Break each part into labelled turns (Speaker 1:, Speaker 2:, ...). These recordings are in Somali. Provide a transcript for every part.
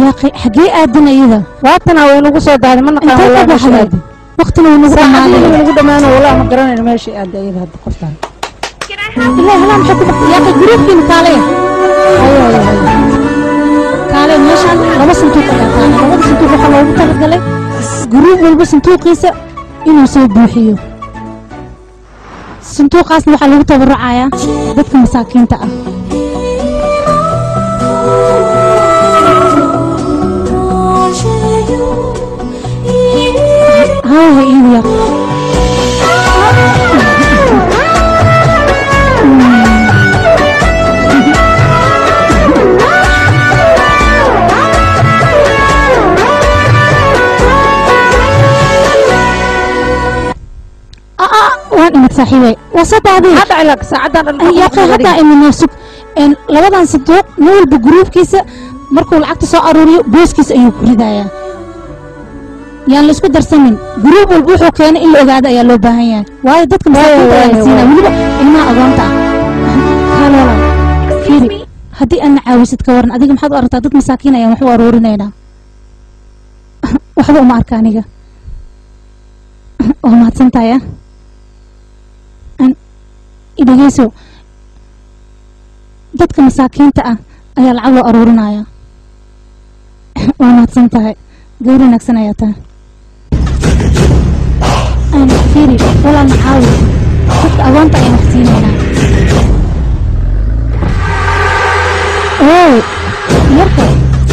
Speaker 1: yaaqi xaggee aadan iyada
Speaker 2: waatana way nagu soo daaday ma naqaan
Speaker 1: intee ka
Speaker 2: walaa meesha
Speaker 1: baxday
Speaker 2: aadi
Speaker 1: waqtina wuu nagu
Speaker 2: saacadii
Speaker 1: dhamaaday
Speaker 2: nagu dhamaano walaa ma garanayno meesha aadi ayada hadda qoftaan
Speaker 1: ilaa halaa maxay ku baxday yaaqi gruubkiina kaale kaale meeshaan laba sanduuq ayaa taala labada sanduuq waxaa loogu talagalay gruub walba sanduuqiisa inuu soo buuxiyo sanduuqaasna waxaa lagu tabarucayaa dadka masaakiinta ah haa iigu yaaq waan imid saaxiibay waa soo daaday
Speaker 2: hadda ilaa saacadan dhan
Speaker 1: yaaqi haddaa iminoo sug een labadan sanduuq nin walba gruubkiisa markuu lacagta soo aruuriyo booskiisa ayuu ku ridayaa yaan la isku darsanin gruub walba wuxuu keenay in la ogaado ayaa loo baahan yahay waayo dadka masaakiinta ayaa la
Speaker 2: waayo,
Speaker 1: siinaya weliba ilmaha agoonta ah haloola fiiri haddii aadna caawisid ka waran adiga maxaad u aragtaa dad masaakiin ayaan wax u aruurinaynaa waxba uma arka aniga waa mahadsantahay ah An- idhegeyso dadka masaakiinta ah ayaa lacag loo aruurinaya waa mahadsan tahay gabar wanaagsan ayaa tahay Aan fiiri walaal maxaawi dadka agoonta ayaan wax siinaynaa oo yarka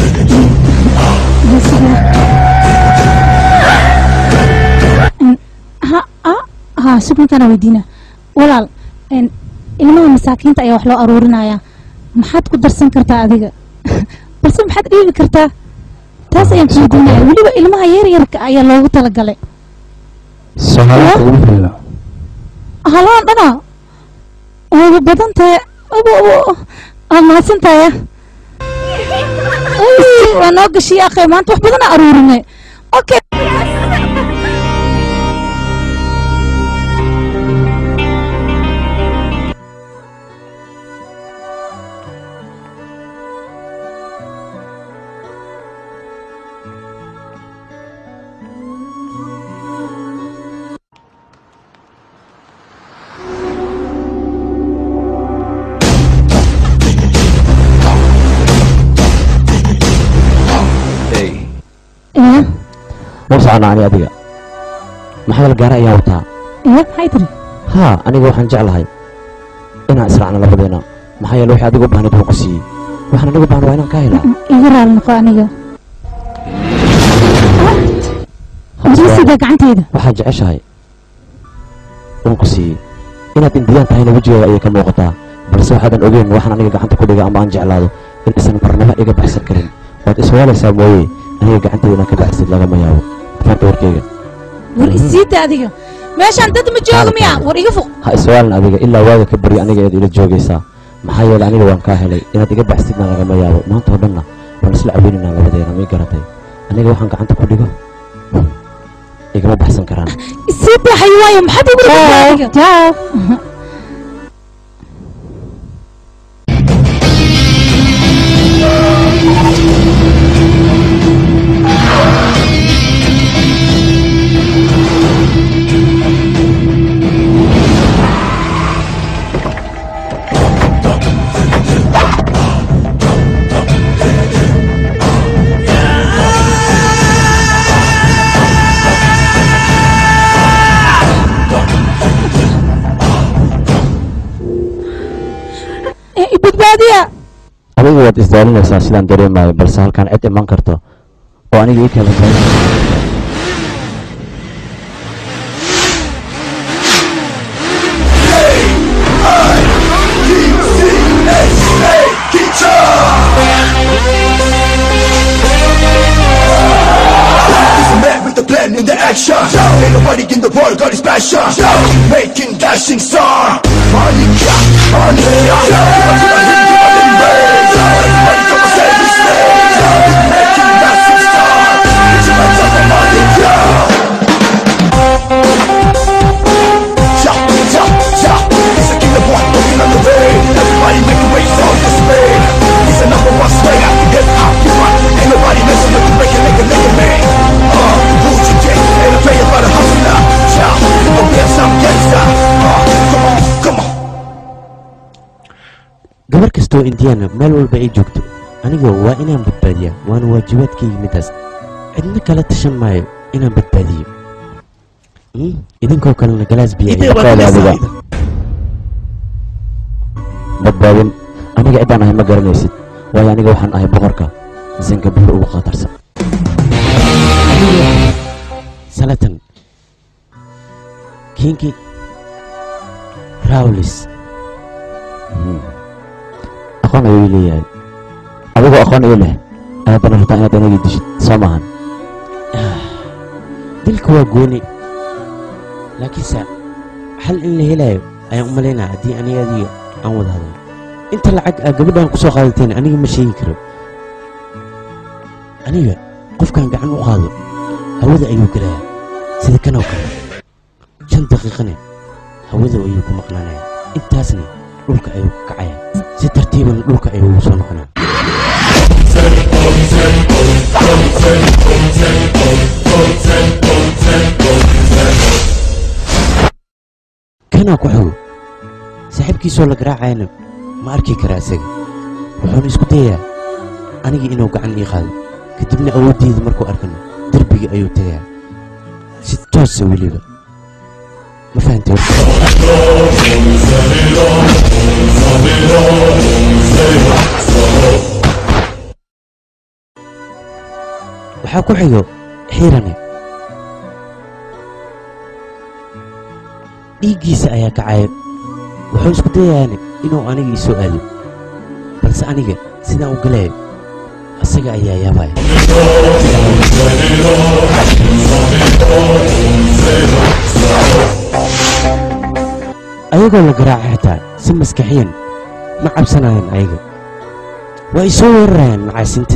Speaker 1: Een, ha ha ha sugninkana weydiina walaal een, ilmaha masaakiinta ayaa wax loo aruurinayaa maxaad ku darsan kartaa adiga balse maxaad dhiibi kartaa taas ayaan ku weydiinaya weliba ilmaha yaryarka ayaa loogu talagalay
Speaker 3: sohaalka ugu filna
Speaker 1: halaan dhana waaba badan tahay abo abo waa mahadsan tahay Ay, waa noo gashiya akhay maanta wax badan aruurinay okay iya
Speaker 4: war soconaa ani adiga maxaa la gaara ayaan wataa
Speaker 1: iya maxay tiri
Speaker 4: haa aniga waxaan jeclahay inaan israacno labadeena maxaa yeele wixii adiga u baahnayd waan ku siiyey waxaan anigu baahan waa inaan kaa helaa
Speaker 1: iga raali noqo aniga jisiga gacanteyda
Speaker 4: waxaad jeceshahay waan ku siiyey inaad indiyaan tahayna wejigaaga ayay ka muuqataa balse waxaadan ogeyn waxaan aniga gacanta ku dhiga ama aan jeclaado in isan marnaba iga baxsan karin waad iswaalaysaa mooye aniga gacanteyda inaan ka baxsid lagama yaabo faanta warkeyga
Speaker 1: war isiita adiga meeshaan dad ma jooga miya war iga foq
Speaker 4: ha iswaalin adiga ilaa waaga ka barya aniga eed ila joogaysaa maxaa yeele aniga waan kaa helay inaad iga baxsidna lagama yaabo maanta oo dhanna waan isla caweynaynaa labadeena may garatay aniga waxaan gacanta ku dhigo igama baxsan karaan
Speaker 1: isiita xayawaayo maxaad igu rabtaa adiga
Speaker 2: jaaw
Speaker 1: Eh, i badbaadiya
Speaker 4: adiga waad isdaalinaysaa sidaan dareemayo balse halkaan cid iman karto oo aniga ii kala
Speaker 5: Man with the plan in the action Ain't nobody in the world got his passion Making dashing star Money, yeah, money, yeah Give a, give a, give a, give a, Everybody come and say his name Making massive star It's a matter of money, yeah Yeah, yeah, yeah He's a killer boy, walking on the way Everybody make way for this man He's a number one slayer Get out, you run Ain't nobody
Speaker 4: gabar kastoo indiyaana meel walba ay joogto aniga waa inaan badbaadiyaa waana waajibaadkayga middaas cidna kala tashan maayo inaan badbaadiyo Hmm? idinkoo kalena galaas biya
Speaker 5: Idee
Speaker 4: iyo
Speaker 5: waa
Speaker 4: qaali
Speaker 5: kala
Speaker 4: adiga
Speaker 5: saayda.
Speaker 4: badbaadin aniga ciddaan ahay ma garanaysid waayo aniga waxaan ahay boqorka zangabuur ugu khatarsan salatan kinki rawlis aqoon ayuu leeyahay adigoo aqoon ii leh ayaadana rabtaa inaad anigii dishid soo maahan dilka waa gooni laakiinse xal in la helayo ayaan u malaynaa haddii aniga adiga aan wada hadlo inta lacag aa gabadhaan ku soo qaadateen aniga ma sheegi karo aniga qofkaan gacan u qaado hawada ayuu gelayaa sida kanoo kale shan daqiiqane hawada ayuu ku maqnaanaya intaasna dhulka ayuu ka kacaya si tartiibana dhulka ayuu ugu soo noqonaya kanaa ku xogo saaxiibkiisoo la garaacayana ma arki karaa isaga wuxuuna isku dayayaa aniga inuu gacan ii qaado kadibna awooddeeda markuu arkana derbiga ayuu tegayaa si toosa weliba ma fahantay horta waxaa ku xigo xiirane dhiiggiisa ayaa kacaya wuxuu isku dayayaane inuu aniga ii soo aado balse aniga sidaan u galayo asaga ayaa yaabaya ayagoo la garaaca xitaa si maskaxiyan ma cabsanayaan ayaga waa i soo weerarayaan macaasinta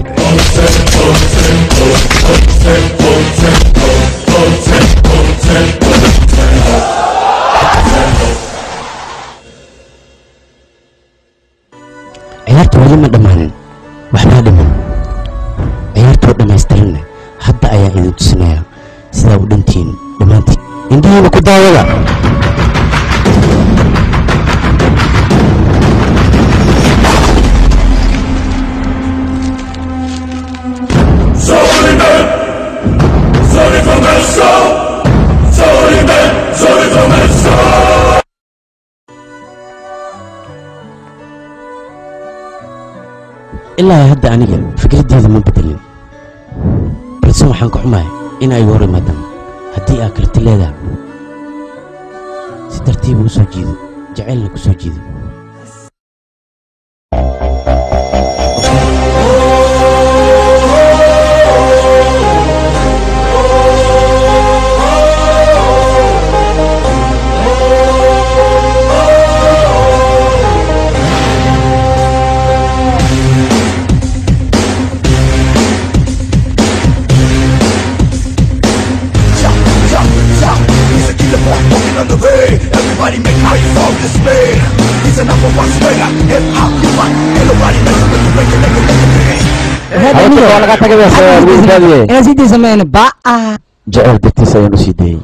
Speaker 4: ciyaarta weli ma dhammaanin waxbaa dhiman ciyaartoo dhammaystiranna hadda ayaa idin tusinayaa sidaa u dhantihiin dhammaantiin indhihiina ku daawada ilaa hadda aniga fikraddeeda ma bedelin balse waxaan ka xumahay in ay hor imaadaan haddii aa karti leedahay si tartiiba u soo jiido jacaylna ku soo jiido
Speaker 5: Shout, shout, shout. He's a killer boy walking on the way. Everybody make way for this man. He's a number one swinger. Hip hop, you want. Ain't nobody messing with the record, nigga, nigga, nigga.
Speaker 3: waa laga tagay wiilkaadiye
Speaker 2: inaa sii daysa mayna baa
Speaker 4: jacayl dartiis ayaan u sii dayey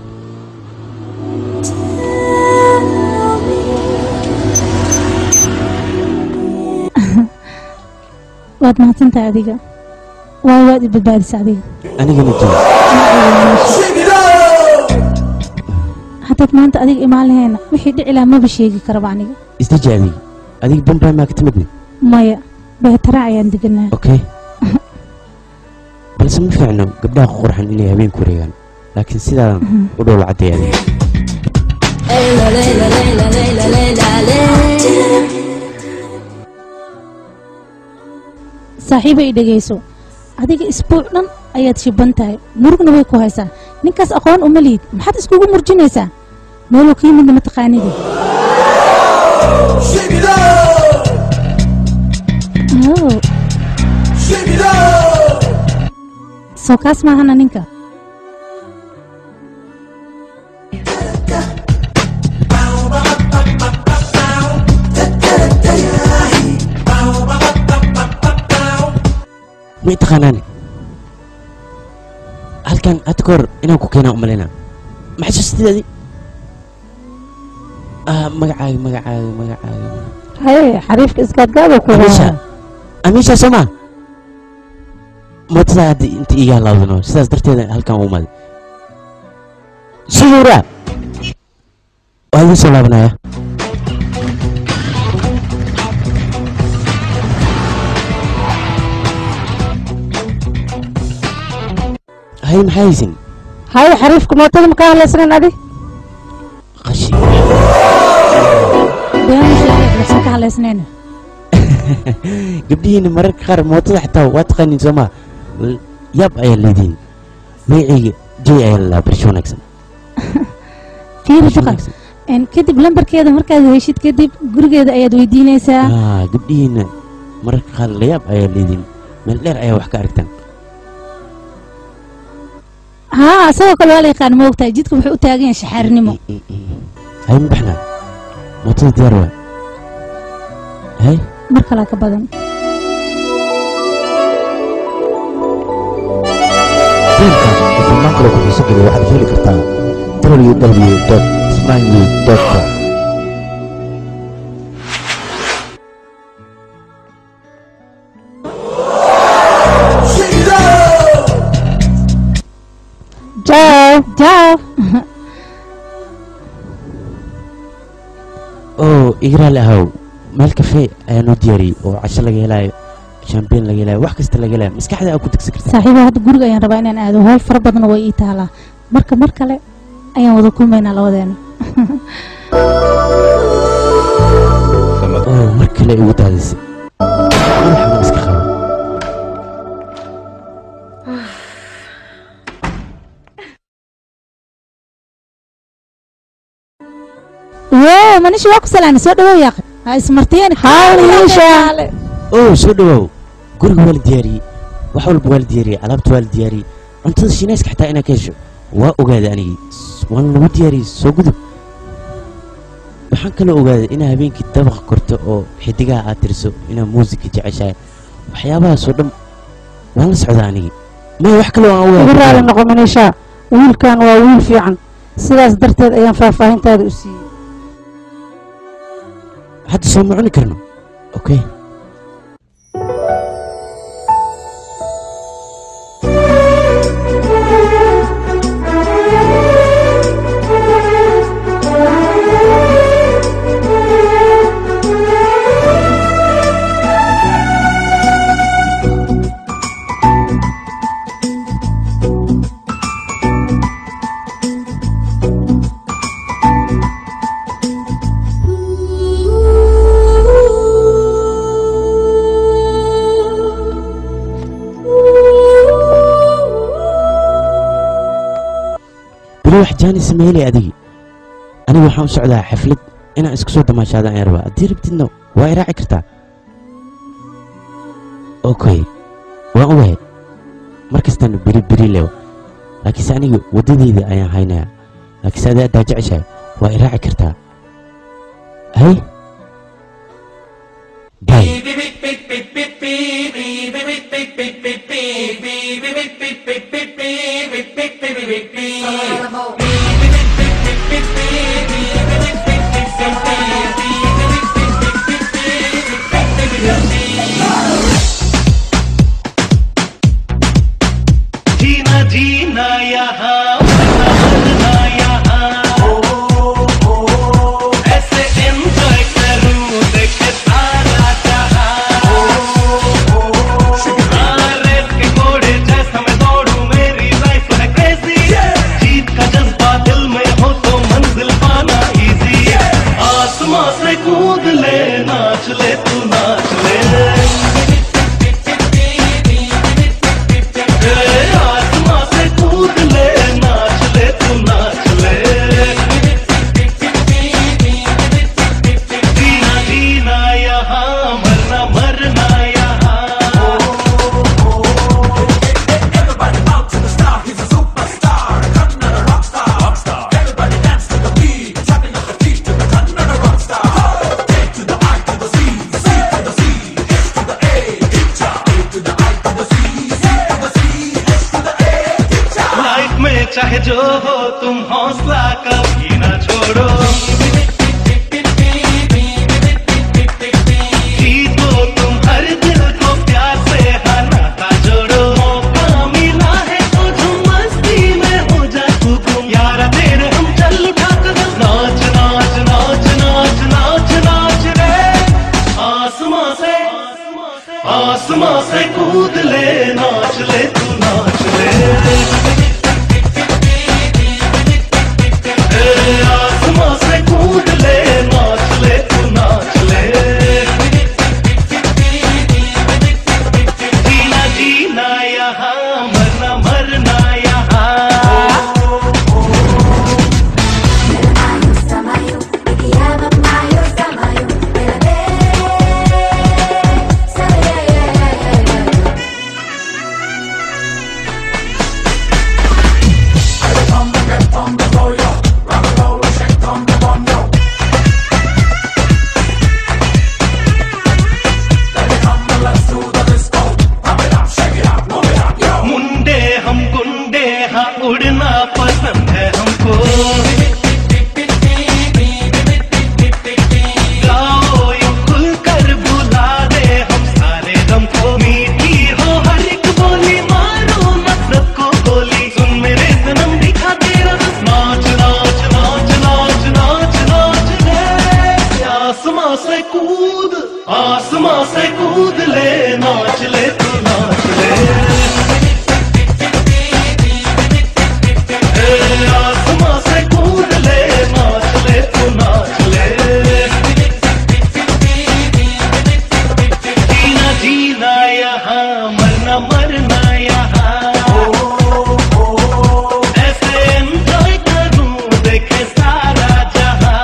Speaker 1: waad mahadsantahay adiga waayo waad i badbaadisa adiga
Speaker 4: anigana jiro
Speaker 5: Shake it up!
Speaker 1: haddaad maanta adiga imaan lahayna wixii dhici lahaa maba sheegi karaba aniga
Speaker 4: isdeji adiga adiga bombay maa ka timidni
Speaker 1: maya beetara ayaan deganaa
Speaker 4: okay balse ma fiicno gabdhaha qurxan inay habeenku wareegaan laakiin sidaadan u dhowla cadday adiga
Speaker 1: saaxiiba i dhegayso adiga isbuuc dhan ayaad shiban tahay murugna way ku haysaa ninkaas aqoon uma liid maxaad iskugu murjinaysaa meeluu ka yimidna mataqaanidi
Speaker 5: Shake it up!
Speaker 1: Oh,
Speaker 5: Shake it up!
Speaker 1: soo kaas maahana ninka
Speaker 4: ma i taqaanaani halkan hadda ka hor inaan ku keenaa u malaynaa ma xasuustidaadi
Speaker 6: ah magacaaga magacaaga magacaaga
Speaker 2: haye xariifka iskaadgaada ku
Speaker 6: amiisha
Speaker 2: haya
Speaker 6: amiisha soma mootada hadda inta iiga halaawdano sidaas darteeda halkan u imaday shuhuura waa idiin soo laabanaya hay maxaa haysin
Speaker 2: haye xariifka mootada ma ka hadlaysnayn adi
Speaker 6: qashi
Speaker 1: been sheegay waxsan ka hadlaysnayna
Speaker 6: gabdhihiina mararka qaar mootada xitaa waa taqaaniin soomaa yaab ayaa leediin magacayga jay ayaa lalaa barsho wanaagsan
Speaker 1: fiiri
Speaker 6: Barsho
Speaker 1: duqan
Speaker 6: wanaagsan.
Speaker 1: En kadib lambarkeeda markaad heshid kadib gurigeeda ayaad weydiinaysaa
Speaker 6: Ah, gabdhihiina mararka qaar layaab ayaa leediin meel dheer ayaa wax ka aragtaan
Speaker 1: haa isagoo kale waa la yaqaan ma ogtahay jidka wuxuu u taagan yahay shaxaarinimo
Speaker 6: hay ma baxnaa mootada diyaar waa hay
Speaker 1: mar kalaa ka badan
Speaker 3: fiilkan iyo filmaan kale ku xiiso geliya waxaad heli kartaa www.smanyu.com
Speaker 2: jaaw
Speaker 1: jaaw
Speaker 6: oo igraal ahow meel kafee ayaa noo diyaariyey oo casho laga helaayo shambeyn laga helaayo wax kasta laga helaayo maskaxda aad ku degsan kartaa
Speaker 1: saaxiibo hadda guriga ayaan rabaa inaan aado howl fara badan way ii taalaa marka mar kale ayaan wada kulmaynaa labadeena
Speaker 6: oo mar kale igu daadisay madaxa ma iska qaba
Speaker 1: woo manishi waa ku salaana soo dhawow yaaqi ha ismartiyeen
Speaker 2: hawliisha
Speaker 6: oo soo dhawaaw guriga waa la diyaariyey wax walba waa la diyaariyey alaabta waa la diyaariyey cuntada shiinayska xitaa inaad ka hesho waa ogaaday anigii waan lagu diyaariyey soo gudub waxaan kaloo ogaaday inaa habeenkii dabaq korto oo xidigaha aad tiriso inaa muusika jeceshahay waxyaabahaasoo dhan waan la socdaa anigii maya wax kaloo aan
Speaker 2: ugu raali
Speaker 6: ogaaday
Speaker 2: noqo manisha wiilkan waa wiil fiican sidaas darteed ayaan faahfaahintaada u siiyey
Speaker 6: hadda soo ma cuni karno okay bilo wax jaani sameylay adigi aniga waxaan u socdaa xaflad inaan isku soo damaashaada ayaan rabaa haddii rabtidna waa i raaci kartaa okay waan ogahay mar kastaan beri beri leew laakiinse aniga waddadeyda ayaan haynayaa laakiinse adaa adaa jeceshahay waa i raaci kartaa hay bay
Speaker 7: जीना जीना यहाँ मरना यहाँ ऐसे एंजॉय करूं देखे सारा जहां हाँ, रेल के घोड़े जैसा मैं दौड़ूं मेरी लाइफ है क्रेजी जीत का जज्बा दिल में हो तो मंजिल पाना इजी आसमां से कूद ले नाच ले तू नाच ले आसमां से कूद ले नाच ले तू नाच ले जीना जीना यहाँ मरना मरना यहाँ लाइफ में चाहे जो हो तुम हौसला कभी ना छोड़ो आसमां से कूद ले नाच ले तू नाच ले ए, आसमां से कूद ले नाच ले तू नाच ले जीना जीना यहाँ मरना मरना यहाँ
Speaker 8: Samayo, te llama Mayo, Samayo, bebé. Sabe, ya, ya, ya, ya, ya.
Speaker 7: मुंडे हम गुंडे हाँ उड़ना पसंद है हमको गाओ यूं खुलकर बुला दे हम सारे गम को मीठी हो हर एक बोली मारो नफरत को गोली सुन मेरे सनम दिखा तेरा नाच नाच नाच नाच नाच नाच ले आसमां से कूद आसमां से कूद ले नाच ले तू नाच ले ए, आसमां से कूद ले नाच ले तू नाच ले जीना जीना यहाँ मरना मरना यहाँ ऐसे एंजॉय करूं देखे सारा जहां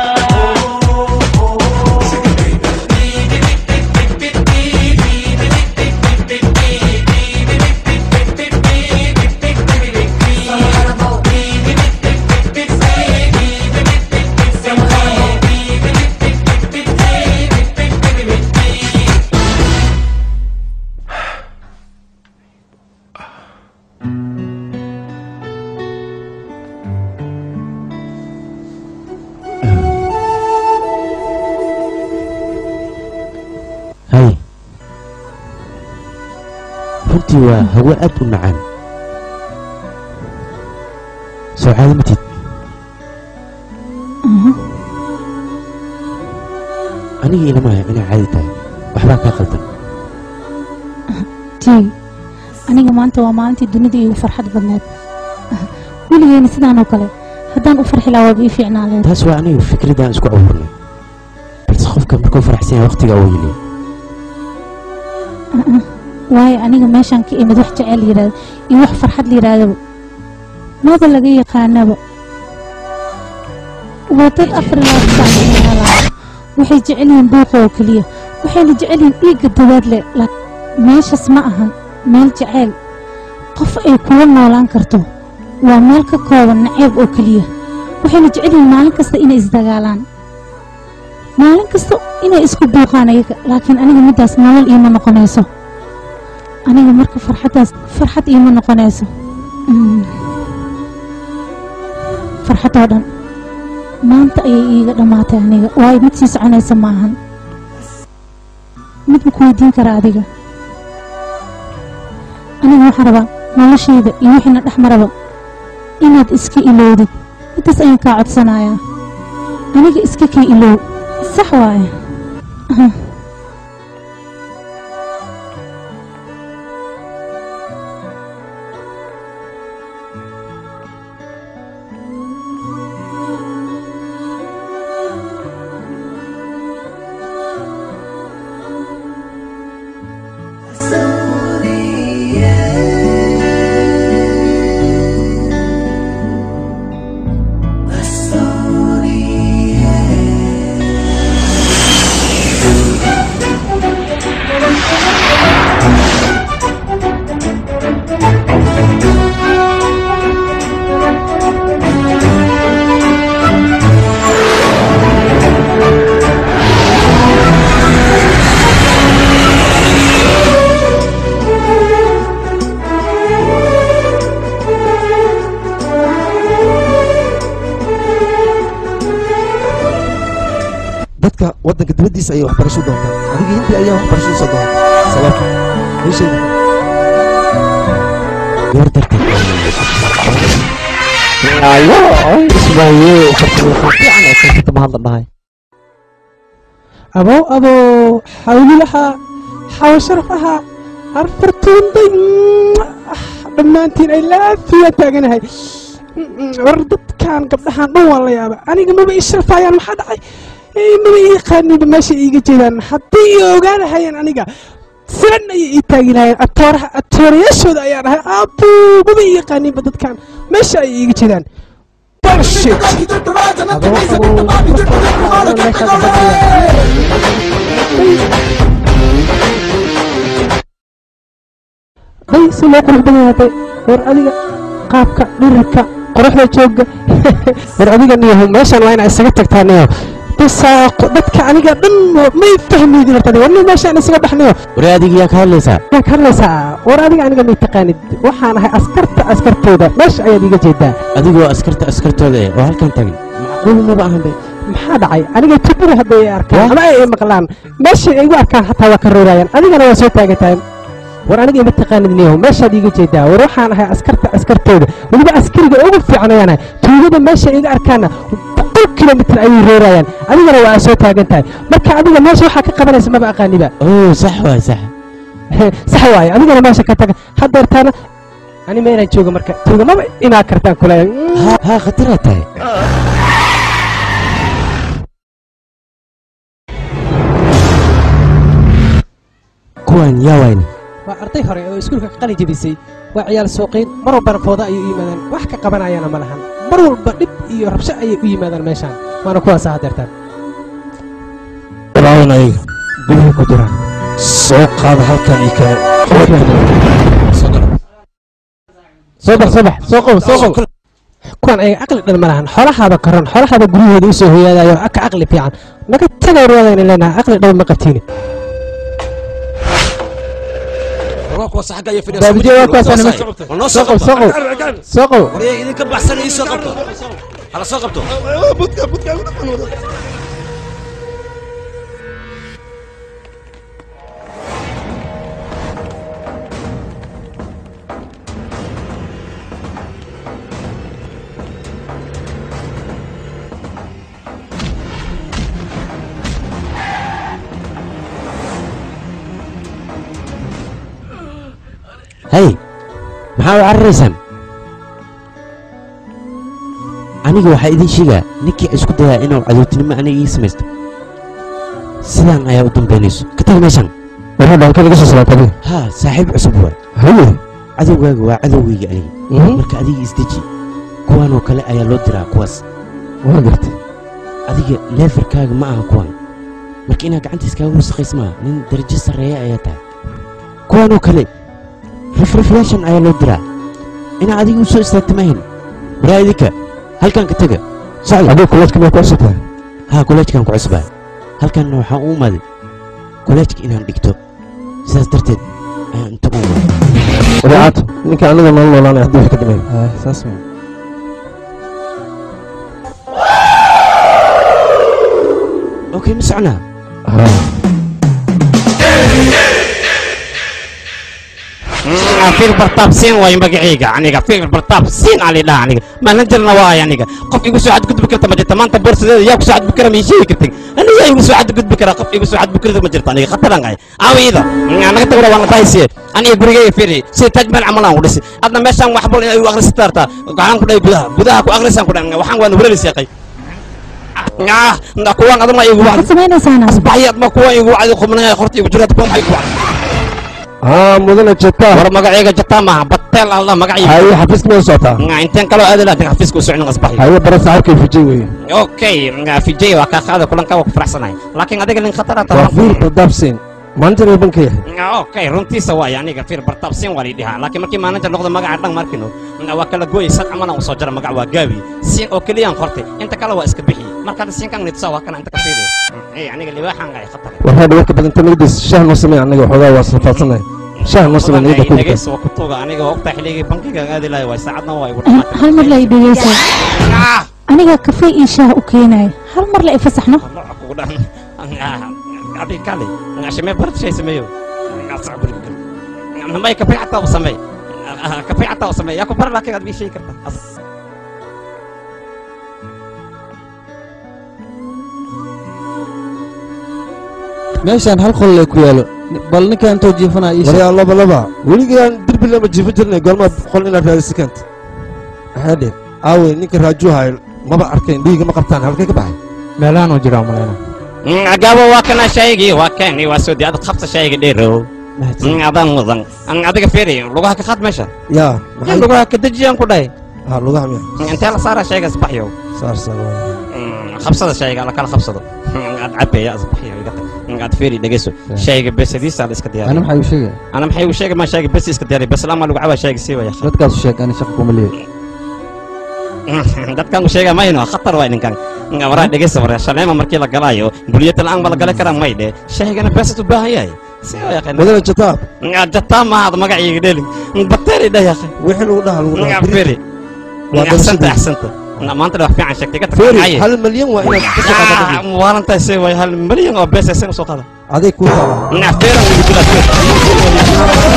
Speaker 6: hay runtii waa hawo aad u macaan soo caadi matid aniga ilamaya inay caadi tahay waxbaa kaa qaldan
Speaker 1: tii aniga maanta waa maalintii dunida iigu farxad badneed weligeena sidaan oo kale haddaan u farxi lahaa waaba ii fiicnaan lahayd
Speaker 6: taas waa aniga fikradaan isku abuurnay balse qofka markuu faraxsan yahay waqtiga uu yili
Speaker 1: waayo aniga meeshaan ka imid wax jecel yidhaahdo iyo wax farxad la yidhaahdaba maba laga yaqaanaba waa dad afar ilaa saac meelaha waxay jecel yihiin buuqa oo keliya waxayna jecel yihiin dhiigga dabaad leh laakiin meeshaas ma ahan meel jeceyl qof ay kuga noolaan karto waa meel ka kooban naceeb oo keliya waxayna jecel yihiin maalin kasta inay isdagaalaan maalin kasta inay isku buuqaan ayaga laakiin aniga middaas nolol iima noqonayso aniga marka farxaddaas farxad iima noqonayso Mm. farxad oo dhan maanta ayay iiga dhammaatay aniga waayo mid sii soconaysa maahan mid ma ku weydiin kara adiga aniga waxaan rabaa noloshayda iyo wixiina dhex maraba inaad iska ilowdid middaas ayaan kaa codsanayaa aniga iska kii ilow sax waaye Aha.
Speaker 3: dadka waddanka dibaddiisa ayay waxbarasho doontaan adiga hindi ayaa waxbarasho soo doonta sabab meeshayda
Speaker 6: gabar darteed
Speaker 4: ayo ismaaye fiican ee kansata mahadla dhahay
Speaker 2: abow abow xawlilaha
Speaker 9: xawa sharaf ahaa harfartuunday dhammaantiin ay laafiya taaganahay war dadkan gabdhahan dhan waa la yaaba aniga maba ii sharfaayaan maxaa dhacay Eh, maba ii yaqaaniba meesha iiga jeedaan haddii ii ogaanahayeen aniga siran ayay ii taagi lahayeen atooraha atoorayaashooda ayaa dhahay aabuu maba ii yaqaaniba dadkan meesha ayay iiga jeedaan Bullshit. Adoo qaboo, marka meesha ka fadhiya. day si loo qurux badan yahay war adiga qaabka dhirirka qoraxda jooga war adiga niyaho meeshan waa inaa isaga tagtaa niyo bisaaqo dadka aniga dhan may fahmaydin horta war nin meeshaan isaga baxniyo
Speaker 6: waree adiga yaa ka hadlaysaa
Speaker 9: yaa ka hadlaysaa war adiga aniga may taqaanid waxaan ahay askarta askartooda meesha ayaad iga jeedaa
Speaker 6: adigoo askarta askartooda eh oo halkan taagan macquul maba ahan be
Speaker 9: maxaa dhacay aniga tubada hadday i arkaan ama ay maqlaan meeshay ay igu arkaan xataa waa ka roorayaan adigana waa soo taagan tahay war aniga ima taqaanid niyaho meeshaad iiga jeedaa war waxaan ahay askarta askartooda weliba askariga ugu fiican ayaan ahay tuugada meesha iga arkaana boqol kilomitir ayay roorayaan adigana waa soo taagan tahay marka adiga meesha waxaa ka qabanaysa maba aqaaniba
Speaker 6: oo sax waay sax
Speaker 9: sax waaye adigana meesha ka taga haddeertaana ani ma inaan joogo marka tuuga maba imaa kartaan kuleeya
Speaker 6: haa haa khataraa tahay kuwan yaa wayna
Speaker 9: waa arday hore oo iskuulka ka qalin jebisay waa ciyaal suuqiin mar walbana fooda ayay u yimaadaan wax ka qabanayana ma lahan mar walba dhib iyo rabsho ayay u yimaadaan meeshaan waana kuwaasa haddeertaan
Speaker 3: walaalan ayaga
Speaker 9: gudaha ku jiraan
Speaker 3: soo qaada halkan iyo kale
Speaker 9: soo bax soo bax soo qow soo qow kuwan ayaga aqli dhan ma lahan xoolahaaba koran xoolahaaba guryahooda u soo hoyaadayo aka aqli fiican naga tagay ruwadayna leenahay aqli dhan ma qabtiini baabijiya waa kuwaasaan soo qow soo qow soo qow
Speaker 6: idinka baxsan ii soo qabto hala soo qabto hay maxaa u cararaysaan aniga waxaa idin sheegaa ninkii isku dayaa inuu cadowtinimo aniga ii samaysto sidaan ayaa u dambaynayso ka tag meeshan
Speaker 3: warha dhanka laga soo salaata adiga
Speaker 6: haa saaxiib cusub waay
Speaker 3: haye
Speaker 6: cadowgaaga waa cadowgayga aniga marka adiga isdeji kuwaanoo kale ayaa loo diraa kuwaas
Speaker 3: waa gartay
Speaker 6: adiga leefarkaaga ma aha kuwan marka inaad gacanta iskaaga wasaqays maaha nin darajo sarreeya ayaa tahay kuwaanoo kale rifrifyaashan ayaa loo diraa inaa adiga u soo istaagta maahin waraa idinka halkan ka tega socda
Speaker 3: adiga kuleedka may ku cusubtahay
Speaker 6: haa koleejkan ku cusbaa halkanna waxaan u imaaday koleejka inaan dhigto sidaas darteed ayaan inta u imaaday
Speaker 3: wadaacaato ninka aniga nool noolaanay haddii wax ka dambeeyo
Speaker 9: saas wey
Speaker 6: okay ma soconaa
Speaker 10: fil bartaab siin waayo magacayga aniga fil bartaab siin aan lidhaha aniga manajerna waayo aniga qof igu soo xadgudbi karta ma jirta maanta boorsadeeda yaa ku soo xadgudbi kara ma ii sheegi kartin aniga yaa igu soo xadgudbi kara qof igu soo xadgudbi karta ma jirta aniga khataran qaay aawiyada naga tagura waan dahaysiye aniga gurigayga firi sida taj meel camal aan ku dhisi adna meeshaan wax bal inay u akhrisataa hartaa waxaan ku dhahay gudaha gudaha ku akhrisaan ku dhahay waxaan waan walalis yaqay kuwaan adma igu wacdi
Speaker 1: maxaad samaynaysaana
Speaker 10: asbaxyi adma kuwaan igu wacdi qubnaya horta igu jiraad kuwaan igu wacdi
Speaker 3: haa mudana jetaa
Speaker 10: war magacayga jataa maaha bateel alla magacayga
Speaker 3: haye xafiiska may socotaa
Speaker 10: inteen kaloo aadi lahayd xafiiska u socon asbaxi
Speaker 3: haye bara saaxiibkay fijay weeye
Speaker 10: okay fijay waa kaa qaada kulanka waa ku faraxsanahay laakiin adiga nin khatar
Speaker 3: waa fiir bardaabseen manajer ay banka yahay
Speaker 10: okay runtiisa waay aniga fiir bartaabsin waa lidhihaa laakiin markii manager noqdo magaca dhan markino waa kala gooyay sad camana u soo jara magac waa gaabi siin oo keliyaan qortay inta kale waa iska bixi markaad siinkan nidsa waa kana inta ka fiiriyo hey aniga libaaxan ay khatar
Speaker 3: warhaa dhawarka badanta nagadiis shaah noo samey anaga waxoogaa waa safaadsannahay shaah noo samey nagada ku
Speaker 10: dhegeyso waa ku tuuga aniga waa ogtaa xilligii bankiga aadi lahay waay saacadna waa igu
Speaker 1: hal mar la i dhegeysa aniga kafee iyo shaah u keenaya hal mar la i fasaxno
Speaker 10: kugu dhan adiga kale shimee barad shay sameeyo may kafee xataa u sameey kafee xataa u sameey yaa ku bara laakiin aad bii sheegi karta
Speaker 11: meeshaan hal qol lee ku yaalo bal ninkan intoo jiifanaa ii sheeg
Speaker 3: waryaa laba laba weligaan derbi lama jiifin jirnay goormaa qol inaad raadisi keenta maxaa dheen aawey ninka raajuhay maba arkayn dhiiga ma qabtaan halkay ka baxay
Speaker 10: meelahan uu jiraa maleyna
Speaker 12: gabo waa kana shaygii waa kani waa soo diyaad qabta shayga dheerow adaan mudan adiga fiiri lugaha ka qaad meesha
Speaker 3: yaa
Speaker 12: maxay lugaha ka dejiyaan ku dhahay
Speaker 3: ha lugaha miya
Speaker 12: intee la saara shayga asbaxyo
Speaker 3: saar saar
Speaker 12: qabsada shayga la kala qabsado aad cabeeya asbaxyo aad fiiri dhegeyso shayga besadiisa la iska diyaariyo
Speaker 11: ana maxay u sheegaya
Speaker 12: ana maxay u sheegay ma shayga bes iska diyaariyo bes lama lagu cabaa shayga sii waya
Speaker 11: dadkaas u sheeg ani shaqo kuma leeyahay
Speaker 12: dadkan u sheega mayno khatar waa ninkan waraa dhegeysa waraa shaleema markii la galaayo buliyata la'aan ma la gali karaa maydhe shaygana beesad u baahan yahay
Speaker 3: wadana jataab
Speaker 12: jataab maaha magaciiga dheli bateeri dhah yaqay
Speaker 3: wixii lagu dhaha lagu dhaha
Speaker 12: firi axsanta axsanta maanta wax fiican sheegtay ka
Speaker 3: feri hal malyan waa inaad ka soo qaadata
Speaker 12: waalantahay see way hal malyan oo bees aysan soo qaada
Speaker 3: aday kuu taala
Speaker 12: feeran wuu dilaa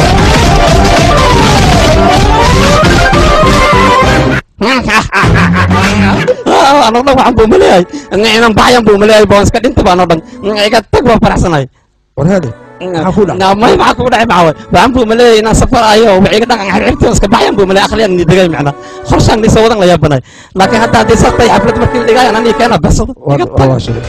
Speaker 12: anoo dhan waxaan buu maleeyahay inan baxyan buu maleeyahay baan iska dhinta baan oo dhan iga tag baan faraxsanahay
Speaker 3: warheede maxaa ku dhacay
Speaker 12: may maxaa kugu dhacay maxaa waay waxaan buu maleeyahay inaan safar ayo waxiga dhaqan xirxirtii iska baxyan buu maleeyahay akhliyan ni degay macna qorshaan nisoo wadan la yaabanay laakiin hadda haddii saas tahay xaflad markii la dhigaayan aniga keena baxsado iga tag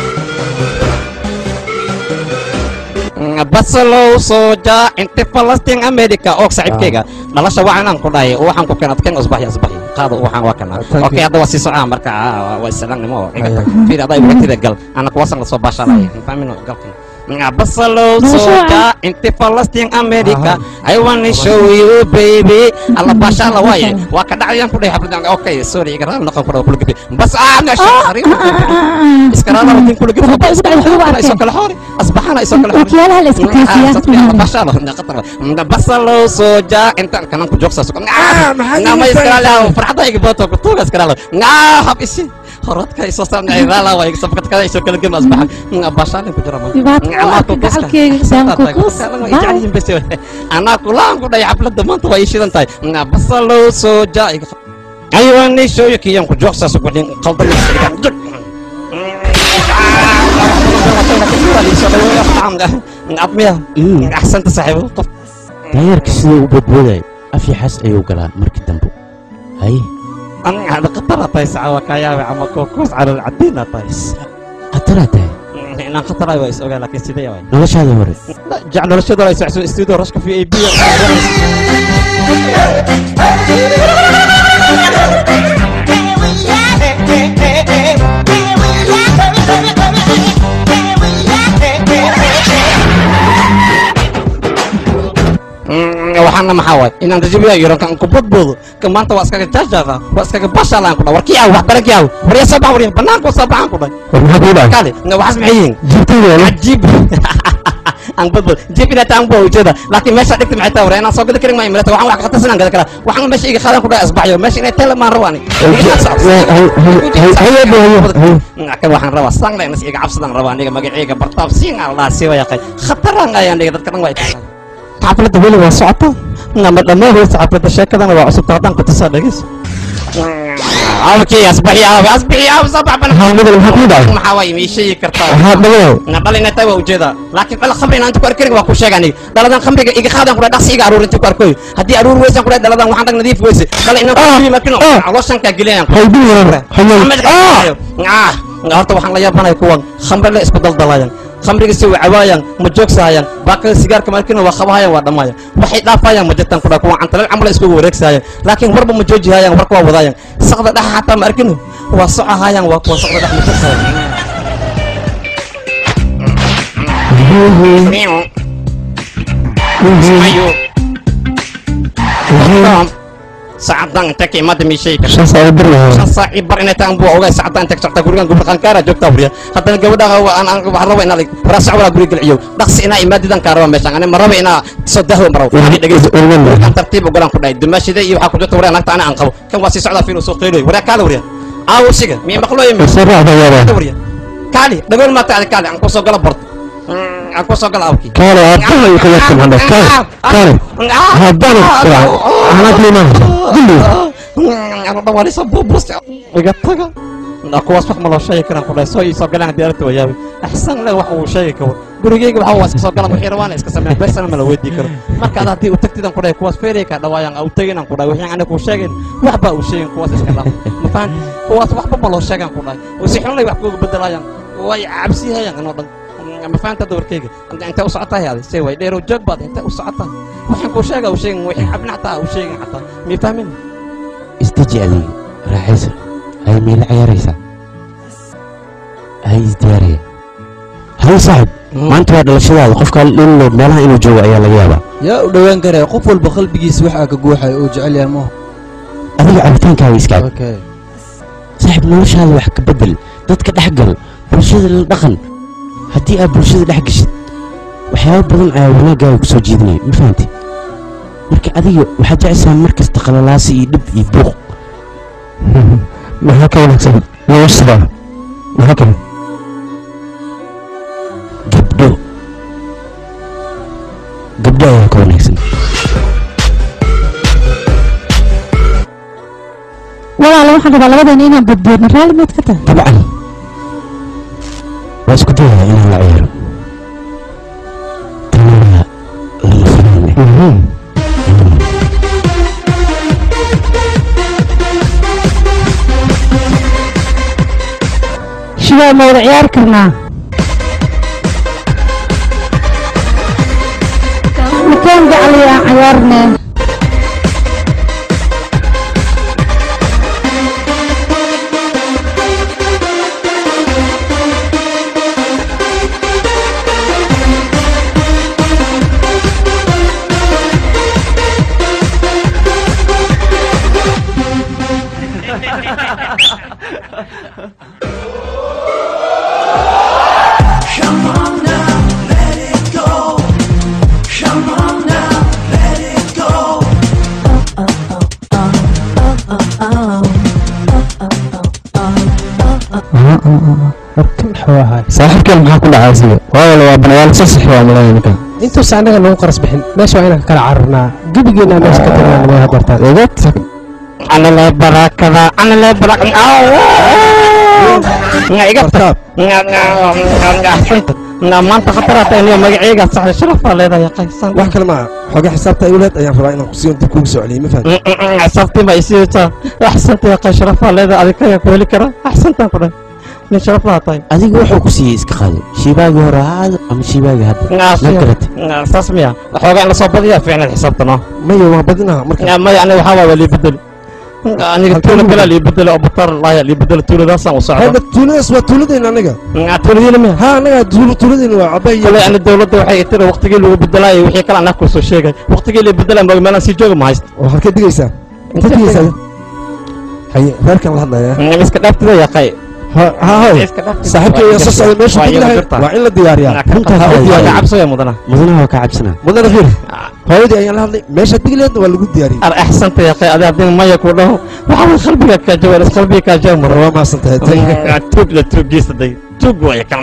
Speaker 12: basalow soja inti falastiin america og saaxiibkayga dhalasha waa inaan ku dhahay waxaan ku keenad ken usbaxi asbaxi qaado waxaan waa kana okay hadda waa sii socaa marka waa islaamnimo iga tag fiir aday waqtida gal ana kuwasan la soo baashalay fahmino galkan Basalo soja inti Palestine America I wanna show you baby alla basha la waye waa ka dhacayaan ku dhahay xafladan okay sorry iga raal noqon ku dhaw kulli bas ana shaqari iska raal noqon kulli isoo kala hori asbaxana isoo kala hori
Speaker 1: wakiilaha la iska kayfiyaa
Speaker 12: basha la qatar basalo soja inta kana ku joogsa sukan na ma iska raal farxada iga bato ku tuuga iska raal na hab isi horadka isoo saamnay raala waa iga sabqad kada isoo kala gem asbaxan basha ku jira anaa kulaan ku dhahay xafladda maanta waa ii shidan tahay basalow soja ayuani shooykiyan ku joogsaas gudhin qaldan admiya axsanta saaxiibo qof
Speaker 6: daayarka siduu u boodbooday afyaxaas ayuu galaa markii dambe haye
Speaker 12: hada khatara tahay sacawa kayaabe ama kookoos calal cadiina tahay
Speaker 6: khataraa tahay
Speaker 12: inaan khataraay waa is ogaa laakiin sidee waay
Speaker 6: noloshaada hore
Speaker 12: jac noloshada ay socso studio rashka v a b waxaana maxaa waay inaan rajabiya yarankan ku bodboodo ka maanta waa iskaga jaajaada waa iskaga bashalaan ku dha war kii aw wax baran kii aw warya soo bax warya banaanka soo baxaan ku dhay
Speaker 6: war maxaa kuu dhacay
Speaker 12: kale waxaas maxay yihiin
Speaker 6: jibtayda
Speaker 12: cajiib aan bodbood jib inaa taan buu ujeeda laakiin meesha dhigta maxay tahay war inaan soo gadi karin maayo milata waxaan wax ka qatarsan aan gada karaa waxaan meesha iga qaadan ku dhahay asbaxyo meesha inay tele maan rabaani kan waxaan rabaa sangle inas iga cabsadaan rabaa aniga magacayga bartaab siin aan lahaa sii wayaqay khataraan ayaan dhiga dadka dhan waa xafladda weli waa socota nama dhammaanaysa xafladda sheekadana waa cusubta haddaan ku tusaa dhegeyso abkii asbaxi aabe asbaxi aabe sabax bana maxaa waay ma ii sheegi kartaa na dhalina taa waa ujeedaa laakiin dhal khamri inaan ku arkarin waa ku sheega aniga dhaladan khamriga iga qaadan ku dhaqsi iga aruur inta ku arkoy haddii aruur weysan ku dhaladan waxaan dhag nadiif weyse dhala inaan ku yimi markino calooshan ka geliyaan horta waxaan la yaabanaya kuwan khamri la isku daldalayan khamriga si way cawaayaan ma joogsahayaan baakada sigaarka markina waa qabahayaan waa dhammaayaan waxay dhaafayaan ma jirtaan kudha kuwa cantalal camal iskugu wareegsahayaan laakiin warba ma joojihayaan warka waa wadaayaan saqda dhexa xataa ma arkino waa socahayaan waa kuwa saqda dhex ma joogsahayan saacadan inta ka imaada miishayka
Speaker 6: shan saac bar
Speaker 12: shan saac ii bar inay tahan buu ogaa saacadan inta ka socota gurigan gubra qankaara joogtaa buriya haddana gabadha aan aan waxaan raba inaa waraa sac walaa guriga galciyo dhaqsi inaa imaadidan kaa raba meeshaan ani ma raba inaa soo dahwo maraw ani dhegeyso gurigan tartiib ugalan ku dhahay dumaashida iyo waxaa ku jirta waraa naagta ani aan qabo kan waa sii socdaa fiil soo qeyloy waraa kaala wariya aawo siga mii maqlooyo mi wariya kaali dhagool maata adi kaali aan kusoo gala borto aan kusoo gala awkii
Speaker 6: kaale haddana ay kaga timaada kaale kaale haddana anad liimaanaysa dilli
Speaker 12: anu dhawaanaysa buubus iga taga kuwaas wax ma loo sheegi karaan ku dhahay soo ii soo galaan haddii aragta wayaabi axsan le wax uu sheegi karo gurigeyga waxaa waa iska soo galan wixii rabaana iska sameeya beesana ma la weydii karo markaad haddii u tagtidan ku dhahay kuwaas feerey kaa dhawaayaan au teginan ku dhahay wixii aniga kuu sheegin waxbaa uu sheegin kuwaas iska dhaaf ma fahanti kuwaas waxba ma loo sheegan ku dhahay oo si xunlay wax kuuga bedelaayaan way cabsiyahayaan inoo dhan ma fahanta dawarkeyga intee u socotahay adi see way dheerow joog baad intee u socotaa waxaan kuu sheega u sheegin wixii cabnactaa u sheegin xataa mii fahmin
Speaker 6: isdeji adiga raaxaysa hay miila ciyaaraysaa hay isdiyaariya hay saaxib maanta waa dhalashadaada qofka inlo meelaha inuu joogo ayaa laga yaabaa
Speaker 11: yaa u dhowaan karaya qof walba qalbigiisa waxaa ka guuxaya oo jecel yahay maho
Speaker 6: adiga cabitaankaaga iskaab
Speaker 11: okay
Speaker 6: saaxib noloshaada wax ka bedel dadka dhex gal bulshada la dhaqan haddii aad bulshada dhex geshid waxyaabo badan ayaa wanaaggaaga ku soo jiidinaya ma fahanti marka adiga waxaad jeceshaa mar kasta qalalaasi iyo dhib iyo buuq
Speaker 4: maxaa ka wanaagsan noloshada maxaa kale
Speaker 6: gabdho gabdho ayaa ka wanaagsan
Speaker 1: walaalo waxaan rabaa labadeena inaan badboodno raalli maad ka tahay
Speaker 6: dabcan waa isku dayayaa inaan la ciyaaro tanaa lama filaane
Speaker 2: shidaa ma wada ciyaari karnaa makaan gacli aan ciyaarne
Speaker 5: Come on now, let it go. Come on now, let it go.
Speaker 9: warkan xoo ahay
Speaker 4: saaxiibkeen maxaa ku dhacay asiga waayo waa banayaal sasax waa malaya ninkan
Speaker 9: intuusa annaga nagu qaras bixin meesha waa inaan ka kala cararnaa gebigeena meesha ka tagnaa nama hadartaan
Speaker 4: eegad
Speaker 10: ana le barakada ana le barak nga iga tag nga maanta khatarata iniyo magaceyga saxda sharafaa leedahay qaysan
Speaker 3: wax kale maa xoogaa xisaabta awlaad ayaan rabaa inaan kusiiyo dib kugu soo celiyey ma fahanti
Speaker 10: xisaabtii ma isiisaa axsanta qay sharafaa leedahay adiga kayaa ku heli kara axsantaan ku dhan nin sharaf laha tahay
Speaker 6: adiga wuxuu ku siiyey iska qaado shiibaagii hore ha aado ama shiibaagii hadda ma garate
Speaker 10: saas miya waxoogaa in lasoo badiyaa fiicnaad xisaabta no
Speaker 3: maya waa badinaha marka
Speaker 10: maya aniga waxaa waa lii bedeli aniga tuula kalaa lii bedeli oo batar laaya lii bedeli tuuladaasaan u socda
Speaker 3: hadda tuuladaas waa tuuladayna aniga
Speaker 10: tuuladiina miya
Speaker 3: ha anaga tuul- tuuladayna waa cabay
Speaker 10: kale ani dawladda waxay tiri waqtigii lagu bedelaayo wixii kale anaa kusoo sheegay waqtigii la bedelaa moog meelaan sii jooga ma hayst
Speaker 3: oo halkee digaysaa intee digaysaa haye reerkan la hadlaya
Speaker 10: iska dhaaftida yaqay
Speaker 3: ha hoy saaxiibkay ayaa soo socday meeshu deg lahay waa in la diyaariyaa
Speaker 6: runtaa
Speaker 10: ka
Speaker 6: diyaariya.
Speaker 10: cabsaya mudana
Speaker 6: mudanaha waa ka cabsanaa
Speaker 3: mudana fiir hooyadii ayaan la hadlay meesha deg laheedna waa lagu diyaariyey
Speaker 10: ar axsanta yaqay adi haddii maya ku dhaho waxaa way qalbiga kaa jawaan is qalbiga kaa jaw maro
Speaker 3: waa maasan tahay
Speaker 10: tuug la tuugiisa day tuug waaya kan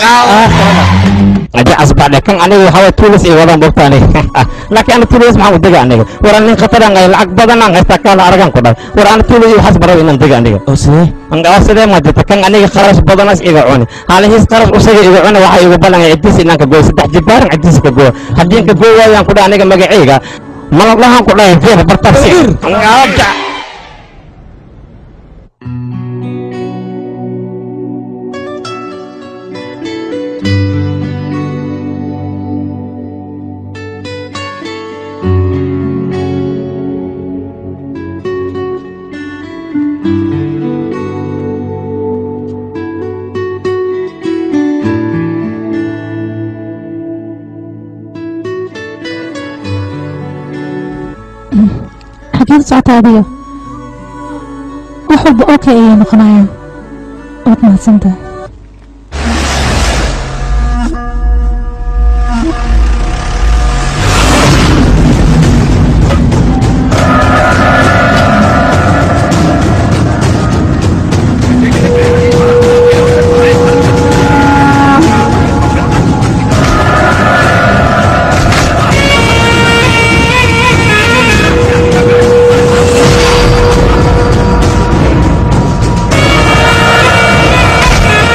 Speaker 10: aja asbaadhe kan aniga waxaa waye tuulis iyo wadaan bogtaani laakiin ana tuulis maxaan u dega aniga war anin khataran ay lacag badan aan haystaa kaala aragan ku dhahay war ana tuulis iyo waxaas baraw inaan dega aniga
Speaker 6: oo sidee
Speaker 10: oo sidee ma jirta kan aniga kharash badanas iga cuni halihiis kharash usaga iga cuni waxaa igu balangay cidiis inaan ka gooyo saddex jibaaran cidiis ka gooyo haddii ka gooy waayaan ku dhahay aniga magacayga malablahaan ku dhahay fiir bartabsi
Speaker 1: xageed socota adiga wax walba okay ayay noqonayaan waad mahadsantahay
Speaker 5: Come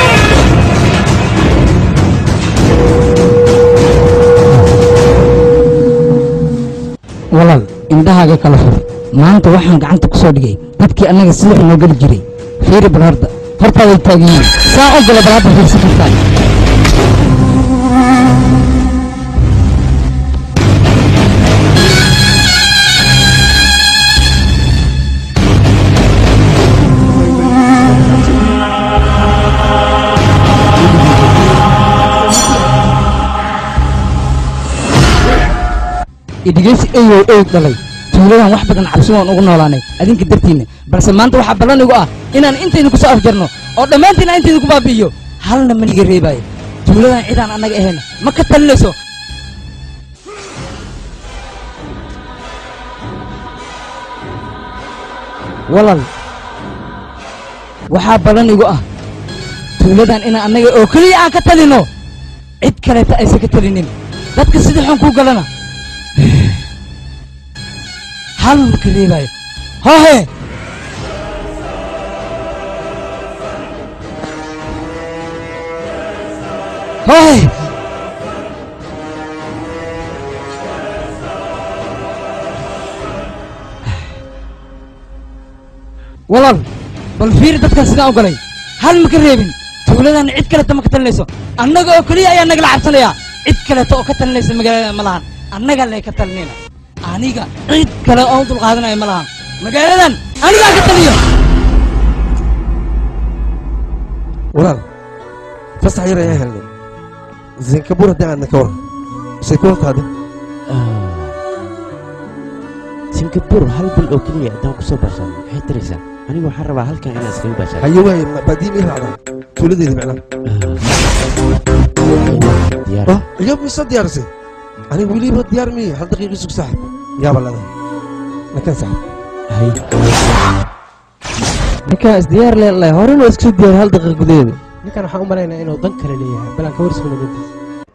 Speaker 13: indhahaaga kala fur maanta waxaan gacanta ku soo dhigay dadkii annaga silix noo geli jiray fiiri bal horda hortaaday taagan yihiin saa u gala bal hadda fiirsan kartaa idhigeysi eyow ey dhalay tuuladan wax badan cabsi waan ugu noolaanay adinka dartiinna balse maanta waxaa ballan igu ah inaan intayda ku soo afjarno oo dhammaantiin aan intayda ku baabi'iyo halna ma niga reebaayo tuuladan cidaan annaga ahayna ma ka talinayso walal waxaa ballan igu ah tuuladan inaan annaga oo keliya aan ka talino cid kaleeta aysan ka talinin dadka sida xun kuu galana hal marka reebaayo hohe hohe walal bal fiiri dadkan sidaan u galay hal ma ka reebin tuuladan cid kaleta ma ka talinayso annaga oo keliya ayaa nagala cabsanaya cid kaleta oo ka talinaysa magaalada ma lahan annaga lee ka talinayna aniga cid kale oo u dulqaadanaya ma lahan magaaladan anigaa ka taliyo
Speaker 3: walaal fasax yar ayaan helnay zinkabur haddii aadna ka waran say ku hortaade
Speaker 6: singapur hal bil oo keliya haddaan ku soo baashaano maxay taraysaa anigu waxaan rabaa halkan inaan iskaga baashaano
Speaker 3: haye waaye baadiim ii raacdaa tuuladeeda micnaa
Speaker 6: diyaar
Speaker 3: iyo mise diyaarisay aniga weliba diyaar miye hal daqiiqi sug saaxib yaaba leedahay nakan saaxib
Speaker 11: ninkaa isdiyaar leelahay horena waa iskusoo diyaar hal daqiiq gudaheeda
Speaker 9: ninkan waxaan u malaynaa inuu dan kale leeyahay balan ka warsugna dantiisa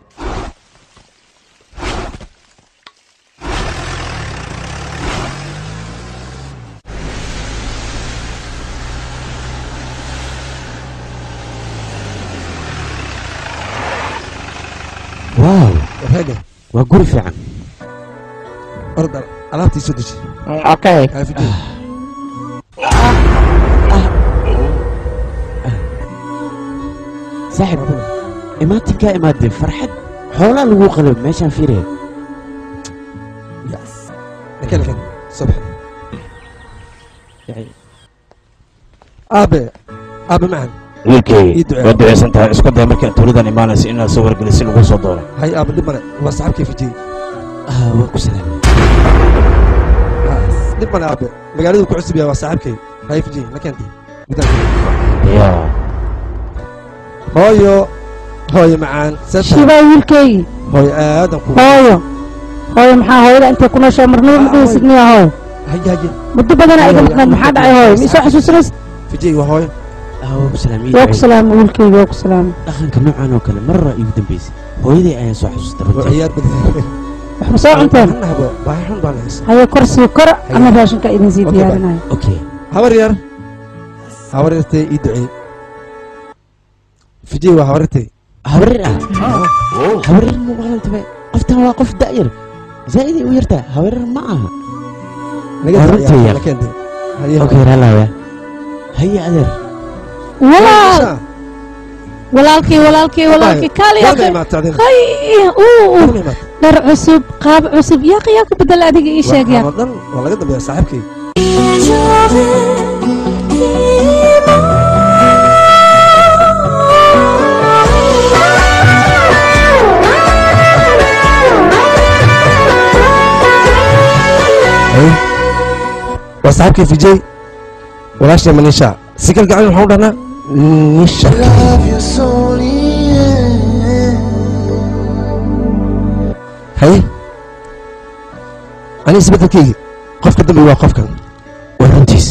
Speaker 6: waaw
Speaker 3: waxayne
Speaker 6: waa guri fiican
Speaker 3: orda alaabtii soo deji
Speaker 10: okay
Speaker 3: haafijay
Speaker 6: saaxib imaatinkaa imaadeen farxad xoolaa lagu qalab meeshaan fiiraya
Speaker 3: nakan nakan soo bax aabe aabe macan
Speaker 10: wiilkay
Speaker 3: Ii ducee.
Speaker 10: waa duceysan tahay isku day markii aad tuuladan imaanaysa inaad soo wargelisin lagu soo doono
Speaker 3: hay aabe dhib male waa saxabkii fijay
Speaker 6: waa ku salaamay
Speaker 3: dhib male aabe magaaladu ku cusub yahay waa saaxiibkay hay fijay nakanti
Speaker 10: ya
Speaker 3: hooyo hooyo macaan seeta
Speaker 2: shibaa wiilkaygi
Speaker 3: hooyo aadan ku
Speaker 2: hooyo hooyo maxaa hooyada intay ku nooshaa marnaba ma dhihaysid miya hooyo
Speaker 3: haye haye
Speaker 2: muddo badanaa iga maqnayd maxaa dhacay hooyo ma isoo xasuusanaysid
Speaker 3: fijay waa hooyo
Speaker 6: waa ku salaamay
Speaker 2: waa ku salaamay wiilkaygi waa ku salaamay
Speaker 6: dhaqanka noocan oo kale marra igu dambeysay hooyaday ayaan soo xasuustay
Speaker 3: waa
Speaker 6: runtii
Speaker 3: ciyaar badan
Speaker 2: wax ma soo cunteen
Speaker 3: hannahaba baahi xun baan haysa
Speaker 2: haye kor sii kora ama raashinka idin sii
Speaker 3: Okay,
Speaker 2: diyaarinayo
Speaker 6: okay
Speaker 3: habar yar habar yartay ii duceey fijay waa habar yartay
Speaker 6: habarir ah habarir ma maqlantabe qoftan waa qof da'yar zaa'iday u yartaa habarir ma aha
Speaker 3: naga
Speaker 6: Waa
Speaker 3: daa
Speaker 6: runtii
Speaker 3: ciyaar,
Speaker 6: yar.
Speaker 3: nakente haye
Speaker 6: okay raalaya haye adeer
Speaker 1: walaal walaalkii walaalkii walaalkii kaali
Speaker 3: Warka
Speaker 1: yaqi
Speaker 3: imaatay adina.
Speaker 1: hay uu
Speaker 3: Warka imaatay.
Speaker 1: dhar cusub qaab cusub yaaqi yaa ku bedel adiga ii sheeg yaa
Speaker 3: Waxaan oo dhan waa laga dambeeya saaxiibkay Haye. waa saaxiibkay fijay walaashay manisha si kal gacan waxaan u dhahnaa nisha haye ani isbeddelkaygi qofka dambe waa qofkan
Speaker 6: waa runtiis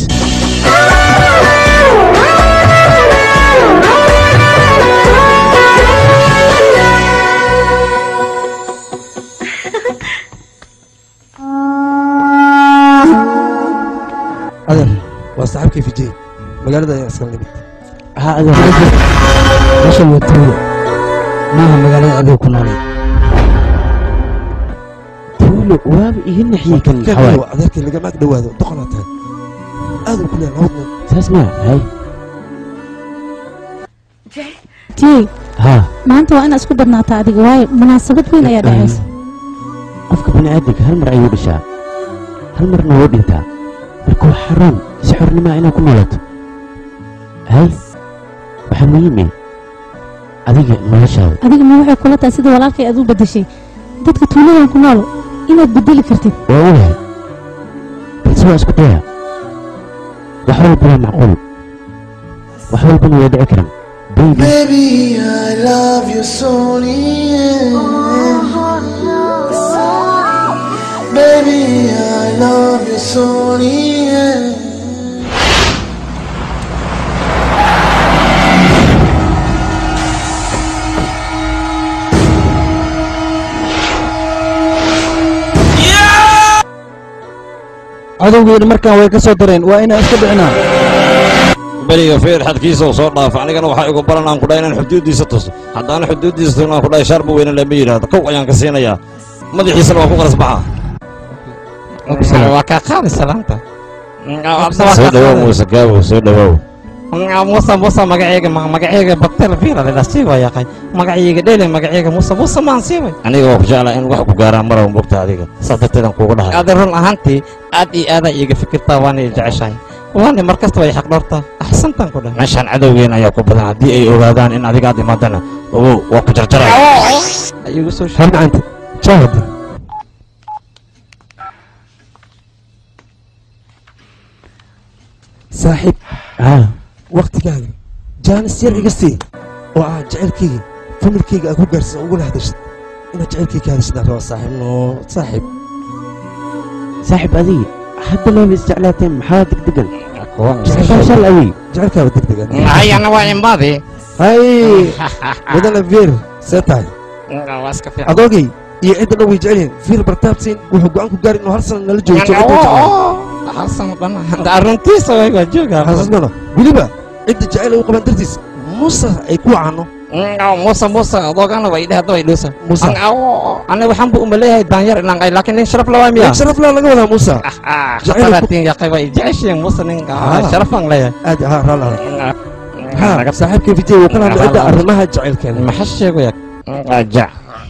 Speaker 3: adeer waa saaxiibkay fijay magaalada ayaan iskala nimid
Speaker 13: ha adeer meeshan waa tuulo maaha magaalada adiga ku noolay
Speaker 6: tuulo weliba waaba iga naxiyey kan
Speaker 3: kan
Speaker 6: xawaay
Speaker 3: waa adeerkay lagama ag dhowaado doqonaa tahay aad u kuleeya nabad nool
Speaker 6: saas maa hay
Speaker 1: tiyey
Speaker 6: haa
Speaker 1: maanta waa inaad isku badnaataa adiga waayo munaasabad weyn ayaa dhacaysa
Speaker 6: qofka bani aadamka hal mar ayuu dhashaa hal marna wuu dhintaa marka waa xaruun si xornimaa inaad ku noolato hay waxaa muhiime adiga noloshaada
Speaker 1: adiga ma waxay kula tahay sida walaalkay aad u beddeshay dadka tuuladan ku nool inaad beddeli kartid
Speaker 6: waa ogahay balse waa isku daya wax walba waa macquul wax walbana waa dhici karaan baby
Speaker 5: Baby, I love you so Baby, I love you so
Speaker 11: cadowgeena markaan way ka soo dareen waa inaan iska dhicinaa
Speaker 12: beriga feer xadkiisa uu soo dhaafo anigana waxaa igu baran aan ku dhahay inaan xuduuddiisa tuso haddaana xuduuddiisa tugna aan ku dhahay shaarba weyne lama yidhaahdo kow ayaan ka siinayaa madaxiisana waa ku qaras baxaa
Speaker 10: waa kaa qaadi salaanta
Speaker 12: soo dhawow muuse gaabow soo dhawow
Speaker 10: muuse muuse magaceyga magaceyga batel fiira lila siiwa yaqay magaceyga dhele magaceyga muuse muuse maan siiway
Speaker 12: aniga waa ku jeclaa in wax ku gaaraan maraw mogta adiga saas darteedaan kuugu dhahay
Speaker 10: adi run ahaantii aad iyo aadaa iiga fikirtaa waana i jeceshahay waana mar kasta way xaq dhortaa axsantaan ku dhahay
Speaker 12: meeshaan cadowgeena ayaa ku badan haddii ay ogaadaan in adiga aad imaadana ogow waa ku jarjaraya
Speaker 10: igu soo
Speaker 3: har macanta jaahad saaxiib
Speaker 6: haa
Speaker 3: waktigaaga jaanis yar iga sii oo ah jacaylkayga familkayga aad ku gaarsan ugula hadashid inaad jacaylkayga ka hadashidaan rabaa saaxiib noo saaxiib
Speaker 6: saaxiib adiga hadda leeba isjeclaateen maxaa degdegan jeceshaa shal awey
Speaker 3: jacaylkaaba degdegan
Speaker 10: ayana waa imaadi
Speaker 3: hay mudane veer see tahay
Speaker 10: waa iska fiican
Speaker 3: adoogay iyo cidda dhan way jecel yihiin fiil bartaabsiin wuxuu go'aan ku gaari inuu hal sana nala joogo joogo
Speaker 10: hal sano dhan aruntiisa way waa joogaa
Speaker 3: xasuusnana weliba cidda jecel ay u qabaan dartiis muuse ay ku wacano
Speaker 10: muuse muuse adoogana way dhehda way dhuusa
Speaker 3: Muuse.
Speaker 10: aniga waxaan bu umaleeyahay daanyar inaan ay laakiin nin sharaf lawaa miya
Speaker 3: sharaf laa laga wadaa muuse Jacayl ku-
Speaker 10: khataraatiin yaqay way jeceshiin muuse nin
Speaker 3: Ah.
Speaker 10: sharafaan leeyahay
Speaker 3: aad ha raala ha saaxiibkay vijay wuu kala hadlay cidda arrimaha jacaylkeena
Speaker 10: maxaa sheegaya aja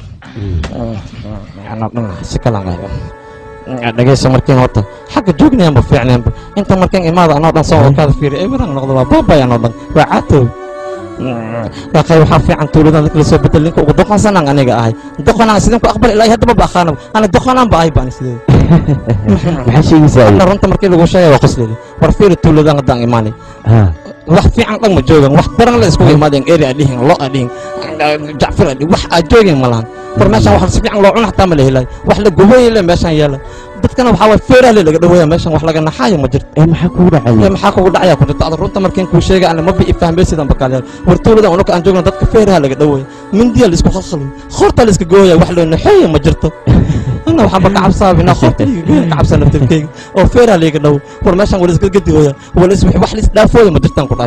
Speaker 10: ana dhan si kalan dhegeyso markiin horta xagga joognayaanba fiicnaanba inta markiin imaada anoo dhan soo wakaada fiiri eberan noqdo waa baabay anoo dhan waa caatow yaqay waxaa fiican tuuladan dadka lasoo bedel ninka ugu doqonsanaan aniga ahay doqonaan sidinku aqbal ilaa haddaba ba aqaanaba ana doqonaan ba ahay baan sideeda
Speaker 6: maxaa sheegaysaa
Speaker 10: ana runta markii lagu sheegay waa qosleeda war fiiri tuuladan haddaan imaanay
Speaker 6: haa
Speaker 10: wax fiican dhan ma joogan wax daran la iskugu imaadeen eri a dhihin lo a dhihin jacfir a dhihin wax aa joogeen ma lahan war meeshaan wax si fiican loo cuna xataa ma la helay wax la gubayay le meeshaan yaala dadkana waxaa waay feeraha le laga dhaweeya meeshaan wax laga naxaayo ma jirto
Speaker 6: ee maxaa kugu
Speaker 10: ee
Speaker 6: dhacaya
Speaker 10: maxaa kugu dhacaya ku jirto ada runta markiin kuu sheegay ana ma bi ifahmaysidan bakaalyaal war tuulada unuka aan joogna dadka feeraha laga dhaweeya mindiya la isku khalkhalo khoorta la iska gooya wax loo naxeeya ma jirto ana waxaanba ka cabsaabinaa khoorta liiga gooya ka cabsa naftirkeyga oo feeraha liiga dhawo war meeshaan wala iska gadihooya wala is wax la isdhaafooya ma jirtaan ku dhahay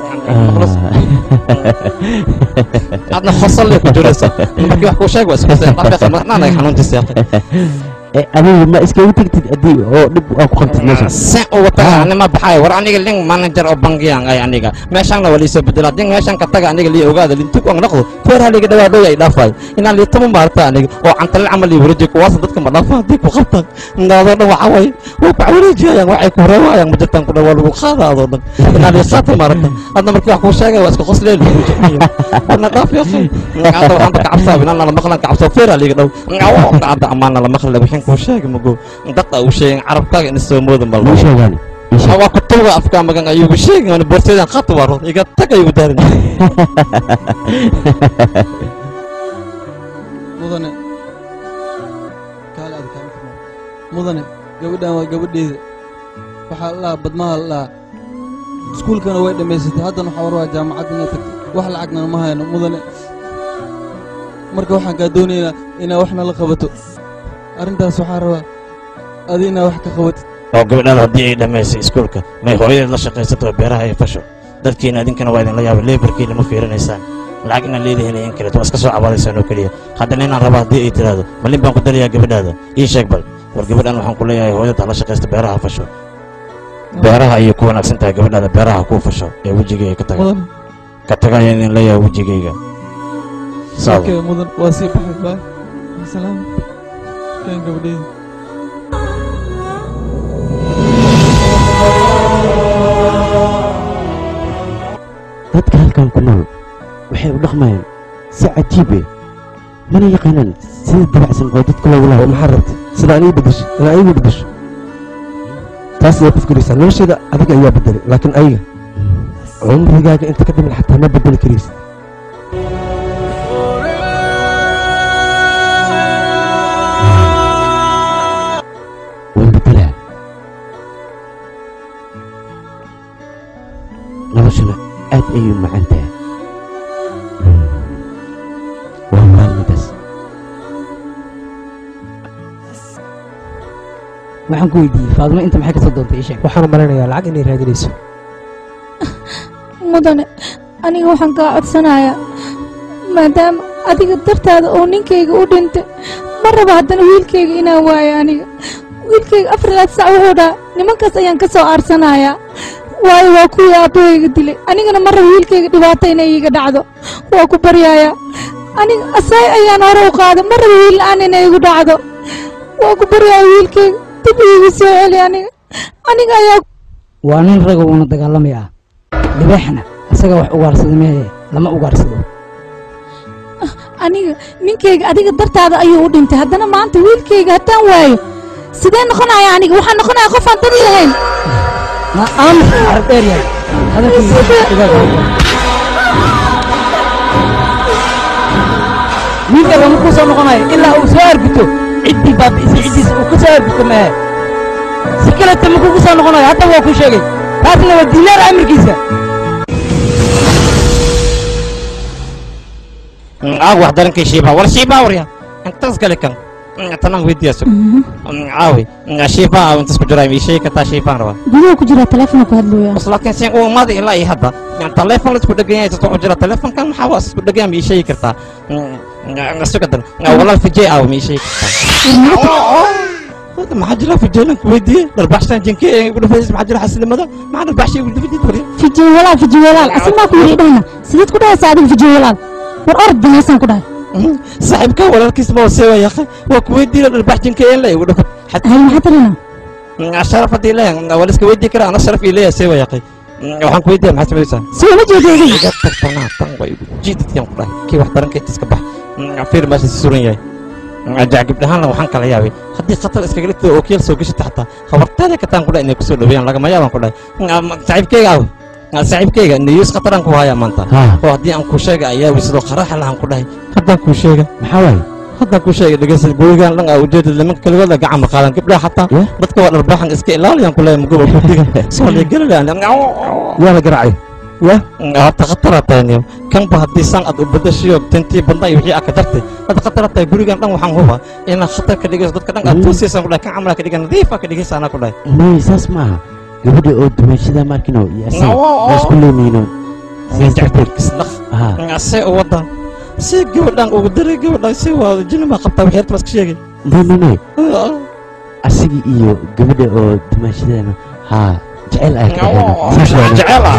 Speaker 10: adna khosallay ku jiraysa markii wax kuu sheeg waa isku dhaafeeqa marnaanaga xanuuntiisa yaqay
Speaker 6: ee adiga ma iskaga tegtid haddii oo dhib aa ku qabtid meeshan
Speaker 10: sen uga taga anima baxay war aniga lin manager oo bangiyaan ay aniga meeshaanna waa liisoo bedela din meeshaan ka taga aniga lii ogaada lintug aan noqdo feeraha liiga dhawaa dhow ay dhaafay inaan lii tama maarta aniga oo cantalin camal lii wareejiyo kuwaasa dadka ma dhaafa haddii ku qabtaan naadoo dhan waxaa waye way ku wareejiyayaan waxay ku reewaayaan ma jirtaan ku dhan waa lagu qaada adoo dhan inaan lii qaata maarata hadda markii wax kuu sheegay waa iska qosleen warna dhaaf yaqay hadda waxaan ka cabsaa inaan la maqlan ka cabso feeraha liiga dhow hadda amaana la maqla wixin kuu sheegay mago dadka uu sheegay carabkaaga in soo mooda ma
Speaker 6: muu sheegaani ii sheeg.
Speaker 10: waa kutuga afka magan ayugu sheegay aan borteedan qat waa rod iga tag ayugu daarin
Speaker 11: mudane kaale aad kaama furmo mudane gabadhan waa gabadheeda waxaa la dhahaa badmaha la dhahaa iskuulkana way dhammaysatay haddana waxaa war waa jaamacadda inay tagto wax lacagna ma hayno mudane marka waxaan kaa doonaynaa inaa waxna la qabato arrintaas waxaa rabaa adi inaa wax ka qabatid
Speaker 12: oo gabadhaada haddii ay dhammaysay iskuulka may hooyadeed la shaqaysato beeraha ay fasho dadkiina idinkana waa idinla yaaba leebarkiina ma fiirinaysaan
Speaker 10: lacag inaan leedahay in kaleeto waa iska soo cabaadaysaan oo keliya haddana inaan raba haddii ay tiraahdo malin baan ku dalayaa gabadhaada ii sheeg bal war gabadhan waxaan ku leeyahay hooyada hala shaqaysta beeraha fasho beeraha ayay ku wanaagsan tahay gabadhaada beeraha kuu fasho ee wejigay ay ka taga
Speaker 11: mudan
Speaker 10: ka taga ayaan idin leeyahay wejigayga sawa
Speaker 11: okay mudan waa sii baxay baay salaam keen gabadheeda
Speaker 6: dadka halkan ku nool waxay u dhaqmayaan si cajiibe mana yaqaanaan sida dabacsan oo dadka loogu
Speaker 3: oo
Speaker 6: laabo
Speaker 3: maxaa rabtay sida aan ii bedesho inaa iigu bedesho taas ayaa ku fikiraysaa nolosheeda adiga ayaa bedelay laakiin ayaga cumrigaaga inta ka dhiman xataa ma bedeli karaysa
Speaker 6: waan bedelaa noloshuna aad ayay u macaan tahay waa maalmidaas
Speaker 13: waxaan ku weydiiyey faadimo inta maxay kasoo doontay ii sheeg
Speaker 9: waxaan malaynayaa lacag inay raadinayso
Speaker 1: mudane aniga waxaan kaa codsanayaa maadaama adiga dartaada oo ninkayga u dhintay ma raba haddana wiilkayga inaan waayo aniga wiilkayga afar laad sac wuxuu dhaha nimankaas ayaan ka soo aarsanayaa waayo waa kuwii aabbahayga dilay anigana ma raba wiilkayga dhibaato inay iiga dhacdo waa ku baryayaa aniga asaay ayaan hore u qaaday ma raba wiil la'aan inay igu dhacdo waa ku baryayaa wiilkayga dib iigu soo celi aniga aniga ayaa
Speaker 13: waa nin raga uuna dagaalamayaa libeexna isaga wax ugaarsada mehe lama ugaarsado
Speaker 1: aniga ninkayga adiga dartaada ayuu u dhintay haddana maanta wiilkayga haddaan waayo sidee noqonaya aniga waxaan noqonaya qof aan dad lahayn
Speaker 13: na aamus arag dheer yahay hadalkiisa igaaga wiilka lama ku soo noqonayo ilaa uu soo arguto ciddii baabi'isay ciddiisa uu ka soo arguto mehe si kaleta ma kugu soo noqonayo hadda waa ku sheegay taasna waa diilaar amirkiisa
Speaker 10: aag wax darankay shiibaa war shiibaa warya intaas gale kan tanaan weydiiyaso caawi shiibaa intaas ku jiraa ii sheegi kartaa shiibaan rabaa
Speaker 1: gudaha ku jira teleefona ku hadlooya
Speaker 10: bas laakiin sin uu maada ilaa iyo hadda teleefon la isku dhegan yahay isku jira teleefonkan maxaa waa isku dhegan ma ii sheegi kartaa sugadan walaal fijay aaw ma ii sheegi kartaa hada maxaa jira fijaylan ku weydiiye dharbaxshan jinke ee ugu dhafaysa maxaa jira xasilnimada maxaa dharbaxshay ugu dhafaysa warya
Speaker 1: fijiy walaal fijiy walaal asin maa ku yidhi dhahna sideed ku dhahaysa adiga fijiy walaal war orod banaysaan ku dhahay
Speaker 10: saaxiibka walaalkiis ma wasee waa yaqay waa ku weydiiye dharbax jinke ee la ugu dhafa
Speaker 1: hay maxaa tarina
Speaker 10: sharaf haddii leeyahay waa la iska weydii karaa ana sharaf ii leeyahay see waa yaqay waxaan ku weydiiya maxaa samaysaa
Speaker 1: soo ma jeedo adiga
Speaker 10: iga tagtanaa tan way jiidadkiyaan ku dhahay kii wax daranka intiis ka bax fiir meesha si suran yahay jacgibdhahaanna waxaan kala yaabay haddii khatar iskaga dhigto oo keel soo gashata xataa habarteeda kataan ku dhahay inay kusoo dhaweeyaan lagama yaabaan ku dhahay saaxiibkeyga aw saaxiibkeyga niyuus khataraan ku hayaa maanta oo haddii aan kuu sheega ayaa wisidoo qaraaxa lahaan ku dhahay haddaan kuu sheega
Speaker 6: maxaa waaye
Speaker 10: haddaan kuu sheega dhegeysa gurigaan dhan aa ujeedad nimanka kaligooda gacan ma qaadan gabdhaha xataa dadka waa dharbaaxan iska ilaaliyaan ku leeyahay mugoba gurdiga soo leegelinayaan
Speaker 3: waa la garaacay ya
Speaker 10: horta khatara tahay kanba haddii san aad u badashiyo tintii badna iyo wixii aad ka dartay hadda khatara tahay gurigan dhan waxaan huba inaad khatar ka dhigayso dadka dhan aad toosiyaysan ku dhahay kan camalaa ka dhigan nadiifa ka dhigaysa anaa ku dhahay
Speaker 6: may saas ma aha gabadha oo dumaashada maarkino iyo asaga waa isku leemayno sidaas darteed
Speaker 10: jacbirkisnaq see u wada see gabadhan ugu daray gabadhan see waa jini baa qabtaa wixii horta iska sheegay
Speaker 6: may may may asagii iyo gabadha oo dumaashadana haa jecel ay ka
Speaker 10: jecel ah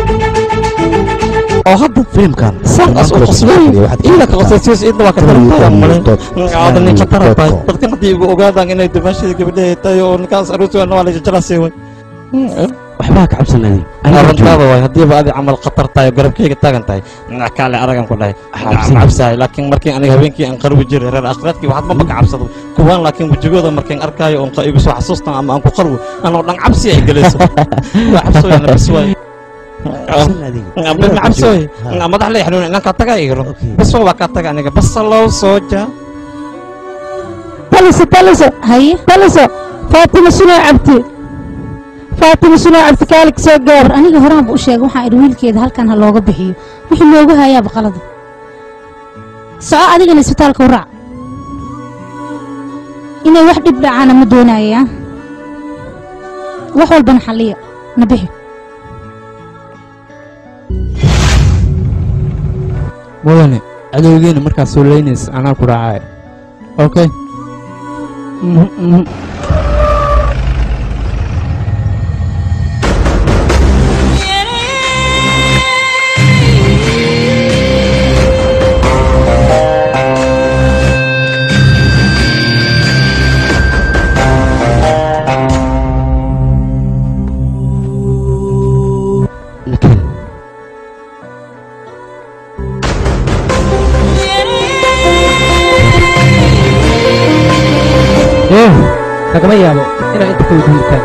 Speaker 10: oo hadda
Speaker 6: filimkan
Speaker 10: san as u qosbay ila ka qosaysiis idna waa ka tarantay male aada nin ka tarantay dadkan haddii ugu ogaadaan inay dumaashada gabadha tahay oo ninkaas aroos waa waa la jecelaasay way
Speaker 6: waxbaa ka cabsan adi
Speaker 10: arrintaada waay haddiiba adi camal khatar tahay oo garabkeyga taagan tahay kaale aragan ku dhahay cabsahay laakiin markii aniga habeenkii aan qarwi jiray reer akhiraadkii waxaad maba ka cabsado kuwaan laakiin wejigooda markaan arkaayo oon igu soo xasuustan ama aan ku qarwi anoo dhan cabsi ay gelayso waa cabsooyana bas waay bima cabsooy madax lay xanuun inankaa tagaa igro bas waa kaa taga aniga basalow sooja
Speaker 2: taliso taliso
Speaker 1: haye
Speaker 2: taliso faatima sunoo cabti faatima sunoo cabti kaalik soo gaar
Speaker 1: war aniga horaan bu u sheegay waxaan idhi wiilkeeda halkan ha looga bixiyo wixii loogu hayaaba qalada soco adigana isbitaalka u raac inay wax dhib dhacaana ma doonaya wax walbana xalliya na bixi
Speaker 11: mudane cadowgeena markaad soo leynaysa anaa ku raacaya okay
Speaker 9: eh lagama yaabo inaa inta ka wadiirtaan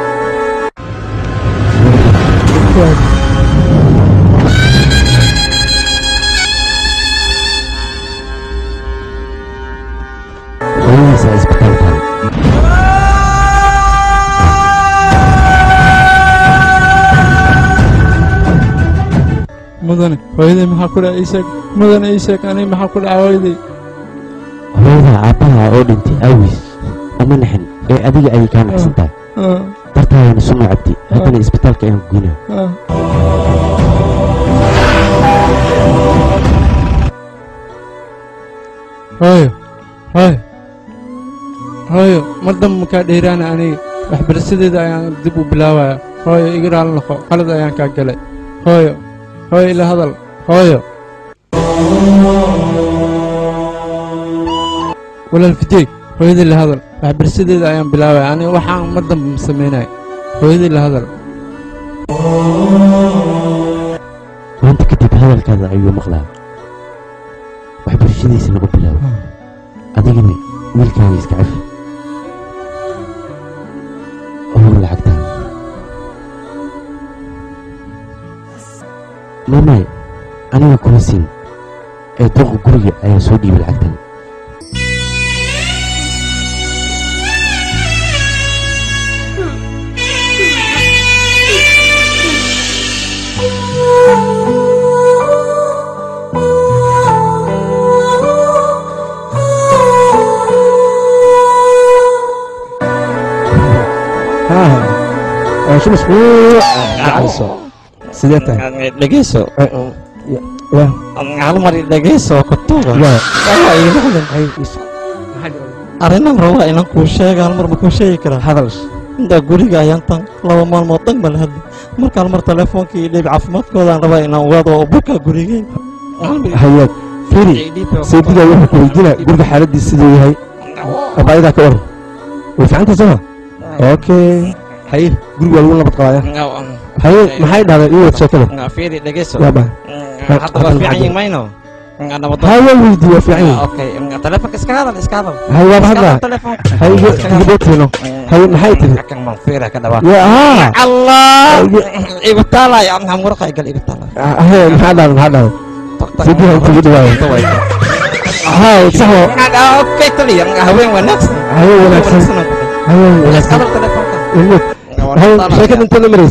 Speaker 4: hooyadiisa isbitaalka
Speaker 11: mudane hooyaday maxaa ku dhaca ii sheeg mudane ii sheeg aniga maxaa ku dhaca hooyaday
Speaker 4: hooyada aabbaha oo dhintay awis ama naxin ee adiga ayay kaa naxsan tahay
Speaker 11: Ah,
Speaker 4: dartaadana suma cabdi haddana isbitaalka ayaan ku geynaa
Speaker 11: ah. hooyo hooyo hooyo mar damba makaa dheeraana aniga waxbarashadeeda ayaan dib u bilaabaya hooyo iga raali noqo qalad ayaan kaa galay hooyo hooyo ila hadal hooyo walaal fijey hooyadii la hadal waxbarashadeeda ayaan bilaabaya aniga waxaan mar damba ma samaynaya hooyadii la hadal
Speaker 4: maanta kadib hadalkaada ayuu maqlaa waxbarashadiisa lagu bilaabo adigana wiilkaaga iska cafi oo lacagtaan mamay aniga kuma siin ee dooqa guriga ayaa soo dhiibay lacagtan
Speaker 3: ها شو مسموع عرسو سيدتها
Speaker 12: dhegeyso
Speaker 3: يا
Speaker 12: hal mar i dhegeyso kutuba
Speaker 3: يا
Speaker 12: arrinan rabaa inaan kuu sheega hal mar ma kuu sheegi karaa
Speaker 3: هذا
Speaker 12: intaa guriga ayaan tan laba maalmood dhan bal hadli marka hal mar teleefoonkii iyo dhiib caafimaadkoodaan rabaa inaan ogaado oo buka gurigeen
Speaker 3: هيا فيري سيدنا وحنا كويدنا قرب حالتي سيدو هي أبايدا كور وفي عندك سما أوكي هاي قرب ولا بتقايا هاي ما هاي هذا إيه تشكله
Speaker 12: fiiri dhegeyso
Speaker 3: يا با
Speaker 12: hadda waa fiican yihin mayno
Speaker 3: هاي ويديو في عيني
Speaker 12: okay telefoonka iska hadal iska hadal
Speaker 3: هاي واضح هذا هاي جبت هنا هاي ما هاي تري
Speaker 12: kan baan fiira ka dhawaa
Speaker 3: يا ها
Speaker 12: allah ibitaala ya maxaa muraqay gal ibitaala
Speaker 3: هاي ما هذا ما هذا سيدنا أنت بدو هاي صح
Speaker 12: okay taliya haween wanaagsan
Speaker 3: هاي وناكسن هاي
Speaker 12: iska
Speaker 3: وناكسن
Speaker 12: hadal telefoonka
Speaker 3: هاي شكل أنت نمرس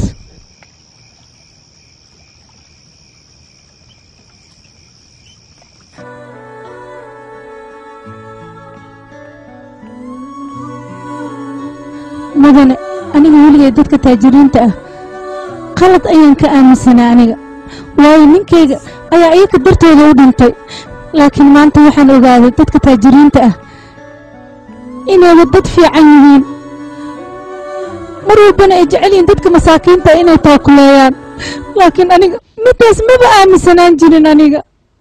Speaker 1: mudane aniga weligay dadka taajiriinta ah qalad ayaan ka aaminsanaa aniga waayo ninkayga ayaa iyaga dartooda u dhintay laakiin maanta waxaan ogaaday dadka taajiriinta ah inayba dad fiican yihiin mar walbana ay jecel yihiin dadka masaakiinta ah inay taakuleeyaan laakiin aniga midaas maba aaminsanaan jirin aniga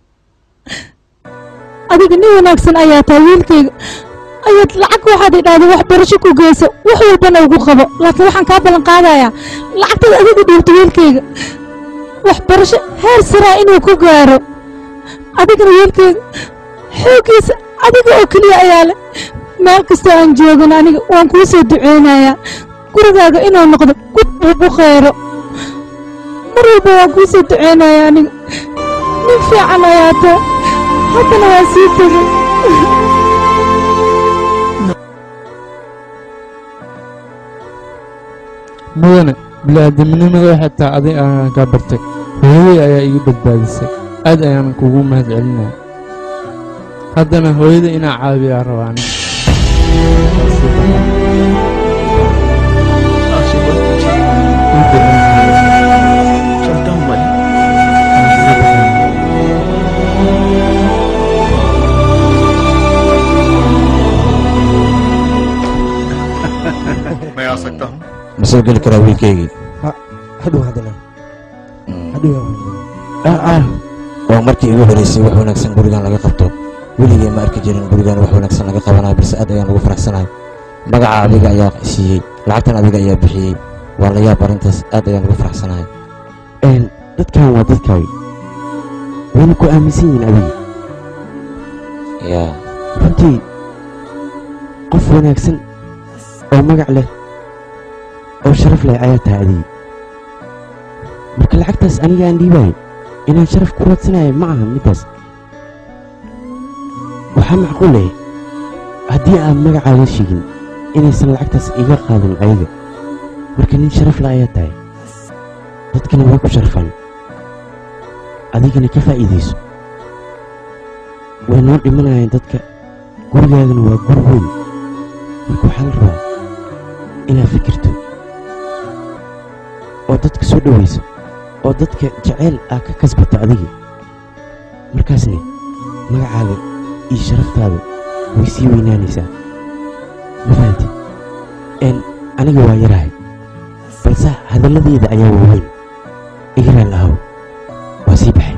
Speaker 1: adiga nin wanaagsan ayaa tahay wiilkayga ayaad lacag waxaad idhaahda waxbarasho ku geyso wax walbana ugu qabo laakiin waxaan kaa ballan qaadayaa lacagtada adiga dhiibto wiilkayga waxbarasho heer saraa inuu ku gaaro adigana wiilkayga xooggiisa adiga oo keliya ayaa leh meel kastoo aan joogan aniga waan kuu soo duceynayaa gurigaaga inuu noqdo gud ugu khayro mar walba waan kuu soo duceynayaa aniga nin fiican ayaa taa haddana waan sii tegay
Speaker 11: mudane bini'aadamnimada waxay tahay adig ayaan kaa bartay hooyaday ayaa iga badbaadisay aad ayaan kugu mahad celinaya haddana hooyada inaa caawiyaa rabaa aniga
Speaker 14: चलता हूँ भाई मैं आ सकता हूँ
Speaker 6: ma soo geli karaa wiilkaygii
Speaker 3: hadhow haddana hadhow
Speaker 6: waa markii igu horeysay wax wanaagsan gurigan laga qabto weligay ma arki jirin gurigan wax wanaagsan laga qabanayo balse aad ayaan ugu faraxsanahay magaca adiga ayaa siiyey lacagtan adiga ayaa bixiyey waa la yaab arrintaas aad ayaan ugu faraxsanahay
Speaker 4: dadkan waa dadkaagi wayna ku aaminsan yihiin adiga
Speaker 6: yaa
Speaker 4: runtii qof wanaagsan oo magac leh oo sharaf leh ayaa tahay adiga marka lacagtaas aniga aan dhiibayo inaan sharaf ku raadsanayo ma aha middaas waxaa macquul leh haddii aan magacaaga sheegin inaysan lacagtaas iga qaadan ayaga marka nin sharaf leh ayaa tahay dadkana way ku sharfaan adigana ka faa'iidayso way noo dhimanayaan dadka gurigaagana waa guri weyn marka waxaa la rabaa inaad fikirto oo dadka soo dhowayso oo dadka jaceyl aa ka kasbato adiga markaasne magacaaga iyo sharaftaada way sii weynaanaysaa ma fahanti n aniga waa yarahay balse hadalladeeda ayaa waaweyn igaraal ahow waa sii baxay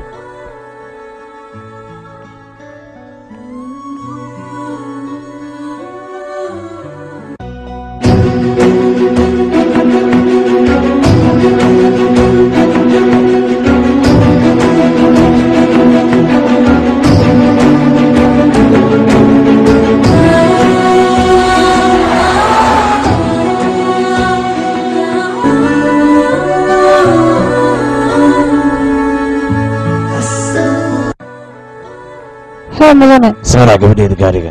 Speaker 2: hee mudane
Speaker 6: saaraa gabadheeda gaariga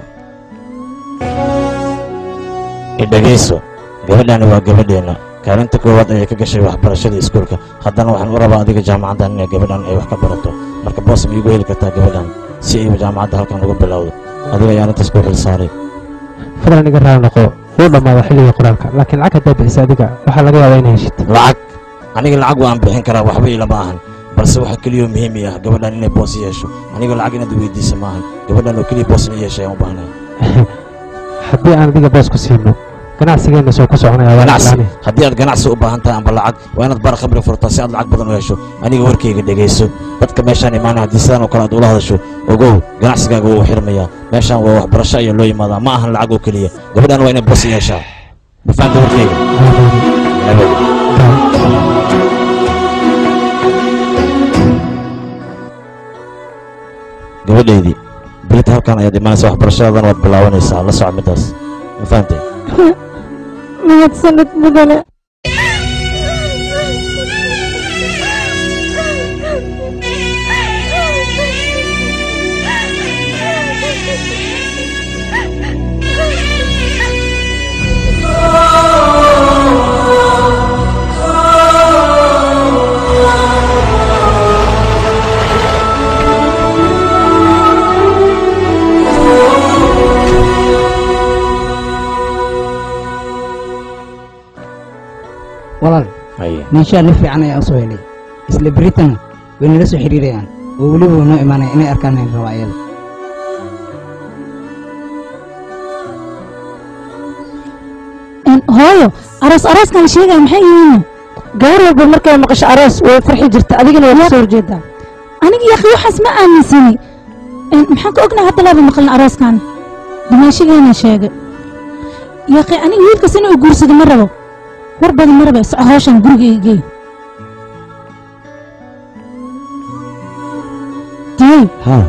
Speaker 6: idhegayso gabadhani waa gabadheenna kaalinta koowaad ayay ka gashay waxbarashada iskuulka haddana waxaan u rabaa adiga jaamacaddan inay gabadhan ay wax ka barato marka boos ma iigu heli kartaa gabadhan si ay jaamacadda halkan uga bilowdo adiga ayaa arrintaas ku xil saaray
Speaker 15: fadlan iga raali noqo wuu dhammaada xilliga qoraalka laakiin lacag haddaa bixisa adiga waxaa laga yaabaa inay heshid
Speaker 6: lacag aniga lacag waan bixin karaa waxba ilama ahan balse waxa keliyoo muhiim i ah gabadhan inay boos yeesho aniga lacag inaad weydiisa maahan gabadhan oo keliya boos ina yeeshay aan u baahnay
Speaker 15: haddii aan adiga boos ku siino ganacsigeenna soo ku soconaya waa
Speaker 6: ganacsi
Speaker 15: iclaane
Speaker 6: haddii aad ganacsi u baahan tahay amba lacag waa inaad bar khamri furtaa si aad lacag badan u hesho aniga warkayga dhegayso dadka meeshaan imaanaya haddii sidaan oo kale aad ula hadasho ogow ganacsigaaga wuu xirmayaa meeshaan waa waxbarasho ayaa loo yimaadaa ma ahan lacag oo keliya gabadhan waa inay boos yeeshaa ma fahamta warkayga gabadhaydii berita halkan ayaad imaanaysa waxbarashadadan waad bilaabanaysaa la soco middaas ma fahamtay
Speaker 2: mahadsanid mudane
Speaker 13: walaal ninshaa nin fiican ayaa u soo helay isla beritana way nala soo xidhiirayaan oo weliba way noo imaanaya inay arkaan in raba ayada
Speaker 1: Een, hooyo aroos arooskan la sheegaya maxay yihiin
Speaker 2: gaar walba markay maqasho aroos way farxi jirta adigana waa kasoo horjeedaa
Speaker 1: aniga yaqi waxaas ma aaminsani Een, maxaan ka ognahay hadda laaba maqlin arooskan dumaashigeena sheegay yaqi aniga wiilkas inuu guursado ma rabo war badan ma raba soco hawshan gurigayga geey diyey
Speaker 4: haa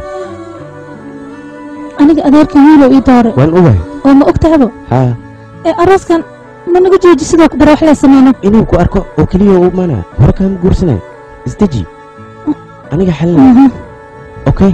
Speaker 1: aniga adeerkan wiilow ii doore
Speaker 4: waan ogahay
Speaker 1: oo ma og tahabo
Speaker 4: haa
Speaker 1: ee arooskan ma naga jooji sidoo bare wax la sameyno
Speaker 4: inuu ku arko oo keliya u imaanaya hore kaama guursanaya isdeji aniga xalina okay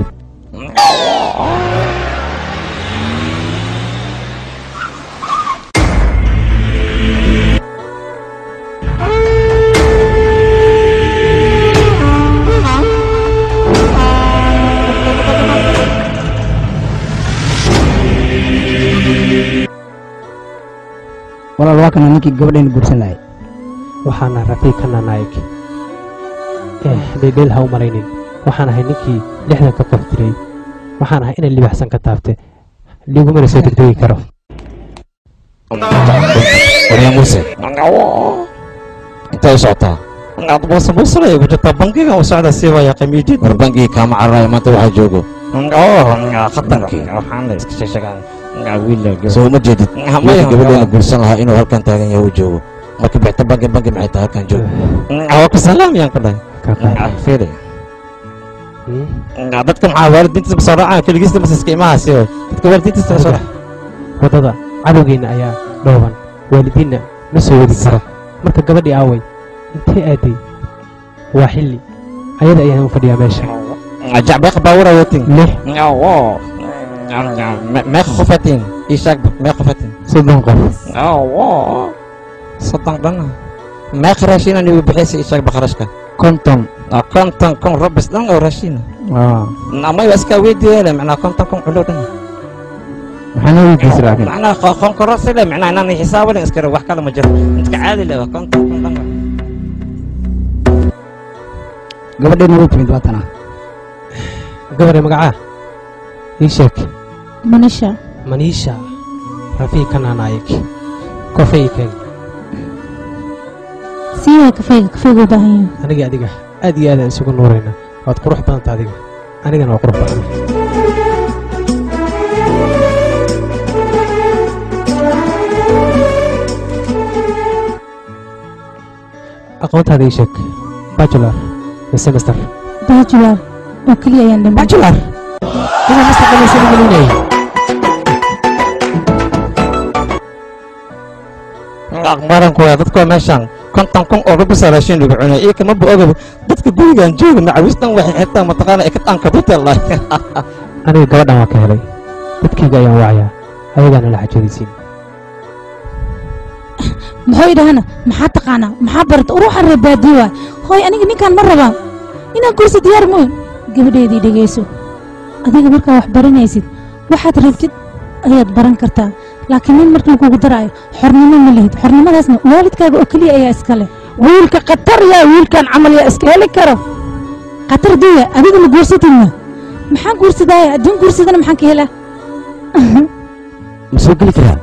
Speaker 13: walaal waa kana ninkii gabadhayna guursan lahay
Speaker 15: waxaana rafiikana naayig eh dheedheel ha u malaynin waxaan ahay ninkii lixdan ka qof diray waxaan ahay inay libaxsan ka taabte ligumana soo degdegi karo
Speaker 12: maya muuse intay u socotaa
Speaker 10: boose buusalay ugu jirtaa bangiga u socda sii waya qamiijid
Speaker 12: war bangigii kaama cararayo maanta waxaa joogo
Speaker 10: khatankii waxaan la iska sheegaa
Speaker 12: soo uma jeedid
Speaker 10: Maya,
Speaker 12: wiilka gabadheena
Speaker 10: maya.
Speaker 12: guursan lahaa inuu halkan taagan yahay uu joogo marka bixta bangi bangi maxay tahay halkan joogo
Speaker 10: waa ku salaamiyaan ku dhahay fiiri dadka maxaa waalidiintiisa soo raacaan keligiista masaska imahaasi oo dadka waalidiintiisa soo raaca
Speaker 15: waddada cadowgeenna ayaa dhooban waalidiinna ma soo wadi karo marka gabadhii aaway intee aaday waa xilli ayada ayaan u fadhiyaa meesha
Speaker 10: jacbeeq baawura watin
Speaker 15: lix
Speaker 10: meeqa qofatiin ii sheeg meeqa qofatiin
Speaker 15: soddon qof
Speaker 10: soddon dhana meeqa raashinan igu bixiysa ii sheeg bakharashka
Speaker 15: konton
Speaker 10: konton kun robis dhan oo raashina amay waa iska weydiiyele macnaa konton kun culo dhan
Speaker 15: maxaana weydiisa laakiin
Speaker 10: macnaa qonkorosile macnaa inaan xisaabalin iskara wax kale ma jiro intka caadi leh waa konton kun dhan
Speaker 13: gabadheena way timid waatana
Speaker 15: gabadhe magacaa ii sheeg
Speaker 1: manisha
Speaker 15: maniisha rafii kanaanaayik kofay keen
Speaker 1: sii waay kafayga kafayga u baahan yahay
Speaker 15: aniga adiga aad iyo aadaan isugu nuurayna waad qurux badanta adiga anigana waa qurux badan aqoontaada ii sheeg bachelor iyo semester
Speaker 1: bachelor oo keliya ayaan dhiman
Speaker 15: bachelor inaa mustaqbaleysa gelinayay
Speaker 10: aqbaranku waa dadka meeshan konton kun oo rubisa raashin lagu cunay iyo kama ba ogaba dadka gurigan jooga macawistan waxay xitaa mataqaana ekataanka butel
Speaker 15: aniga gabadhan waa ka helay dadkayga ayaan wacayaa ayagaana la xajoodaysiin
Speaker 1: muxuu idhahana maxaa taqaanaa maxaa barata uruuxan reer baadiyo waay hooy aniga ninkaan ma rabaan inaan kursi diyaar mooyn gabadheedii dhegayso adiga markaa wax baranaysid waxaad rabtid ayaad baran kartaa laakiin nin markii kugu daraayo xornimo ma lihid xornimadaasna waalidkaaga oo keliya ayaa iska leh
Speaker 2: wiilka khatar yaa wiilkan camal yaa iska heli karo
Speaker 1: khatar duya adiga ma guursatidna maxaan guursadaaya adduun guursadana maxaan ka helaa
Speaker 6: ma soo geli karaa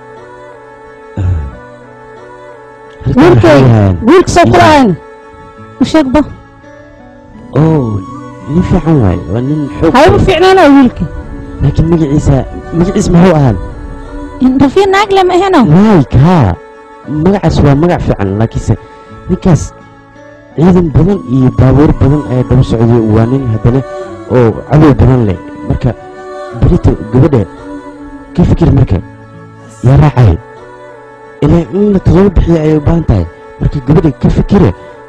Speaker 2: wiilkay wiilka soo kulahayn
Speaker 1: u sheegba
Speaker 6: oo nin fiican waaye waa nin xoog
Speaker 2: hayba fiicnaana wiilka
Speaker 6: laakiin magaciisa magaciis muxuu ahaan
Speaker 1: rafiin naagle ma aheno
Speaker 6: like haa magacaas waa magac fiican laakiinse ninkaas ciidan badan iyo baabuur badan ayaa daba socday waa nin haddana oo cadow badan leh marka berito gabadha ka fikir marka yaa raacay ilaa in la todoba bixiya ayay u baahan tahay marka gabadha ka fikira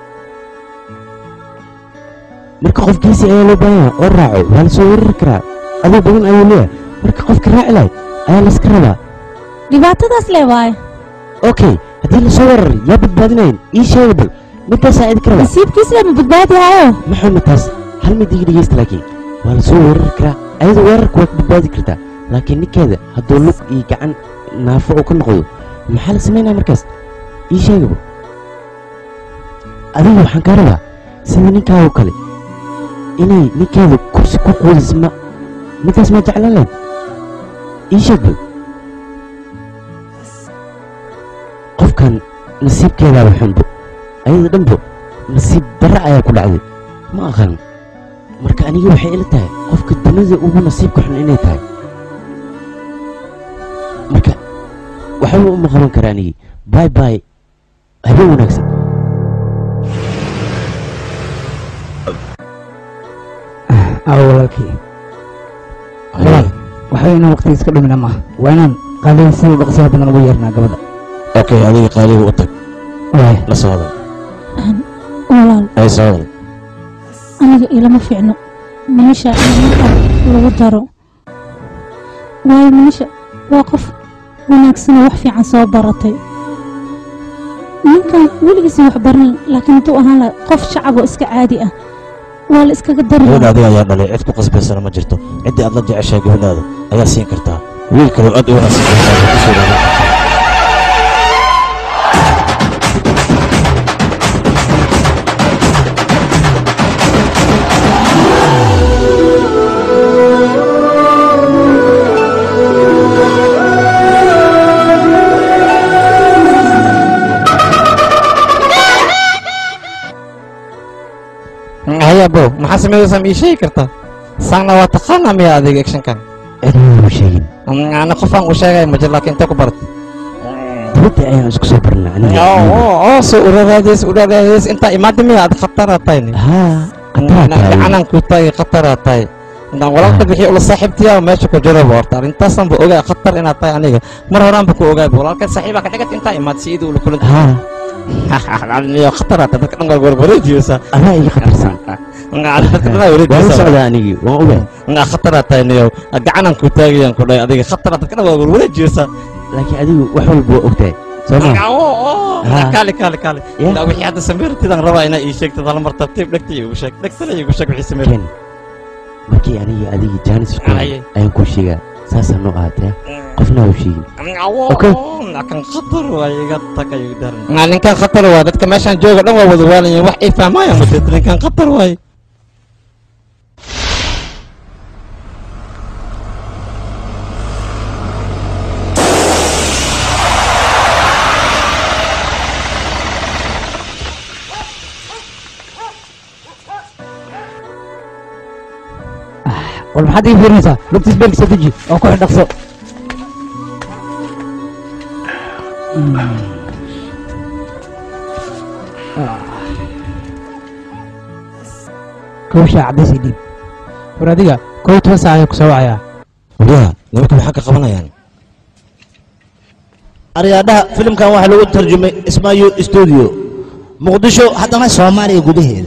Speaker 6: marka qofkiisi ayaa loo baahan yahay oo raaco waa la soo weerari karaa cadow badan ayuu leeyahay marka qofka raaci lahay ayaa layska rabaa
Speaker 1: dhibaatadaas lee waaye
Speaker 6: okay haddii la soo weeraray yaa badbaadinayn ii sheega bal midaasaa idinka rabaa
Speaker 1: nasiibkiisle ma badbaadi haayo
Speaker 6: maxaa mataas hal mid iga dhegeysta laakiin waa la soo weerari karaa ayada weerarka waad badbaadi kartaa laakiin ninkeeda hadduu lug iyo gacan naafo uu ka noqdo maxaa la samaynaya markaas ii sheegaba adiga waxaan kaa rabaa sida ninkaa oo kale inay ninkeeda kursi ku quudis ma midaas ma jeclaan lahayd ii sheeg bal qofkan nasiibkeedaaba xunbo ayada dhanbo nasiib darra ayaa ku dhacday ma aqaan marka aniga waxay ila tahay qofka dunida ugu nasiibka xun inay tahay marka waxba uma qaban kara anigi bay bay habeen wanaagsan
Speaker 13: awo walaalkii walaal waxba inaan waqtiga iska dhumina maaha waa inaan qaaliga sida dhaqsiyaha badan ugu yeernaa gabadha
Speaker 12: okay adiga qaaliga u tag
Speaker 13: waay
Speaker 12: la soo hadal
Speaker 1: walaal
Speaker 12: ay soo hadal
Speaker 1: aniga ilama fiicno meesha marka lagu daro waayo meesha waa qof wanaagsanoo wax fiican soo baratay ninkan weligiisa wax baran laakiin intuu ahaan laha qof shacab oo iska caadi ah waa la iskaga dari
Speaker 12: gabadha
Speaker 1: lahaa
Speaker 12: adiga ayaa dhalay cid ku qasbaysana ma jirto ciddii aad la jeceshahay gabadhaada ayaa siin kartaa wiil kaloo aad u wanaagsan gabadhaada ku soo dhawaan abo maxaa sameynaysaa ma ii sheegi kartaa saangna waa taqaanaa miya adiga actionkan
Speaker 6: ciduu sheegin
Speaker 12: ana qofaan u sheegay ma jir laakiin intee ku barat
Speaker 6: dibadda ayaan isku soo barnaa aniga
Speaker 12: oo soo uraraadays uraraadays intaa imaada miya aad khataraa tahay gacanaan ku tahay khataraa tahay intaan walaalka bixi ula saaxiibtiyaa meesha ku jiraba horta arintaasan ba ogaa khatar inaad tahay aniga mar horaan ba ku ogaaba walaalka saaxiibaa ka dhigat intaa imaad si iduu ula kulanta niyo khataraa tahay dadka dhan waa warwareejiyeysaa
Speaker 6: adaa iga khatarsan
Speaker 12: dadka dhan waa
Speaker 6: waan u
Speaker 12: wareejiyeysaa
Speaker 6: socdaa anigii waan ogaa
Speaker 12: nga khataraa tahay niyo gacanaan ku taagayaan ku dhahay adiga khataraa dadka dhan waa warwareejiyeysaa
Speaker 6: laakiin adigu wax walba waa ogtahay soo ma Ha.
Speaker 12: kaali kaali kaali
Speaker 6: Ya.
Speaker 12: ilaa wixii hadda sameyrtidaan rabaa inaa ii sheegtid hal mar tartiib dhegta iigu sheeg dhegtana iigu sheeg wixii sameyrtid
Speaker 6: ken markii anigii adigii jaanis isku
Speaker 12: Aye.
Speaker 6: ayaan kuu sheegaa saasaa noo ahaatee qofna ha u sheegin
Speaker 12: kan khatar waay iga tagay daran ninkan khatar waay dadka meeshaan jooga dhan waa wada waalanyihin wax ay fahmaayaan mateed ninkan khatar waay
Speaker 13: war maxaad ii fiirinaysaa lugtiis beelkisa deji oo ku xidhaqso kowshaa caddaysay dhiib
Speaker 15: war adiga kow toban saac ayaan ku soo wacayaa
Speaker 12: wariyaha nimanka maxaa ka qabanayaan
Speaker 14: aryaadhaha filimkan waxaa lagu tarjumay ismaayo studio muqdisho haddana soomaaliya gudaheeda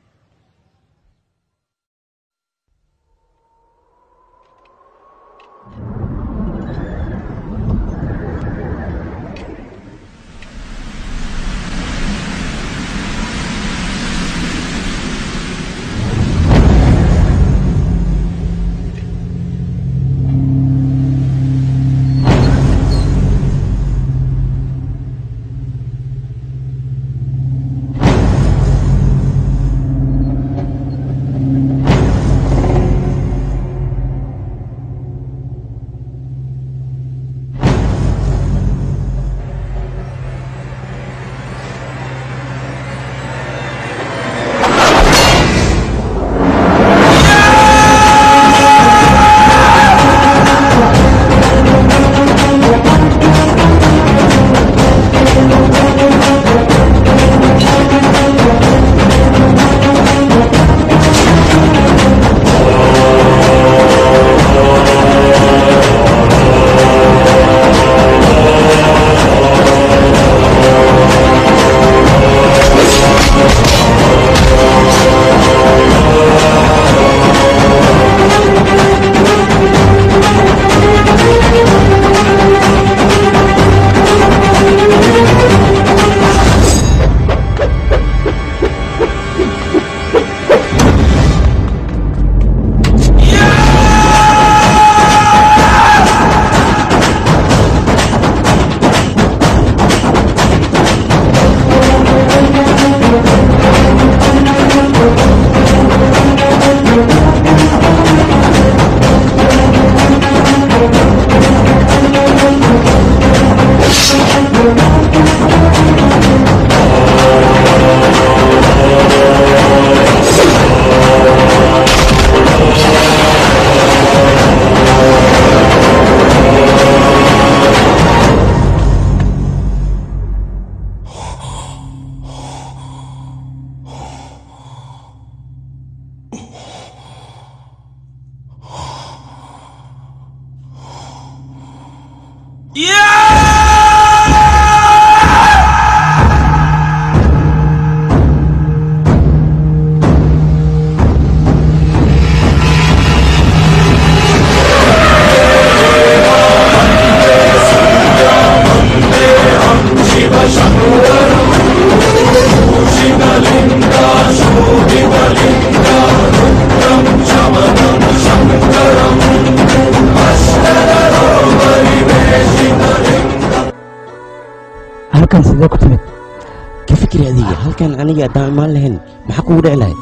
Speaker 13: halkan sidee ku timid
Speaker 6: ka fikri adiga halkan aniga haddaan imaan lahayn maxaa kugu dhici lahay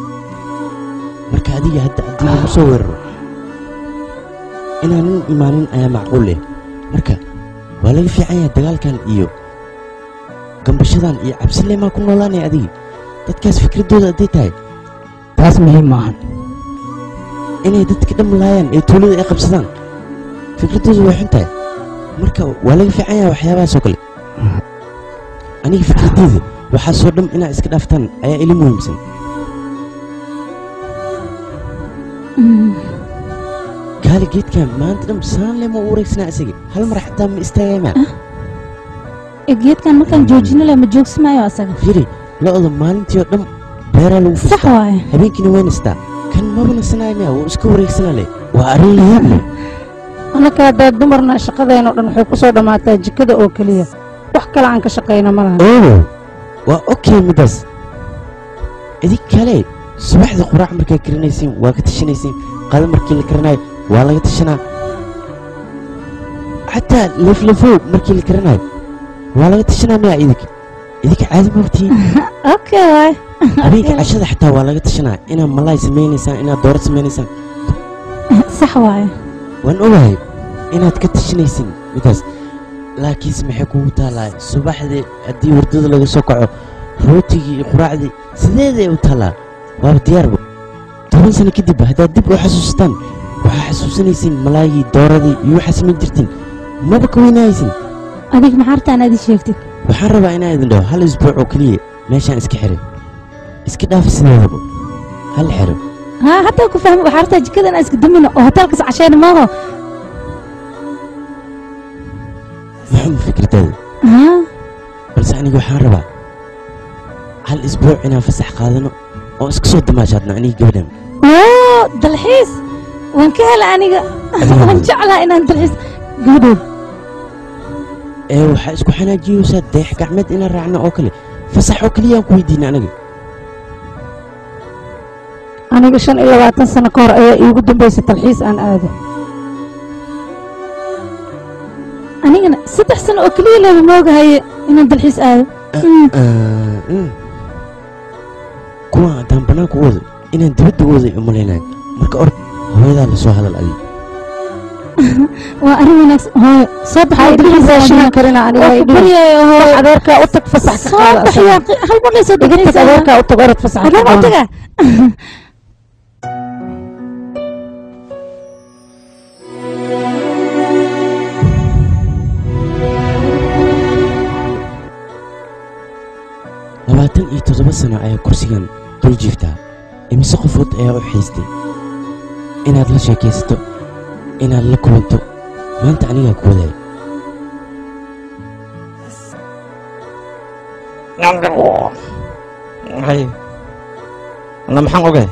Speaker 6: marka adiga hadda haddii lagu soo weeraro inaanan imaanin ayaa macquul leh marka waa laga fiican yahay dagaalkan iyo gambashadan iyo cabsileemaa ku noolaanaya adiga dadkaas fikraddooda hadday tahay
Speaker 13: taas muhiim maahan
Speaker 6: inay dadka dham laayaan ee tuulada ay qabsadaan fikradoodu way xun tahay marka waa laga fiican yahay waxyaabahaas oo kale aniga fikradeyda waxaasoo dham inaad iska dhaaftaan ayaa ila muhiimsan gaali geedkan maanta dham saan lema u wareegsanaa isaga hal mar xataa ma istaagay maa
Speaker 1: ee geedkan markaan joojino le ma joogsamaayo asaga
Speaker 6: firi lo-da maalintii oo dham beeraa lagu
Speaker 1: sax
Speaker 6: fustaa
Speaker 1: waaye
Speaker 6: habeenkiina way nastaa kan maba nasanaaya maa wuu iska wareegsanaa le waa arrin layaab leh
Speaker 2: annaka haddaa dumarna shaqadeenoo dhan waxay ku soo dhammaataa jikada oo keliya wax kale aan ka shaqayna ma laha
Speaker 6: oo waa okay middaas idig kale subaxdii quraac markaa karinaysiin waa ka tashanaysiin qada markii la karinayo waa laga tashanaa xataa laflafow markii la karinayo waa laga tashanaa maya idig idinka caadi ma ogtihiin
Speaker 1: okay waay
Speaker 6: habeenka cashada xataa waa laga tashanaa inaad malaay samaynaysaan inaad dooro samaynaysaan
Speaker 1: sax waaye
Speaker 6: waan ogahay inaad ka tashanaysin midaas laakiinse maxay kugu taallaa subaxdii haddii wardada laga soo kaco rootigii iyo quraacdii sideeday u taallaa waaba diyaarba toban sano kadib haddaad dib u xasuustaan waxaa xasuusanaysiin malaagii dooradii iyo waxaa samayn jirtiin maba ka weynahaysin
Speaker 1: adig maxaa rabtaa inaad ii sheegtid
Speaker 6: waxaan rabaa inaan idin dhaho hal isbuuc oo keliya meeshaan iska xiray iska dhaafa sideedaba hal xiro
Speaker 1: haa hataa ku fahmi waxaa rabtaa jikada inaan iska damino oo hotelkas cashayna maaho
Speaker 6: maxuma fikradaada
Speaker 1: haa
Speaker 6: balse aniga waxaan rabaa hal isbuuc inaan fasax qaadano oo iska soo damaashaadna aniga gabadhan
Speaker 1: oo dalxiis waan ka hela aniga waan jeclaa inaan dalxiis gabadhood
Speaker 6: ee waxaa isku xanaajiyeysaa dayax gacmeed inaan raacno oo kale fasax oo keliya aan ku weydiina aniga
Speaker 2: aniga shan iyo labaatan sano ka hor ayaa iigu dambaysay talxiis aan aado
Speaker 1: anigana saddex sano oo keliya leeba moogahaye inaan dalxiis aado
Speaker 6: kuwaan haddaan bannaanka u wado inaan dibadda u waday umalaynayo marka or hooyadaa la soo hadal adiga
Speaker 1: waa arrin wanaagsan hooyo soo bax
Speaker 2: Waxay dhibaysaan karina aniga ay dhihi. Wax adeerkaa u tag fasax ka
Speaker 1: soo
Speaker 2: qaada
Speaker 1: bax
Speaker 2: asaga.
Speaker 1: yaa hal mar lay soo
Speaker 2: Iga tag
Speaker 1: deganaysaa
Speaker 2: adeerkaa u tag orod fasax ka
Speaker 1: Haddaan u
Speaker 2: qaada.
Speaker 1: tagaa
Speaker 6: labaatan iyo toddoba sano ayaa kursigan dul jiiftaa imise qofood ayaa u xiistay inaad la sheekaysato inaad la kulanto maanta anigaa ku wadaaya
Speaker 12: hay ana maxaan ogahay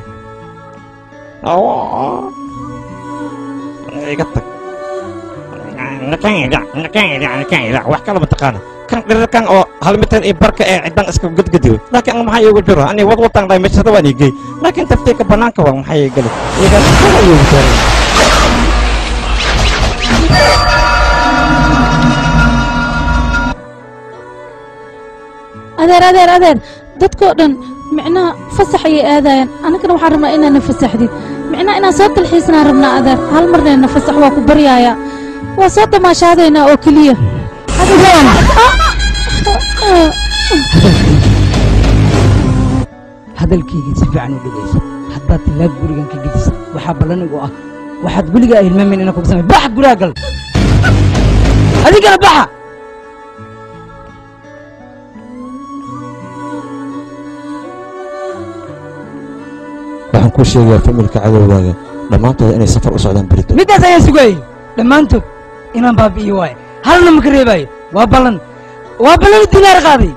Speaker 12: iga tag nakayda nakayda nakayda wax kala mataqaana kan dhirirkan oo hal mitir iyo barka ee cidan iska gudgudiyo laakiin anga maxaa iigu jiro ani wad wataan dhahay meeshada waan igey laakiin taftiika banaanka waa maxaa ii geli iyagaa kala iigu jiro
Speaker 1: adeer adeer adeer dadkoo dhan micnaha fasax ayay aadayaan annagana waxaan rabnaa inaana fasaxdid micnaha inaan soo dalxiisnaan rabnaa adeer hal marneena fasax waa ku baryaaya waa soo damaashaadaynaa oo keliya
Speaker 13: hadalkayga si fiican u dhegayso haddaad tilaab gurigan ka gediso waxaa ballanigu ah waxaad weligaa hilmaamin inaan kugu samay baxa guriga gal adigana baxa
Speaker 4: waxaan kuu sheegayaa familka cadowgaaga dhammaantooda inay safar u socdaan berito
Speaker 13: middaas ayaan sugayay dhammaantood inaan baabi'iyo waaye halna ma ka reebaayo waa ballan waa ballan dinaar qaaday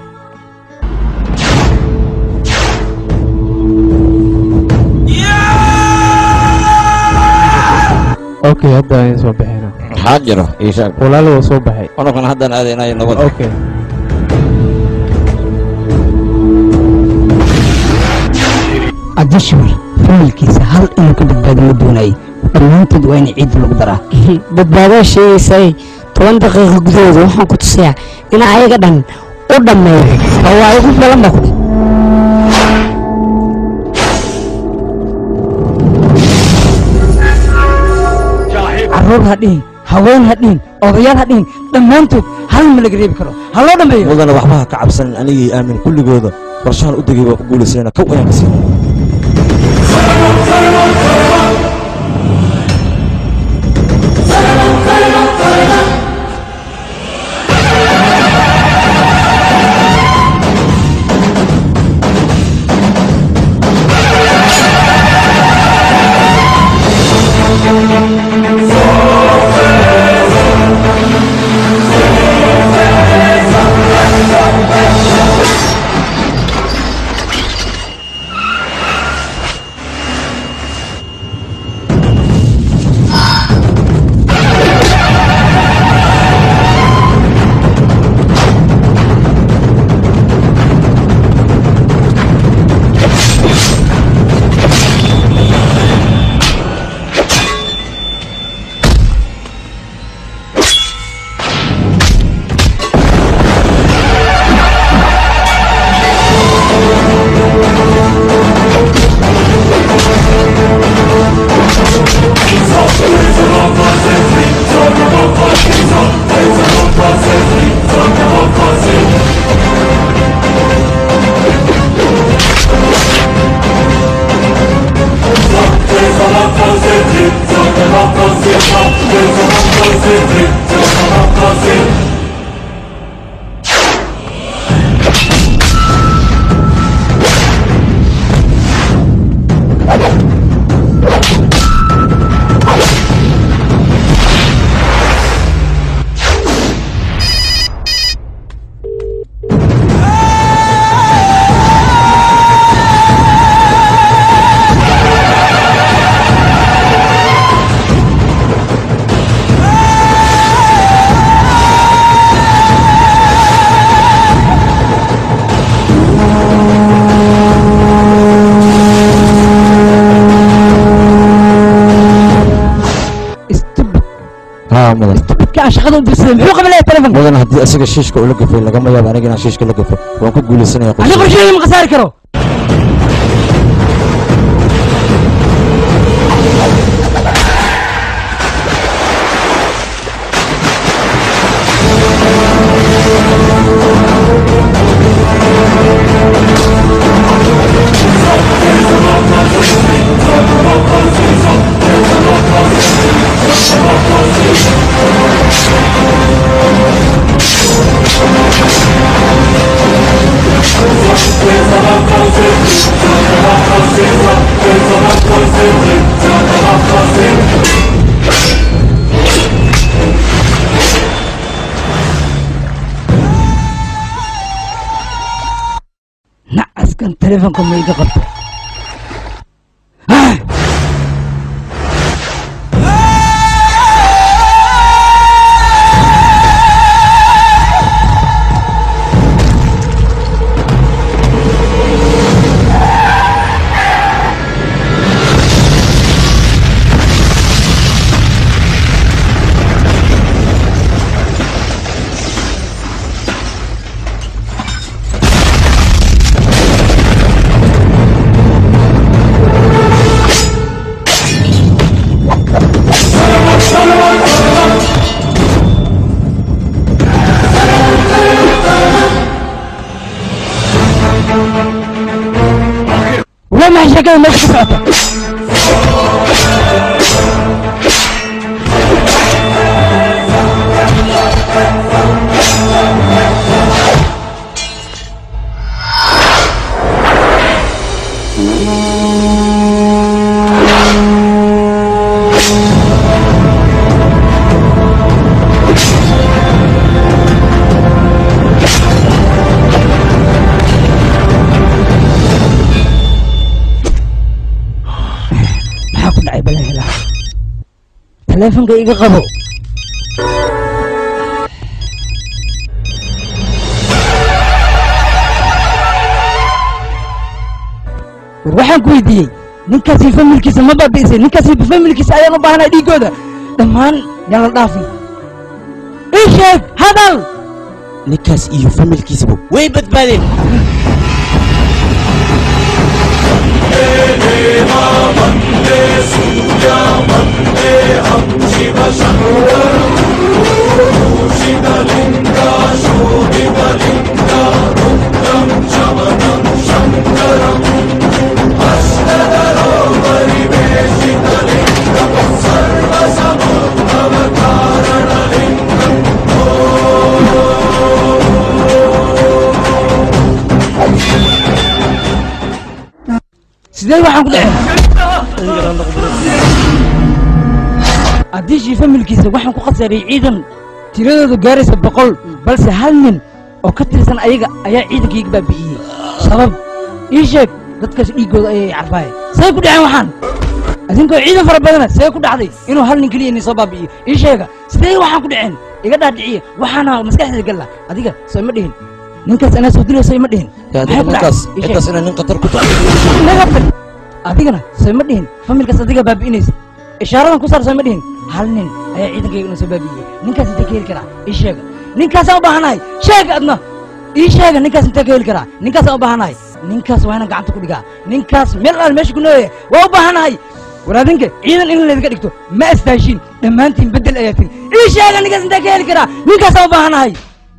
Speaker 15: okay hadda ayaan soo baxayna
Speaker 12: maxaa jiro ii sheeg
Speaker 15: walaalo waa soo baxay
Speaker 12: anugana haddaan aadaynayo nabad
Speaker 15: okay
Speaker 13: cabdishawar familkiisa hal inuu ka badbaado ma doonayay dhammaantood waa in ciid lagu daraa
Speaker 16: badbaadaa sheegaysay toban daqiiqo gudahooda waxaan ku tusayaa in ayaga dhan u dhammeeyo oo waa igu balan baa ku dhi
Speaker 13: carruur ha dhihin haween ha dhihin odayaal ha dhihin dhammaantood hal ma laga reebi karo ha loo dhammeeyo
Speaker 4: mudana waxba ha ka cabsanin anigii aamin kulligooda qorshahan u degay waa ku guulaysayna kow ayaan ka siinay
Speaker 3: haa mudan
Speaker 13: ka shaqada u dirsaday muxuu qabanaya telefonka
Speaker 3: mudan haddii asiga shiishka ula gafay lagama yaabo aniga inaan shiishka la gafo waan ku guulaysanaya
Speaker 13: ani qorsheeda ma khasaari karo nacaskan telefonka ma iga qabto waa maxay sheekada meesha ka socota maxaa ku dhacay balan helaa telefonka iga qabo war waxaan ku weydiiyey ninkaasi familkiisa ma baabi'isay ninkaasi familkiisa ayaan u baahanay dhiigooda dhammaan yaan la dhaafin ii sheeg hadal
Speaker 6: ninkaas iyo familkiisaba way badbaadeen
Speaker 5: Shankaram
Speaker 13: sidee waxaan ku dhaceen haddii shii familkiisa waxaan ku khasaaray ciidan tiradoodu gaaraysa boqol balse hal nin oo ka tirsan ayaga ayaa ciidankayga baabi'iyey sabab ii sheeg dadkaas dhiiggooda ayay carfaaye say ku dhaceen waxaan adinkoo ciidan fara badana see ku dhacday inuu hal nin keliya inay soo baabi'iyo ii sheega sidee waxaan ku dhaceen iga dhaadhiciye waxaana maskaxdeeda galla adiga soo ima dhihin ninkaas anaa soo dilayso ima dhihin
Speaker 12: yaa
Speaker 13: Maxay ku
Speaker 12: ninkaas
Speaker 13: dhacay? Ii sheeg.
Speaker 12: intaas inay nin khatar ku tahay
Speaker 13: naga tag adigana soo ima dhihin familkaas adiga baabi'inaysa ishaaradan ku saar soo ima dhihin hal nin ayaa ciidankayga inuu soo baabi'iyey ninkaas intee ka heli karaa ii sheega ninkaasaan u baahanahay sheega adna ii sheega ninkaas intee ka heli karaa ninkaasaan u baahanahay ninkaas waa inaan gacanta ku dhigaa ninkaas meel aan meesha ku nooyaya waa u baahanahay waraadinka ciidan in laydinka dhigto ma astaashiin dhammaantiin beddel ayaa tiri ii sheega ninkaas intee ka heli karaa ninkaasaan u baahanahay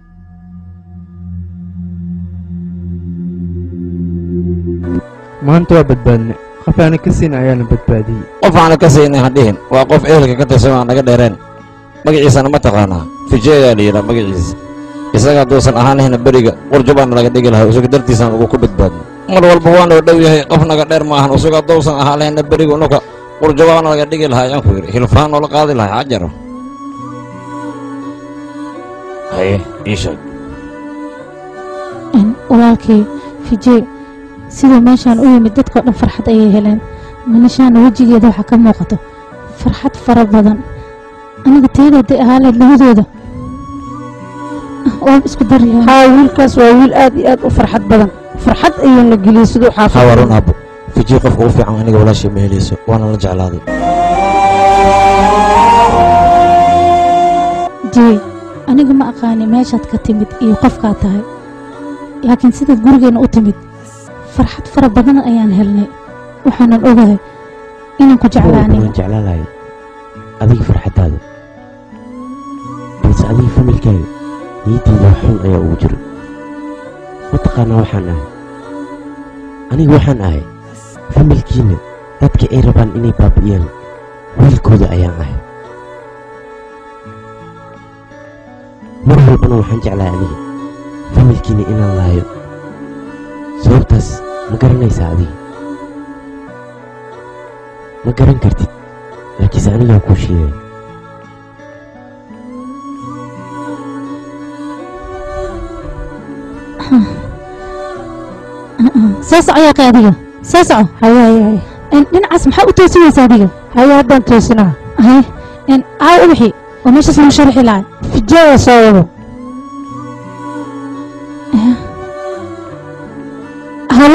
Speaker 15: maanta waa badbaadne qof aana ka siin ayaana badbaadiyey
Speaker 12: qof aana ka siinay hadhihin waa qof ehelka ka tirsan aan naga dheereen magaciisana ma taqaanaa fije ayaa la yidhaha magaciisa isaga hadduusan ahaanahayna beriga qurjubaana laga dhigi lahaa isaga dartiisaan ugu ku badbaadno mar walba waanoo dhow yahay qof naga dheer ma ahan isaga hadduusan ahaan lahayna beriga unuka qurjubaana laga dhigi lahaa ayaan ku yidhi hilfaan oo la qaadi lahaa xajaro haye ii sheeg
Speaker 1: Een, walaalkay fijee siduu meeshaan u yimid dadkao dhan farxad ayay heleen manishaana wejigeeda waxaa ka muuqato farxad fara badan aniga teedaday ahaaleed labadooda waan isku daryaa
Speaker 2: haa wiilkaas waa wiil aad iyo aad u farxad badan farxad ayuuna geliyey siduu xaafid
Speaker 4: hawarun aabo fiji qofka ugu fiican aniga walaashay ma helayso waana la jeclaaday
Speaker 1: jey aniga ma aqaani meeshaad ka timid iyo qofkaad tahay laakiin sidaad gurigeenna u timid farxad fara badan ayaan helnay waxaanan ogahay inaan ku jeclaanin
Speaker 4: waan jeclaan lahay adiga farxaddaada balse adiga familkaaga niyaddeeda wax xun ayaa ugu jiro mataqaanaa waxaan ahay aniga waxaan ahay familkiinna dadka ay rabaan inay baabi'iyaan wiilkooda ayaan ahay mar walbana waxaan jeclahay aniga familkiinna inaan laayo sababtaas ma garanaysaa adiga ma garan kartid laakiinse anigaa kuu sheegay
Speaker 1: soo soco yaaqay adiga soo soco
Speaker 2: haye haye haye
Speaker 1: Een, dhinacaas maxaa u toosinaysa adiga
Speaker 2: haye haddaan toosinaa
Speaker 1: haye een, aa ubaxi oo meeshaas lagu sharxi lahay
Speaker 2: fijeeda soo wado
Speaker 1: halo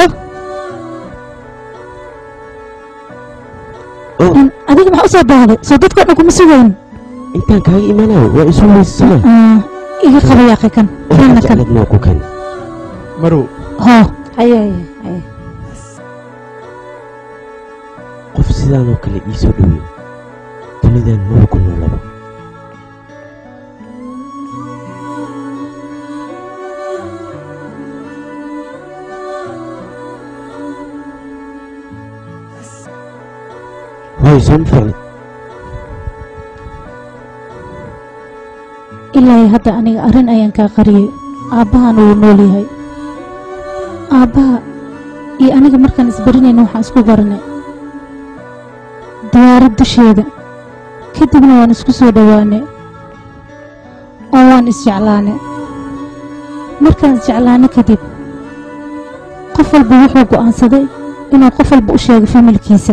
Speaker 1: Een, adiga maxaa u soo baahday soo dadkao dhan kuma sugayn
Speaker 4: intaan kaaga imaanayo waa isu weysasana
Speaker 1: Ah, iga qaba yaaqay kan kanna kan
Speaker 4: jecladna waa ku kan
Speaker 15: marow
Speaker 1: hoo
Speaker 2: haye haye haye
Speaker 4: qof sidaan oo kale ii soo dhoweey dunidan maba ku noolaba hooy soo ma fiicnid
Speaker 1: ilaa iyo hadda aniga arrin ayaan kaa qariyey aabbahan wuu nool yahay aabbaha iyo aniga markaan isbarinayna waxaan isku baranay diyaarad dusheeda kadibna waan isku soo dhowaanay oo waan isjeclaanay markaan isjeclaanay kadib qof walba wuxuu go'aansaday inuu qof walba u sheego familkiisa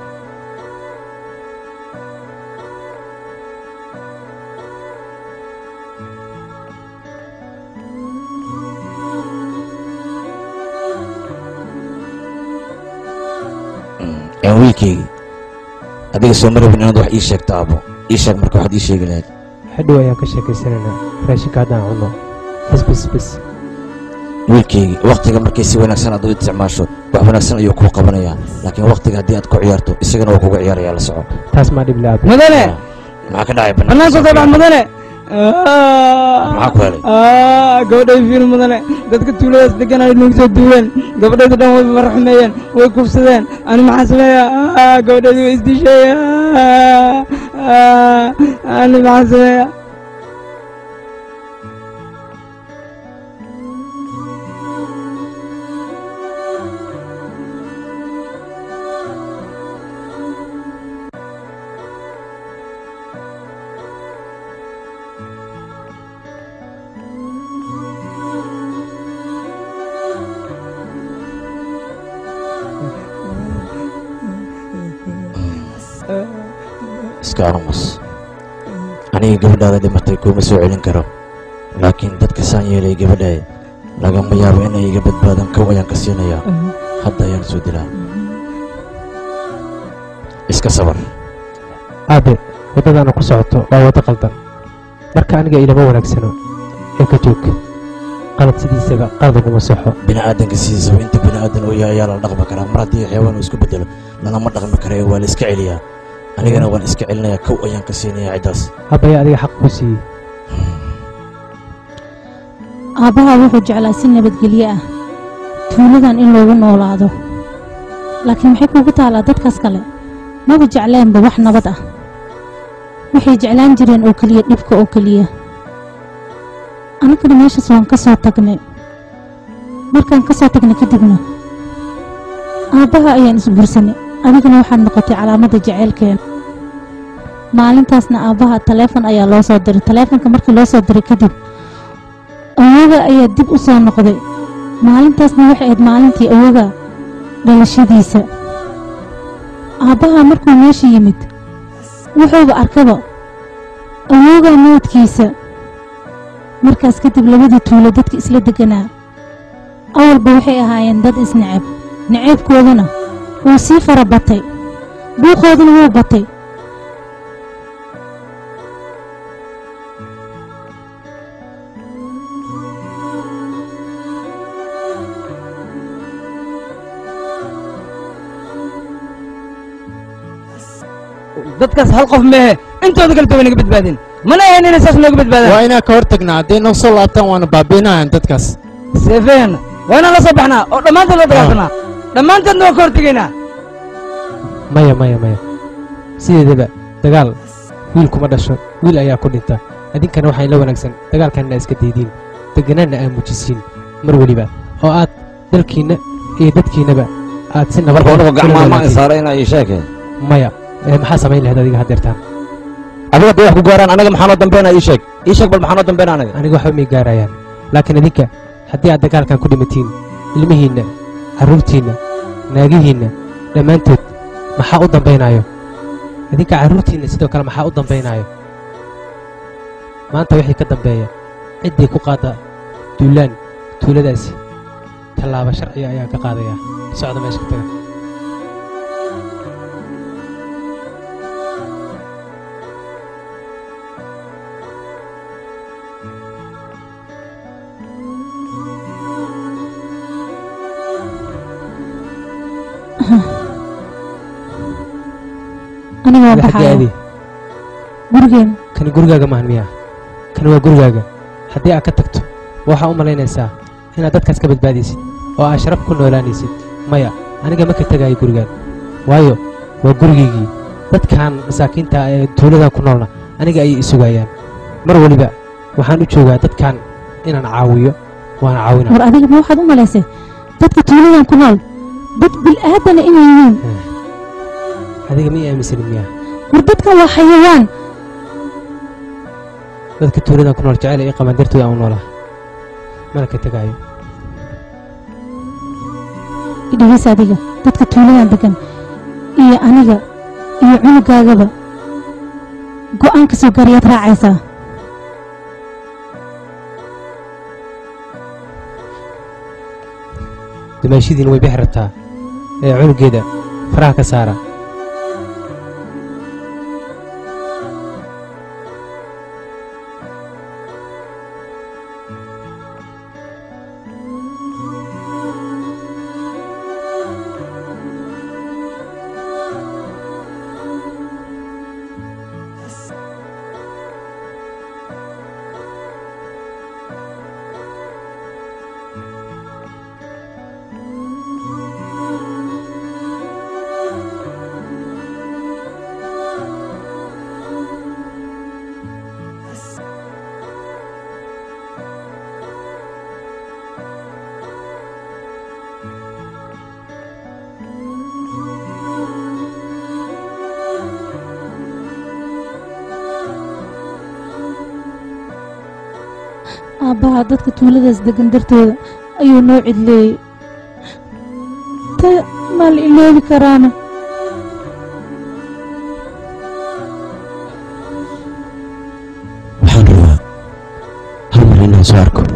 Speaker 12: een wiilkaygii adiga soo ma rabin inaad wax ii sheegto aabo ii sheeg marka waxaad ii sheegi lahayd
Speaker 15: xadhow ayaan ka sheekaysanaynaa raashinka haddaan cunno bas bas bas
Speaker 12: wiilkaygii wakhtiga markay si wanaagsan aad u isticmaasho wax wanaagsan ayuu kuu qabanayaa laakiin wakhtiga haddii aad ku ciyaarto isagana waa kuga ciyaarayaa la soco
Speaker 15: taas maa dhib laab
Speaker 13: mudane
Speaker 12: maxaa ka dhacay
Speaker 13: banaanka soo bax mudane
Speaker 12: maxaa ku helay
Speaker 13: gabadhay fiil mudane dadka tuuladaas degan ay nagu soo duuleen gabadhayda dhan way marxumeeyeen way kufsadeen ani maxaan sameeyaa gabadhayda way isdishay ani maxaan sameeyaa
Speaker 4: iska aamus aniga gabadhaada dhimatay kuma soo celin karo laakiin dadka saan yeelay gabadhay lagama yaabo inay iga badbaadan kow ayaan ka siinayaa hadda ayaan soo dilaa iska sabar
Speaker 15: aabe waddadaana ku socoto waa waddo qaldan marka aniga ilama wanaagsano ee ka joog qalad sidiisaba qalad uguma soxo
Speaker 4: bini'aadanka sidiisaba inta bini'aadan uu yahay ayaa la dhaqmi karaa mar haddii xayawaan uu isku bedelo lalama dhaqmi kara ee waa la iska celiyaa anigana waan iska celinayaa kow ayaan ka siinayaa ciddaas
Speaker 15: aabaya adiga xaq kuu siiyey
Speaker 1: aabbaha wuxuu jeclaa si nabadgelyo ah tuuladan in loogu noolaado laakiin maxay kuugu taalaa dadkaas kale maba jecleenba wax nabad ah waxay jeclaan jireen oo keliya dhibka oo keliya annagana meeshaas waan ka soo tagnay markaan ka soo tagnay kadibna aabbaha ayaan isguursanay adigana waxaad noqotay calaamadda jaceylkeena maalintaasna aabbaha taleefon ayaa loo soo diray taleefonka markii loo soo diray kadib awoga ayaa dib u soo noqday maalintaasna waxay ahayd maalintii awoga dhalashadiisa aabbaha markuu meesha yimid wuxuuba arkaba awoga moodkiisa markaas kadib labadii tuulo dadka isla deganaa awalba waxay ahaayeen dad isneceb naceebkoodana wuu sii fara batay buuqooduna wuu batay
Speaker 13: dadkaas hal qof meehe intooda kale way naga badbaadeen mana ahayn inay saas nooga badbaadaan
Speaker 17: waa inaan ka hor tagnaa hadday noo soo laabtaan waana baabiinayan dadkaas
Speaker 13: seefeen waa inaan la soo baxnaa oo dhammaantood la dagaalsanaa dhammaantoodna waan ka hortegaynaa
Speaker 15: maya maya maya sideedaba dagaal wiil kuma dhasho wiil ayaa ku dhinta idinkana waxaa la wanaagsan dagaalkanna iska daydiin deganaanna aa muujisiin mar weliba oo aad dalkiinna iyo dadkiinnaba aad si nabad
Speaker 12: marka unugu
Speaker 15: kula
Speaker 12: gacmaha ma
Speaker 15: wadaagtiin.
Speaker 12: isaaray inaa ii sheegeen
Speaker 15: maya ee maxaa samayn lahayd adiga haddeertaan
Speaker 12: adiga hadday wax ku gaaraan anaga maxaa noo dambeynaa ii sheeg ii sheeg bal maxaa noo dambeynaa anaga
Speaker 15: aniga waxba may gaarayaan laakiin idinka haddii aad dagaalkan ku dhimatiin ilmihiinna carruurtiinna naagihiinna dhammaantood maxaa u dambaynaayo idinka carruurtiinna sidoo kale maxaa u dambaynaayo maanta wixii ka dambeeya ciddii ku qaadda duulaan tuuladaasi tallaabo sharciga ayaan ka qaadayaa socda meesha ka taga
Speaker 1: aniga waan
Speaker 15: Ada xaggee
Speaker 1: baxaya
Speaker 15: aadi
Speaker 1: gurigeen
Speaker 15: kani gurigaaga maahan miyaa kani waa gurigaaga haddii aad ka tagto waxaa u malaynaysaa inaad dadkaas ka badbaadaysid oo aad sharaf ku noolaanaysid maya aniga ma ka tegaayo gurigaan waayo waa gurigaygii dadkan masaakiinta ah ee tuuladan ku noolna aniga ayay isugayaan mar weliba waxaan u joogaa dadkan inaan caawiyo waana caawinaa
Speaker 1: war adiga ma waxaad u malaysay dadka tuuladan ku nool dad bil'aadana inay yihiin
Speaker 15: adiga ma ii aaminsanin miyaa
Speaker 1: war dadkan waa xayawaan
Speaker 15: dadka tuuladan ku nool jecel ii qabaan dartooda aan u noolaa mana ka tegaayo
Speaker 1: idhigiis adiga dadka tuuladan degan iyo aniga iyo cunugaagaba go'aan ka soo gaariyaad raacaysaa
Speaker 15: dumaashidiin way bixi rabtaa ee cunugeeda faraha ka saara
Speaker 1: aabbaha dadka tuuladaas degan dartooda ayuu noo cidleeyey ta maa la iloobi karaana
Speaker 4: inaan soo arko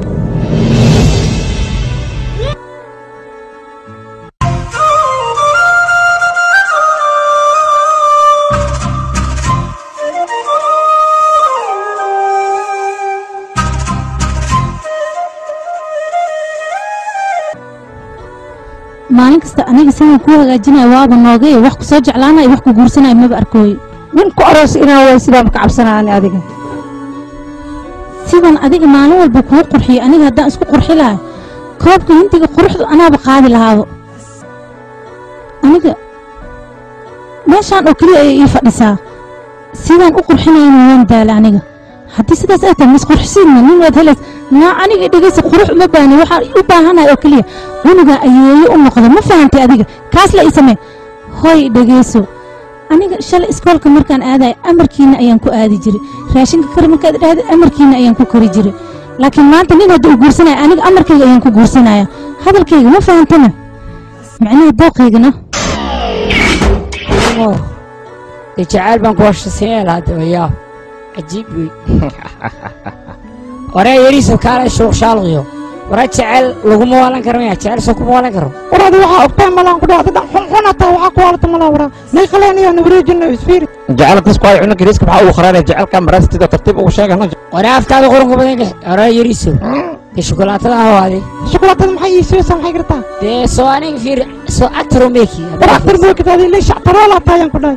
Speaker 1: maalin kasta aniga sidaan kuu hagaajinaya waaba noogay wax ku soo jeclaanaya wax ku guursanaya maba arkooyo
Speaker 2: nin ku aroos inaan waay sidaan ka cabsanaani adiga
Speaker 1: sidan adiga maalin walba kuu qurxiyo aniga haddaan isku qurxi lahay koobka hindiga quruxdu anaaba qaadi lahaabo aniga meeshaan oo keliya ayay ii fadhisaa sidaan u qurxinayana waan daala aniga haddii sidaas ay tahay misqurxisiidna nin waad helays naa aniga dhegeysa qurux uma baahni waxaan u baahanahay oo keliya cunugaa ayeeyo u noqdo ma fahantay adiga kaas la ii samee hoy dhegeyso aniga shalay iskoolka markaan aadayo amarkiina ayaan ku aadi jiray raashinka kari markaad dhahda amarkiina ayaan ku kari jiray laakiin maanta nin hadduu guursanaya aniga amarkayga ayaan ku guursanaya hadalkayga ma fahantana macnaha dooqaygana
Speaker 16: dee jacayl baan ku hashasiinaya lahaa de wayaab cajiib wey waree yariiso kaale shuuq shaalqiyo wara jecel laguma waalan karo maya jecel soo kuma waalan karo
Speaker 9: waraadi waxaa ogtahay malaan ku dhacda dhan xunxun hataa waxaa ku waalata malaa waraa nay qaleenayaa nawareejina isfiirid
Speaker 12: jecelkaas ku ay cunug yariiska maxaa ugu kharaanaya jecelka maraastida tartiib ugu sheegana
Speaker 16: waree aftaada qurunka badan gax waree yariiso dee shukulaatada ahwaade
Speaker 9: shukulaatada maxay ii siiyeysaa maxay gartaa
Speaker 16: dee soo aniga fiir soo actaro meeki
Speaker 9: war aktar mookitaadi ilay shactaroola hataa ayaan ku dhahay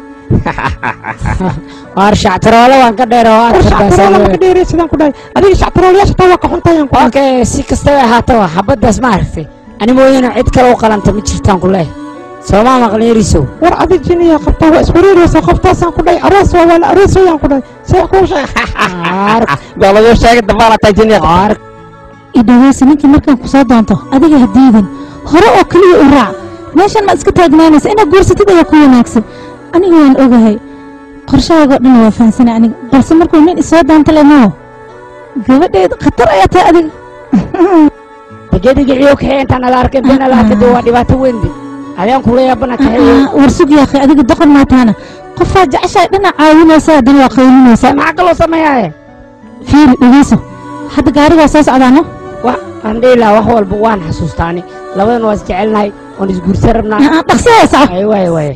Speaker 16: waar shactaroole waan ka dheer oo
Speaker 9: war shactaroola maka dheerey sidaan ku dhahay adiga shactaroolayaasha taa waa ka xunta ayaan ku dhahay
Speaker 16: okay si kastaba ahaataba xabaddaas ma aragtay ani mooyana cid kale u qalanta ma jirtaan ku leeyahay soomaa maqlin yariisow
Speaker 9: war adi jiniya qabtaa waa iswareereysaa qoftaasaan ku dhahay aroos waa waa la aroosayaan ku dhahay see kuu sheeg
Speaker 12: baa lagu sheegay dabaalataa jiniya
Speaker 1: idhaweysa ninkii markaan ku soo doonto adiga ha diidin hore oo keliya u raac meeshan maad iska taagnaanaysa inaad guursatid ayaa ku wanaagsan aniga waan ogahay qorshahaaga oo dhan waa fahansanay aniga balse markuu nin isoo doonta lemoo gabadheed khatar ayaa tahay adiga
Speaker 16: degedegiciyo kaxee intaan ala arkay been ala arkay dee waa dhibaato weyn de adeen kula yaabana kaxeeyo
Speaker 1: war sug yaakhay adiga doqon maataana qofaa jeceshahay dhinac caawinaysa haddana waa qaylinaysaa
Speaker 16: maxaa kaloo sameeyaaye
Speaker 1: fiiri dhegeyso hadda gaarigaa soo socdaano
Speaker 16: wa aan dhihi lahaa wax walba waan xasuustaani labadan waa is jecelnahay waan isguursan rabnaa
Speaker 1: dhaqsahaysa
Speaker 16: ay waaye waaye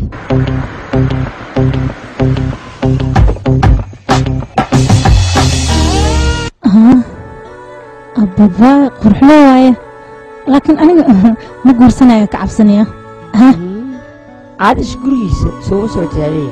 Speaker 1: ababa qurxlo waaye laakiin aniga ma guursanaya ka cabsanaya
Speaker 16: caadish gurigiisa soogu soo jaaliya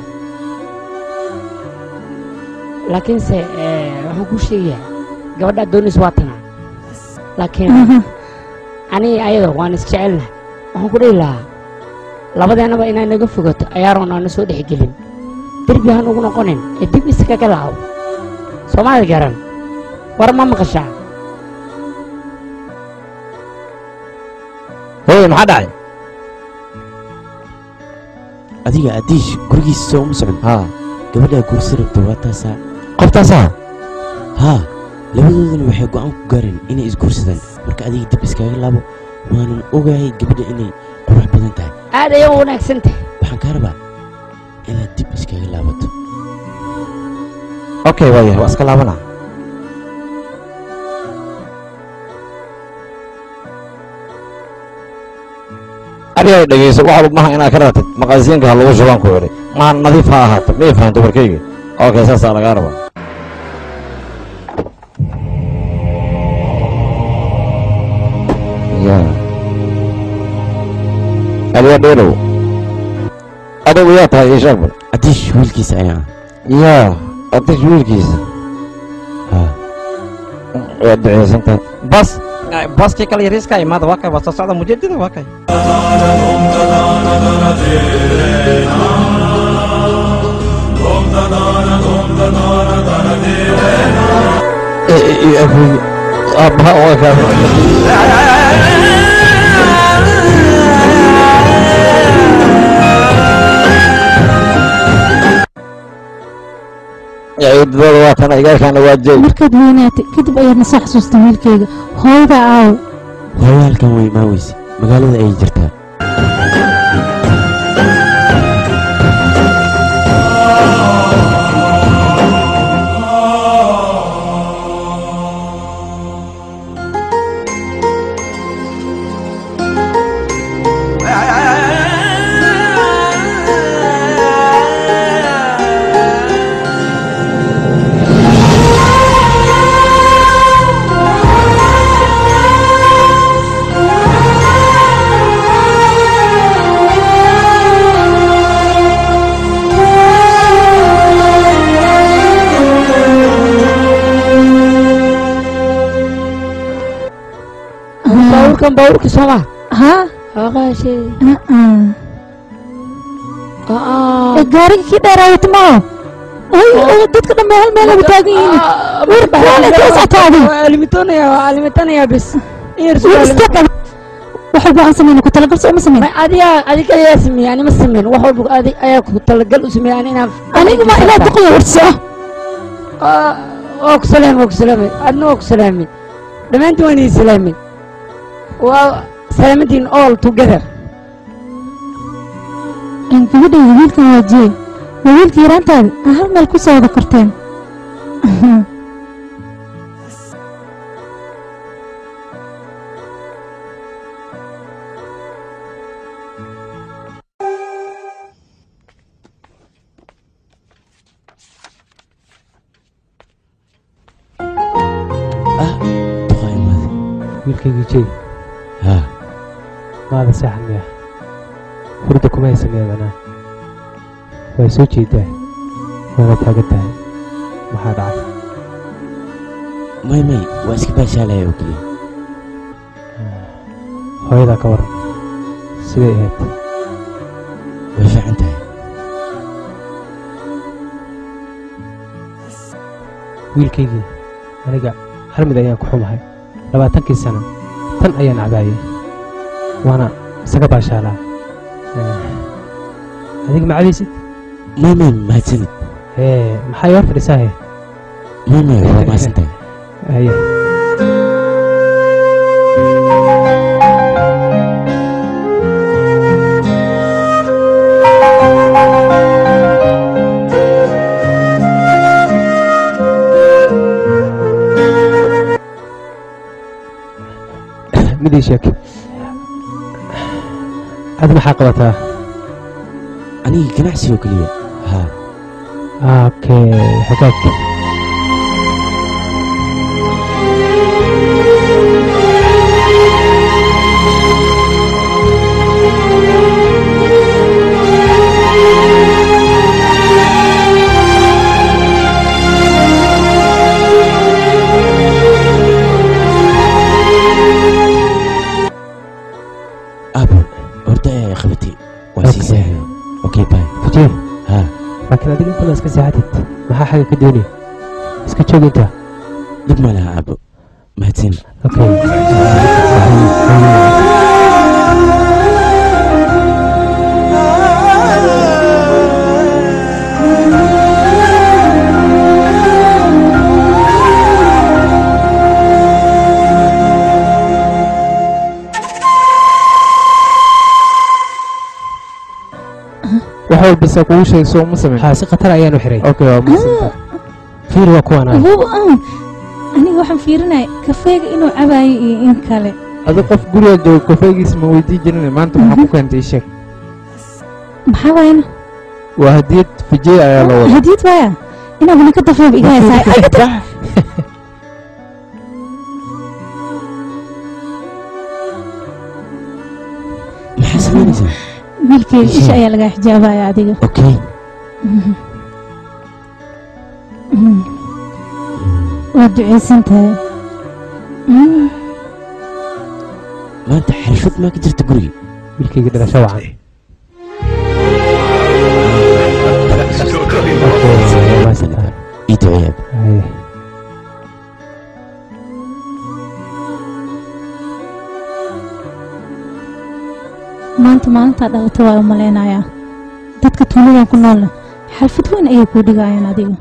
Speaker 16: laakiinse waxaan kuu sheegayaa gabadhaa doonis waa tanaa laakiin aniga ayada waan isjecelnahay waxaan ku dhihi lahaa labadeennaba inay naga fogato ayaaroon aana soo dhexgelin derbi han ugu noqonin ee dib iskaga laabo soomaali garan war ma maqashaa
Speaker 12: hooy maxaa dhacay
Speaker 6: adiga adiish gurigiisa soo uma socon
Speaker 12: haa
Speaker 6: gabadhaa guursi rabta waa taasaa
Speaker 12: qoftaasaa
Speaker 6: haa labadoodana waxay go'aan ku gaareen inay isguursadaan marka adiga dib iskaga laabo waanan ogahay gabadha inay qurux badan tahay
Speaker 16: aad ayay u wanaagsan tahay
Speaker 6: waxaan kaa rabaa inaad dib iskaga laabato
Speaker 12: okay waaya waa iska laabanaa adiga dhegeyso waxa maha inaad ka ratid maqaasiinka ha lagu shubaan ku idhi maa nadiif ha ahaato miyay fahanto warkayga okay saasaa lagaa rabaa ya adiga dheelow adugu yaa tahay ii sheeg bal
Speaker 6: adiish wiilkiisa ayaa
Speaker 12: yaa adish wiilkiisa waad duceysantahay bas baskii kale yariiska imaada waa kay waa soo socda mujeedada waa kay aabbaha waa kaa ciidbada waa tan igaalkaana waa jeeg
Speaker 1: markaad weynaatay kadib ayaad na soo xasuustay wiilkayga hooyada aaw
Speaker 6: hooyo halkan way imaaweyse magaalada ayay jirtaa
Speaker 16: baabuurkan baabuurka soo ma
Speaker 1: haa
Speaker 16: aqaashe
Speaker 1: gaariga kii dheeraawata maaho ay dadka dhambe hal meel aba taagan yihiin war kuwaale kala socotaadi
Speaker 16: alimitonaya waa alimitanaya bis
Speaker 1: wax walba aan sameyno ku talagal soo ma sameyn
Speaker 16: adiga adiga ayaa sameeyey ani ma sameyn wax walba adig ayaa ku talagal u sameeyey ani inaan
Speaker 1: aniga ma ilaa duqaya warso
Speaker 16: waa ku salaamay waa ku salaamay adna waa ku salaamay dhammaantiin waan idin salaamay waa salaamadin all together
Speaker 1: gabadhayda wiilkan waa jee waa wiilka yaraantaada aa hal meel ku soo wada korteen
Speaker 15: wiilkaygii jey
Speaker 4: haa
Speaker 15: maada saaxan miya hurda kuma haysaneedanaa way soo jeedaa waana taagan tahay maxaa dhacay
Speaker 6: may may waa iska baashaalaya oo keliya
Speaker 15: hooyadaa ka waran siday ahayd
Speaker 6: way fiican tahay
Speaker 15: wiilkaygii aniga hal mid ayaan ku xumahay labaatankii sano tan ayaan cabaayay waana isaga baashaalaa adiga ma cabaysid
Speaker 6: may may mahadsanid
Speaker 15: ee maxaa ii hor fadhisaahe
Speaker 6: may may waa mahadsan tahay
Speaker 15: haye midii sheeg ad maxaa qabataa
Speaker 6: aniga ganacsi oo keliya haa
Speaker 15: okay hagaag
Speaker 6: abo horta ee qabatay waa sii saahay okay bye
Speaker 15: fujee
Speaker 6: haa
Speaker 15: laakiin adiga inta la iska seexatid maxaa xagga ka doonaya iska joog inta
Speaker 6: dhib ma laha abo mahadsanid
Speaker 15: okay
Speaker 17: wax walba saa kugu sheegay soo ma samayn
Speaker 15: haa si khatar ayaan u xiray
Speaker 17: okay waa mahadsanta
Speaker 15: fiir waa kuwaan ay
Speaker 1: Wuxuu aan aniga waxaan fiirinaya kafeega inuu cabaayo iyo in kale
Speaker 17: adi qof guriga jooga kofeygiisa ma weydii jirin maanta maxaa ku keentay ii sheeg
Speaker 1: maxaa waayana
Speaker 17: waa hadiyad fijey ayaa la wada
Speaker 1: hadiyad waaya inaa weli ka dafeeba iga haysaa
Speaker 6: maxaa samaynaysaa
Speaker 1: wiilkeyga isha ayaa lagaa xijaabaya adiga
Speaker 6: okay
Speaker 1: waa ducaysan tahay
Speaker 6: maanta xirfad maa ka jirta guriga
Speaker 15: wiilkayga dhalasho wacan
Speaker 6: ii duceeyaad
Speaker 1: maanta maalintaa dhalata waa u malaynayaa dadka tuuladan ku noolna xalfad weyn ayay kuu dhigayaan adiga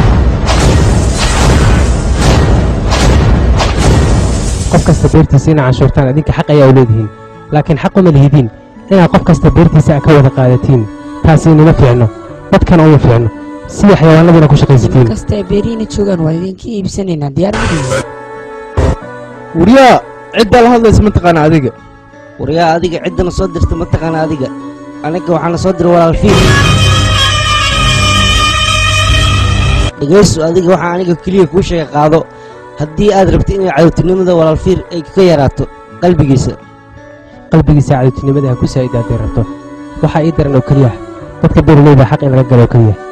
Speaker 15: qof kasta beertiisa inaa canshuurtaan idinka xaq ayaa u leedihiin laakiin xaq uma lihidiin inaad qof kasta beertiisa ka wada qaadatiin taasi inima fiicno dadkana uma fiicno sida xayawaanadina ku shaqaysatiin
Speaker 16: kasta ee beerihiina joogaan waa idinka iibsanaynaa diyaar ma tihiin
Speaker 17: wariyaa ciddaa la hadlaysa mataqaana adiga
Speaker 13: waryaa adiga ciddana soo dirta mataqaana adiga aniga waxaana soo diray walaal fiir dhegayso adiga waxaa aniga keliya kuu sheega qaado haddii aad rabto inay cadowtinimada walaal fiir ay ka yaraato qalbigiisa
Speaker 15: qalbigiisa cadowtinimada ha ku saa'ida hadday rabto waxaa ii daran oo keliya dadka beeraleyda xaq in laga galo oo keliya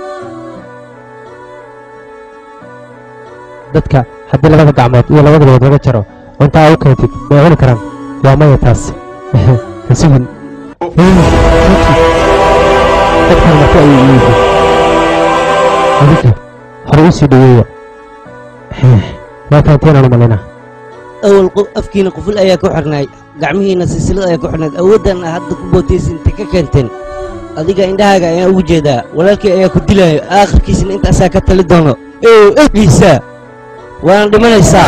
Speaker 15: dadka haddii labada gacmood iyo labada lugood laga jaro cuntaa u keentid way cuni karaan waa maya taas ha sugin dadkan marka ayay iyihiin adinka hore u sii dhaweeya waa fahanteen u malaynaa
Speaker 18: awal qof afkiina quful ayaa ku xirnaay gacmihiina silsilad ayaa ku xirnayd awooddan aa hadda ku bootaysa intay ka keenteen adiga indhahaaga ayaan ugu jeedaa walaalkii ayaa ku dilaayo aakhirkiisina intaasaa ka tali doono ew egiisa waana dhimanaysaa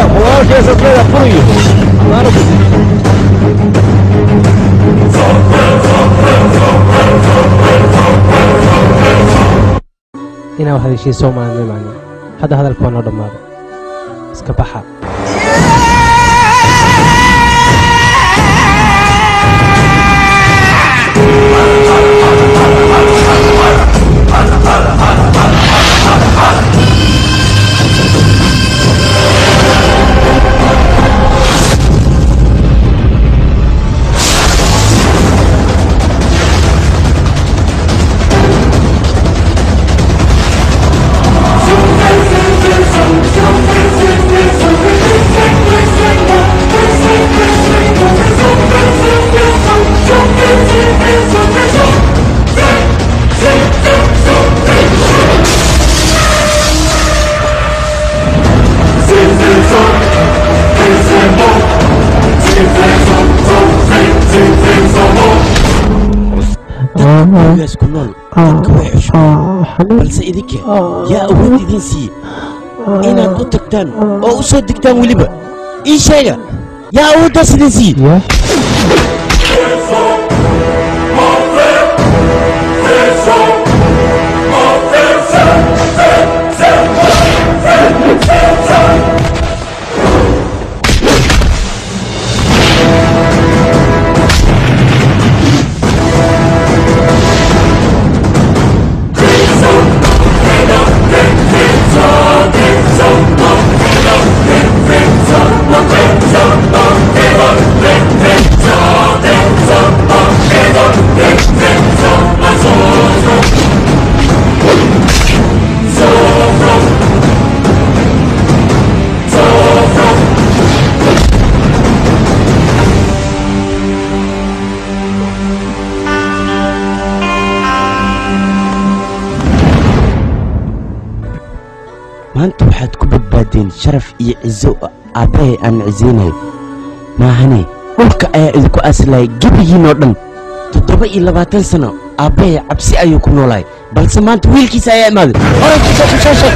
Speaker 15: inaa wax heshiis soo maalinay macna hadda hadalka waa noo dhammaada iska baxa
Speaker 6: gurigaas ku nool dadka way xushmaan balse idinka yaa awood idin siiye inaad u tagtaan oo u soo degtaan weliba ii sheega yaa awooddaas idin siiye maanta waxaad ku badbaadeen sharaf iyo cizo aabbahay aan cizaynayo maahane dhulka ayaa idinku aslaya gebigiinoo dhan toddoba iyo labaatan sano aabbahay cabsi ayuu ku noolaay balse maanta wiilkiisa ayaa imaaday horay kusoo kusoo sheeg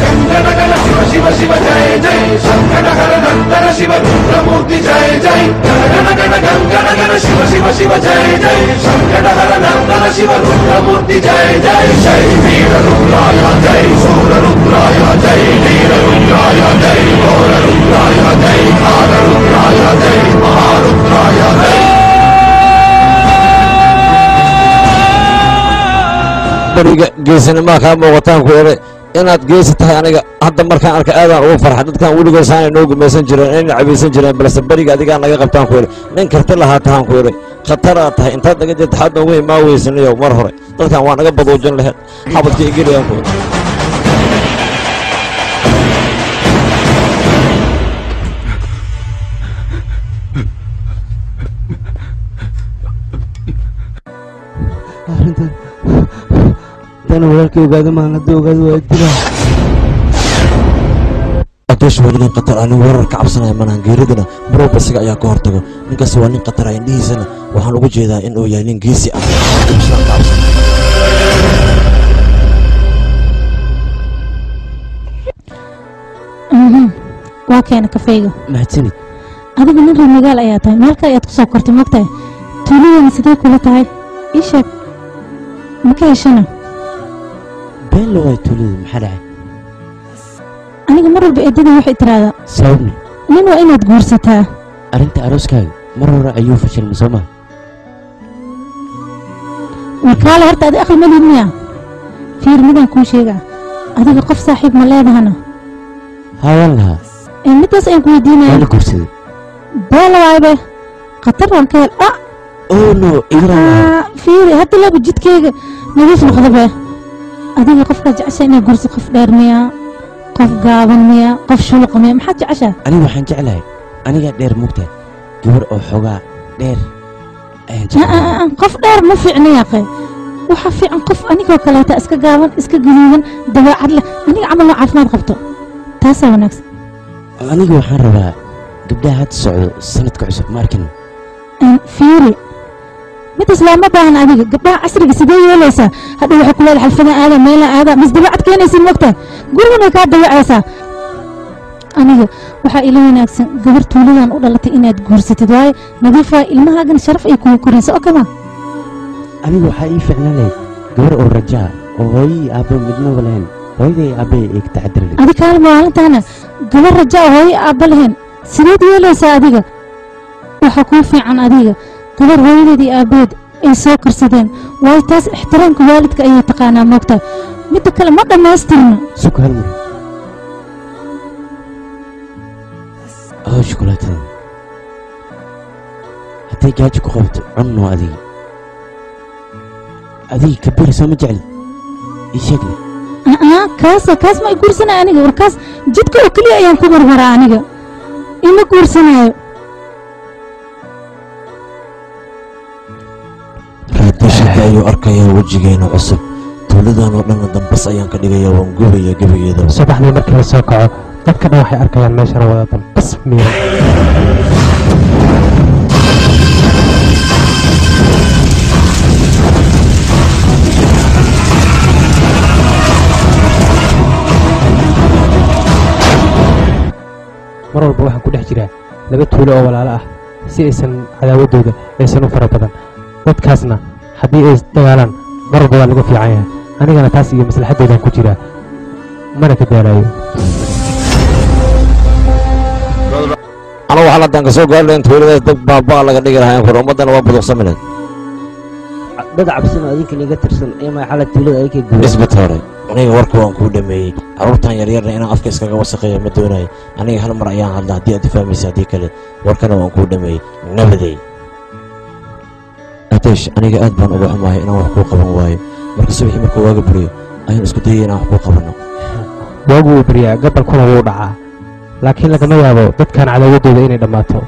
Speaker 19: beriga geesinimaa kaa muuqataan ku eray inaad geesi tahay aniga hadda markaan arka aadaan ugu farxa dadkan weligood saanay noo gumaysan jireen inayna cabaysan jireen balse beriga adigaa naga qabtaan ku eray nin karti lahaa tahaan ku eray khataraa tahay intaad naga jirta xad noogu imaa weysanayo mar hore dadkan waa naga baduujin laheed xabadka igelayaan ku eray
Speaker 18: arrintan dana walaalkay ogaada maan haddii ogaada waa dilaa
Speaker 19: adeesh waa nin khatar ah nin weerar ka cabsanaya malahan geeridana marwalba isaga ayaa ka hortago ninkaas waa nin khatar ah indhihiisana waxaan ugu jeedaa in uu yahay nin geesi ah Islaan ka cabsan.
Speaker 1: Mhm. waa keena kafeyga
Speaker 6: mahadsanid
Speaker 1: adiga nin reer magaal ayaa tahay meelka ayaad ku soo kortay mogtahay tuuladana sidee kula tahay ii sheeg ma ka heshana
Speaker 6: been la waay tuulada maxaa dhacay
Speaker 1: aniga mar walba eedada waxay tiraahdaa
Speaker 6: sababni
Speaker 1: nin waa inaad guursataa
Speaker 6: arrinta arooskaaga mar hore ayuu fashilmay soo maha
Speaker 1: warkaale horta adi aqli ma lihid miya fiir midaan kuu sheegaa adiga qof saaxiib ma leedahana
Speaker 6: haawaan lahaa
Speaker 1: ee midaas ayaan ku
Speaker 6: waa
Speaker 1: weydiinaya
Speaker 6: la guursaday
Speaker 1: beela waaybe khatar baan ka hel ah
Speaker 6: oh no igraan lahaa
Speaker 1: ah, fiiri hadda laba jidkayga nadiif noqda be adiga qofkaad jeceshaa inaad guursa qof dheer miya qof gaaban miya qof shuluqa miya maxaad jeceshaa
Speaker 6: aniga waxaan jeclahay anigaa dheer mugtahay gabar oo xoogaa dheer ayaan
Speaker 1: Ah, ah, ah, qof dheer ma fiicna yaaqe waxaa fiican qof anigoo kaleeta iska gaaban iska gaduudan dabeecad leh aniga camal oo caafimaad qabto taasaa wanaagsan
Speaker 6: aniga waxaan rabaa gabdhaha hadda socdo sanadka cusub ma arkin
Speaker 1: Een, fiiri midas looma baahan adiga gabdhaha casriga sidee yeelaysaa hadhow waxay ku leedahay xalfada aada meela aada mas dabeecad keenaysin mogtahay gurigan way kaa dabeecaysaa aniga waxaa ila wanaagsan gabar tuuladan u dhalatay inaad guursatid waaye nadiifa ilmahaagan sharaf ay kugu koraysa oo kama
Speaker 6: aniga waxaa ii ficnaan lahayd gabar oo rajaa oo hooyadii aabbe midnaba lahayn hooyadii aabbe ay ka taxadiri lahayd
Speaker 1: adi kaalma maalintaana gabar raja oo hooyo aabba lahayn sideed yeelaysaa adiga waxaa kuu fiican adiga gabar hooyadeed iyo aabbeed ay soo karsadeen waayo taas ixtiraamka waalidka ayay taqaanaa moogtahay midda kale ma dhammaystirna
Speaker 6: suku hal mar oo shukulaatada hadday gaajo ku qabto cunno adiga adiga kabiri soo ma jeclid ii sheegne
Speaker 1: aa kaasa kaas ma i guursanaya aniga war kaas jidka oo keliya ayaan ku marmaraa aniga ima guursanaayo
Speaker 19: raadashada ayuu arkayaa wejigeena cusub tuuladan oo dhanna dambas ayaan ka dhigayaa waan gubaya gebageedaba
Speaker 15: subaxdii markii la soo kaco dadka dhan waxay arkayaan meeshana wada dambas miira mar walba waxaan ku dhex jiraa laba tuulo oo walaalo ah si aysan cadaawaddooda aysan u fara badan dadkaasna haddii ay dagaalaan mar walba waa laga fiican yahay anigana taas iyo maslaxaddoodan ku jiraa mana ka daalayo
Speaker 19: anagu xaladaan ka soo gaari lahayn tuuladaas dad baabaa laga dhigi lahaa kur ummaddana waa buduqsami lahayd
Speaker 18: dad cabsan oo adinkan iga tirsan ee maxala tuulada ay ka guuray
Speaker 19: isbitooray aniga warka waan kuu dhameeyey carruurtan yaryarna inaan afka iskaga wasaqeeyo ma doonayo aniga hal mar ayaan hadla haddii aad ifahmaysa haddii kale warkana waan kuu dhameeyey nabadey ateesh aniga aad baan uga xumahay inaan wax kuu qaban waayo marka subaxii markuu waaga buriyo ayaan isku dayay inaan wax kuu qabanno
Speaker 15: waagu wuu baryaa gabalkuna wuu dhacaa laakiin lagama yaabo dadkan cadaawaddooda inay dhammaato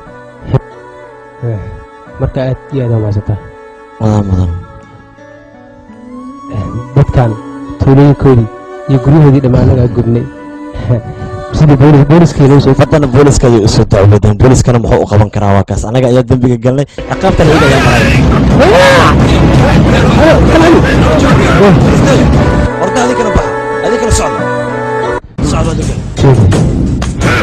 Speaker 15: marka aad iyo aad umaasantaa
Speaker 19: madan madan
Speaker 15: dadkan tuulooyinkoodii iyo guryahoodii dhammaanagaa gubnay sidii boolis booliskii loo soo
Speaker 19: haddana booliska ayay usoo dacwadeen booliskana muxuu u qaban karaa waa kaas anaga ayaa dembiga galnay ciqaabta la helayaa malay warka adinkana baxa adinkana socda socda adinkana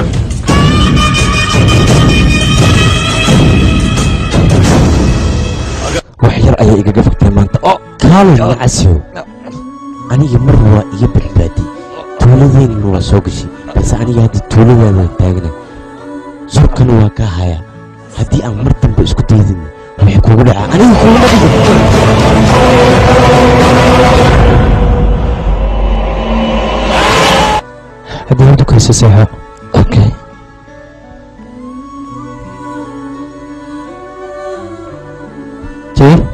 Speaker 19: wax yar ayay igaga fogtay maanta oo
Speaker 6: kaalay nacasiyo aniga mar waa iga badbaadi tuuladeenina waa soo gashay balse aniga hadda tuuladaadaan taagna surkana waa kaa hayaa haddii aan mar dambe isku daydin waxay kugu dhacaa aniga kuguma dhigin
Speaker 15: haddii hurdu kaysa seexo
Speaker 19: okay
Speaker 15: jee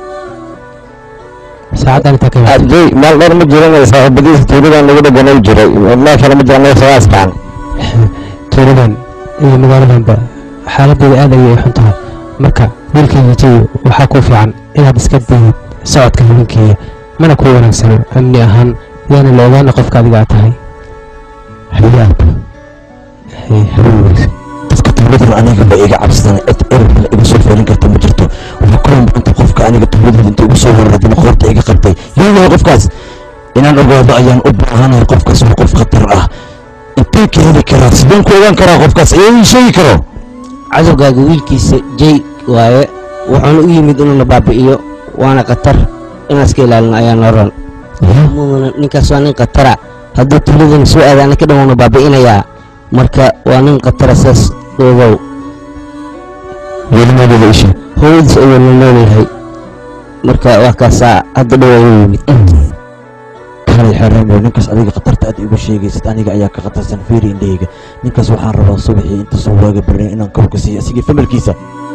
Speaker 15: saacaddan intaa ka
Speaker 19: adey meel dheer ma jiran saaxiibadiisa tuuladan lagu dhaganay jiray meeshana ma jiran sagaa iskaan
Speaker 15: tuuladan iyo magaaladanba xaaladdeeda aad ayay xun tahay marka wiilkayga jayo waxaa kuu fiican inaad iska dayid socodka habeenkeeya mana kuu wanaagsano amni ahaan yaana la ogaana qofka adiga aad tahay
Speaker 19: hayaab dadka tuuladan aniga ba iga cabsadana cid erabla iga soo feelin karta ma jirto waxaa kaloo maanta qofka aniga tuuladooda inta igu soo weeraray qoorta iga qabtay yaa qofkaas inaan ogaado ayaan u baahanahay qofkaas waa qof khatar ah intee ka heli karaa sideen ku ogaan karaa qofkaas ayaa ii sheegi karo
Speaker 18: cadowgaaga wiilkiisa jay waaye wuxuuna u yimid inuu na baabi'iyo waana khatar inaan iska ilaalino ayaa noran mudana ninkaas waa nin khatara hadduu tuuladana soo aada ana ka dhan waana baabi'inayaa marka waa nin khatara saas ogow
Speaker 19: welimadeeda ishe
Speaker 18: hooyadiis ayuu la noolyahay marka waa kaasaa hadda dhow ayuu yimid
Speaker 19: kaalay xereemo ninkaas adiga khatarta aad igu sheegaysid aniga ayaa ka khatarsan fiiri indhahayga ninkaas waxaan rabaa subaxii inta soo waaga barin inaan kawrka siiyo asigii familkiisa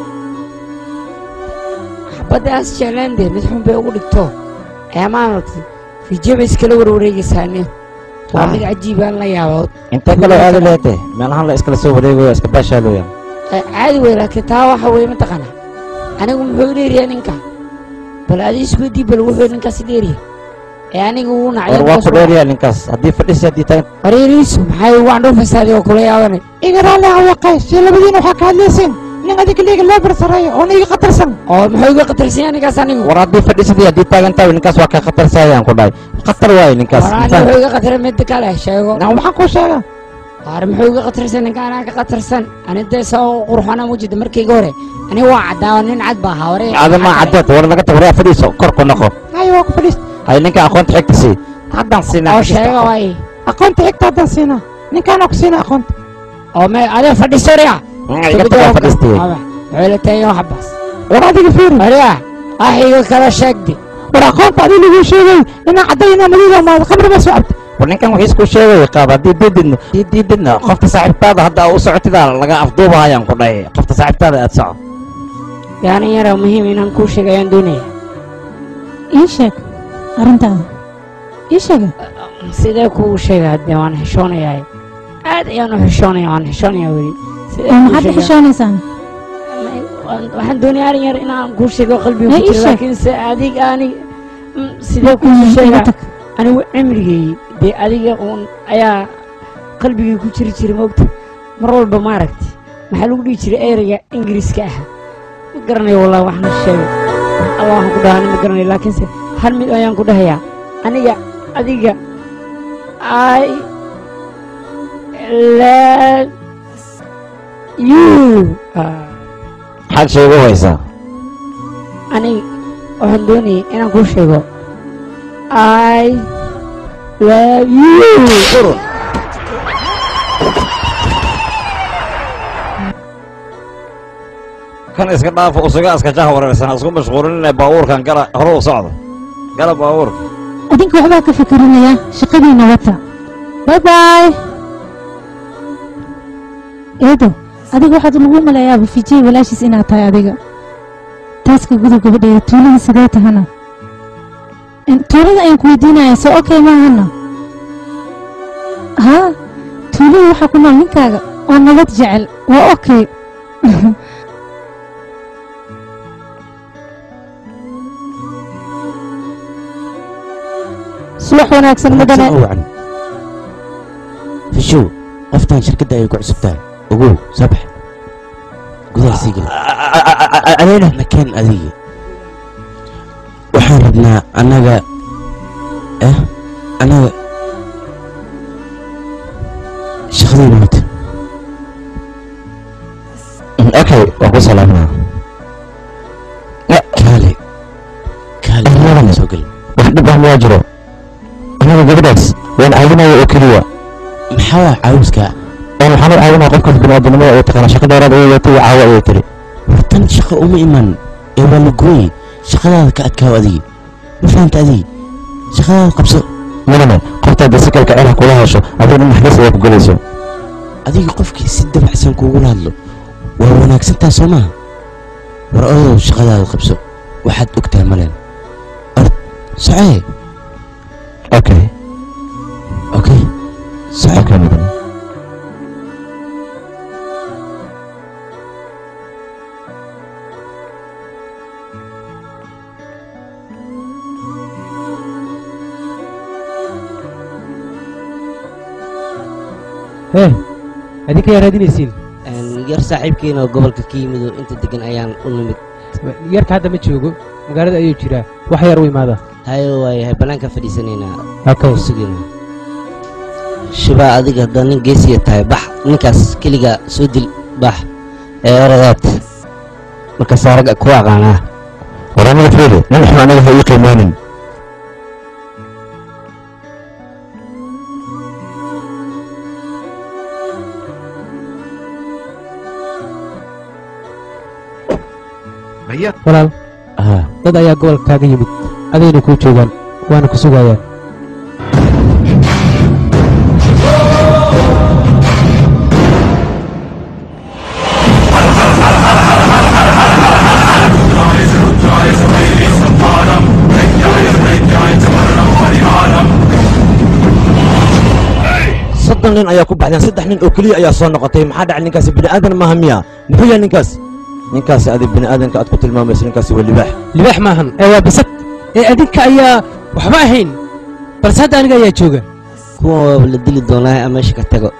Speaker 16: xabadaas jeclaandee mid xun bay ugu dhigto ee maaragtay fiijaba iskala warwareegaysaane waa mid cajiibaan la yaabood
Speaker 19: intee kaloo aadi leete meelahan la iskala soo wareegayo iska baashaalooya
Speaker 16: caadi wey laakiin taa waxa weye mataqaana anigu muxuu dheeriyaa ninka bal adi isweydii bal wuxuu ninkaasi dheeriya ee aniga uu nacay
Speaker 12: war waa ku dheeryaa ninkaas haddii fadhisi haddii tagan
Speaker 16: wareeriisu maxay ugu andhoo fasaadi oo kula yaabanay
Speaker 9: iga raalli hawaqay si labadiina waxaa ka hadlayseen nin adiga liiga loo barsareeyo oo niga khatarsan
Speaker 16: oo muxuu iga khatarsan yahay ninkaas anigu
Speaker 12: war haddii fadhisidii haddii taagan tahay ninkaas waa ka khatarsaayaan ku dhahay khatar waaye ninkaas
Speaker 16: war ani muxuu iga khataray midda kale sheego
Speaker 9: waxaan kuu sheega
Speaker 16: war muxuu iga khatarsan ninka anaa ka khatarsan ani dee soo qurxana mujida markayga hore ani waa caddaa nin cad baa ahaa waree
Speaker 12: adama cadeed war naga tag waraa fadhiiso kor ku noqo
Speaker 9: hay waa ku fadhiist
Speaker 12: hay ninka aqoonta xigta sii haddaan siinaa
Speaker 16: oo sheega waay
Speaker 9: aqoonta xigta haddaan siinaa ninkaanaa ku siinaa aqoonta
Speaker 16: oo me adee fadhiisoriya
Speaker 12: iga tagaa fadhiistay
Speaker 16: muxuu la taagay wax baas
Speaker 9: war adiga fiiri
Speaker 16: wariya axiga kala sheegdi
Speaker 9: war aqoonta adi lagu sheegay inaa caddaynaa madiida maad khamri baa soo cabta
Speaker 12: war ninkan wixii isku sheegay qaab haddii diididno haddii diididna qofta saaxiibtaada hadda u socotidaa laga afduubahayaan ku dhahay qofta saaxiibtaada aad soco
Speaker 16: yani yara muhiim inaan kuu sheega ayaan doonaya
Speaker 1: ii sheeg arrintaada ii sheega
Speaker 16: sidee kuu sheega haddee waan xishoonayaa aad ayaan u xishoonaya waan xishoonayaa weli Sidee
Speaker 1: oo
Speaker 16: kuu
Speaker 1: maxaad
Speaker 16: sheegaa?
Speaker 1: xishoonaysaan
Speaker 16: Waan- waxaan doonaya arin yar inaan kuu sheego qalbiga
Speaker 1: Ee,
Speaker 16: ku
Speaker 1: ii
Speaker 16: jira
Speaker 1: sheeg.
Speaker 16: laakiin se adig anig mm, sidee
Speaker 1: Mm,
Speaker 16: kuu
Speaker 1: iga
Speaker 16: sheegaa
Speaker 1: tag.
Speaker 16: anigu cimrigay dee adiga uun ayaa qalbigay ku jiri jiray moogta mar walba maaragti maxaa lagu dhihi jiray ereyga ingiriiska ah ma garanayo wallahi waxna sheegay allah waxaan ku dhahaa ma garanayo laakiinse hal mid ayaan ku dhahayaa aniga adiga i love you Ah,
Speaker 12: maxaad sheegu haysaa
Speaker 16: aniga waxaan doonayay inaan kuu sheego i love you
Speaker 12: kan iska dhaafo usuga iska jaha wareersan isku mashquulinina baabuurkan gala hore u socdo gala baabuurka
Speaker 1: adinka waxbaa ka fikerinaya shaqadiina wata bay bay eedo adiga waxaad lagu maleeyaa bufijey walaashiis inaad tahay adiga taaska gudub gabadheeda tuulada sidee tahana In- tuulada ayaan ku weydiinaya soo okay maahana haa tuulada waxaa ku nool ninkaaga oo nabad jecel waa okay
Speaker 2: subax wanaagsan mudane
Speaker 6: wacan fishow qoftan shirkadda ay ku cusub tahay ogow soo bax gudaha sii gel
Speaker 14: adeena
Speaker 6: nakeen adiga waxaan rabnaa annaga eh annaga shaqadayda wata
Speaker 14: okay waan ku salaaminaa
Speaker 6: kaale kaale soo gel
Speaker 14: wax dhib ah ma jiro anaga gabadhaas waan caawinaya oo keliya
Speaker 6: maxaa waa caawiska
Speaker 14: waan waxaan u caawinaya qofkaas biniaadamnimada ay taqaana shaqa dheeraad ayay watay caawo ayay tiri
Speaker 6: tan shaqo uma iman ee waa la gooyey shaqadaada ka adkaaw adigi ma fahanta adigi shaqadaada qabso
Speaker 14: manane qoftaada si kalka celah kula hesho adigna naxariis ayaa ku gelayso
Speaker 6: adiga qofkii si dabacsan kuugula hadlo waa wanaagsantaa soo maaha war odow shaqadaada qabso waxaad ogtahay maleen ord socee
Speaker 14: okay
Speaker 6: okay socee
Speaker 14: okay mudan
Speaker 15: hee adinka yaa raadinaysiin
Speaker 18: yar saaxiibkeena oo gobolka ka yimid oo inta degan ayaan u nimid
Speaker 15: yarka hadda ma joogo magaalada ayuu jiraa wax yar u imaada
Speaker 18: hayo waayahay bannaanka fadhiisanaynaa
Speaker 15: okay
Speaker 18: sugayna shibaa adiga haddaa nin geesiya tahay bax ninkaas keliga soo dil bax ee oradaad markaas ragga ku aqaanaa
Speaker 14: war anaga fiiri nin xun anaga ha ii qiimaanin
Speaker 15: walaal dad ayaa gobolka kaaga yimid adayna kuu joogaan waana ku sugayaan
Speaker 19: soddon nin ayaa
Speaker 4: ayaa ku baxdeen saddex nin oo keliya ayaa soo noqotay maxaa dhacay ninkaasi bini aadan maaha miya muxuu yahay ninkaas ninkaasi adi bini aadanka aad ku tilmaamayso ninkaasi waa libaax
Speaker 15: libaax maahan ee waa bisad ee adinka ayaa waxba ahayn balse hadda aniga ayaa jooga
Speaker 18: kuwan waaba la dili doonaa ama meesha ka tago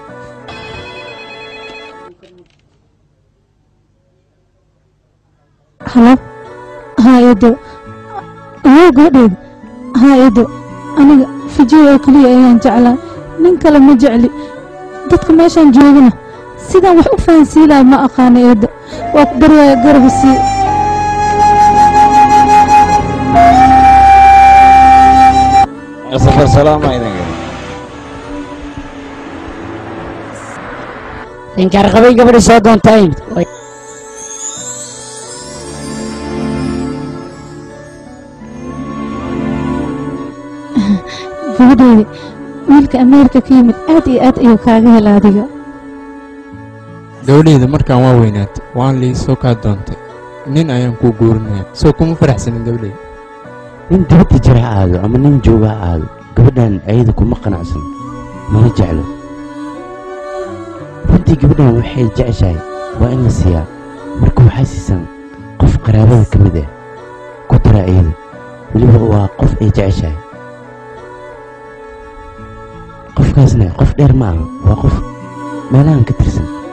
Speaker 1: halo haa eedo waa gabadheeda haa eedo aniga fijiyo oo keliya ayaan jeclaa nin kale ma jecli dadka meeshaan joogana sidaan wax u fahansiilaya ma aqaana eedo waa ku baryaaya garaba sii
Speaker 19: safar salaama idinka
Speaker 16: inkaar qabay gabadhi soo doontaa imid
Speaker 1: gabadheeda wiilka ameerika ka yimid aad iyo aad ayuu kaaga hela adiga
Speaker 17: gabadhayda markaan waa weynaatay waan lii soo kaa doontay nin ayaan kuu guurinaya soo kuma faraxsanin gabadhayda
Speaker 6: nin dibadda jira ha aado ama nin jooga ha aado gabadhan ayada kuma qanacsan mana jeclo runtii gabadhan waxay jeceshahay waa in la siiyaa marka waxay siisan qof qaraabada ka mid ah ku dara ayada weliba waa qof ay jeceshahay qofkaasna qof dheer ma aha waa qof meelahan ka tirsan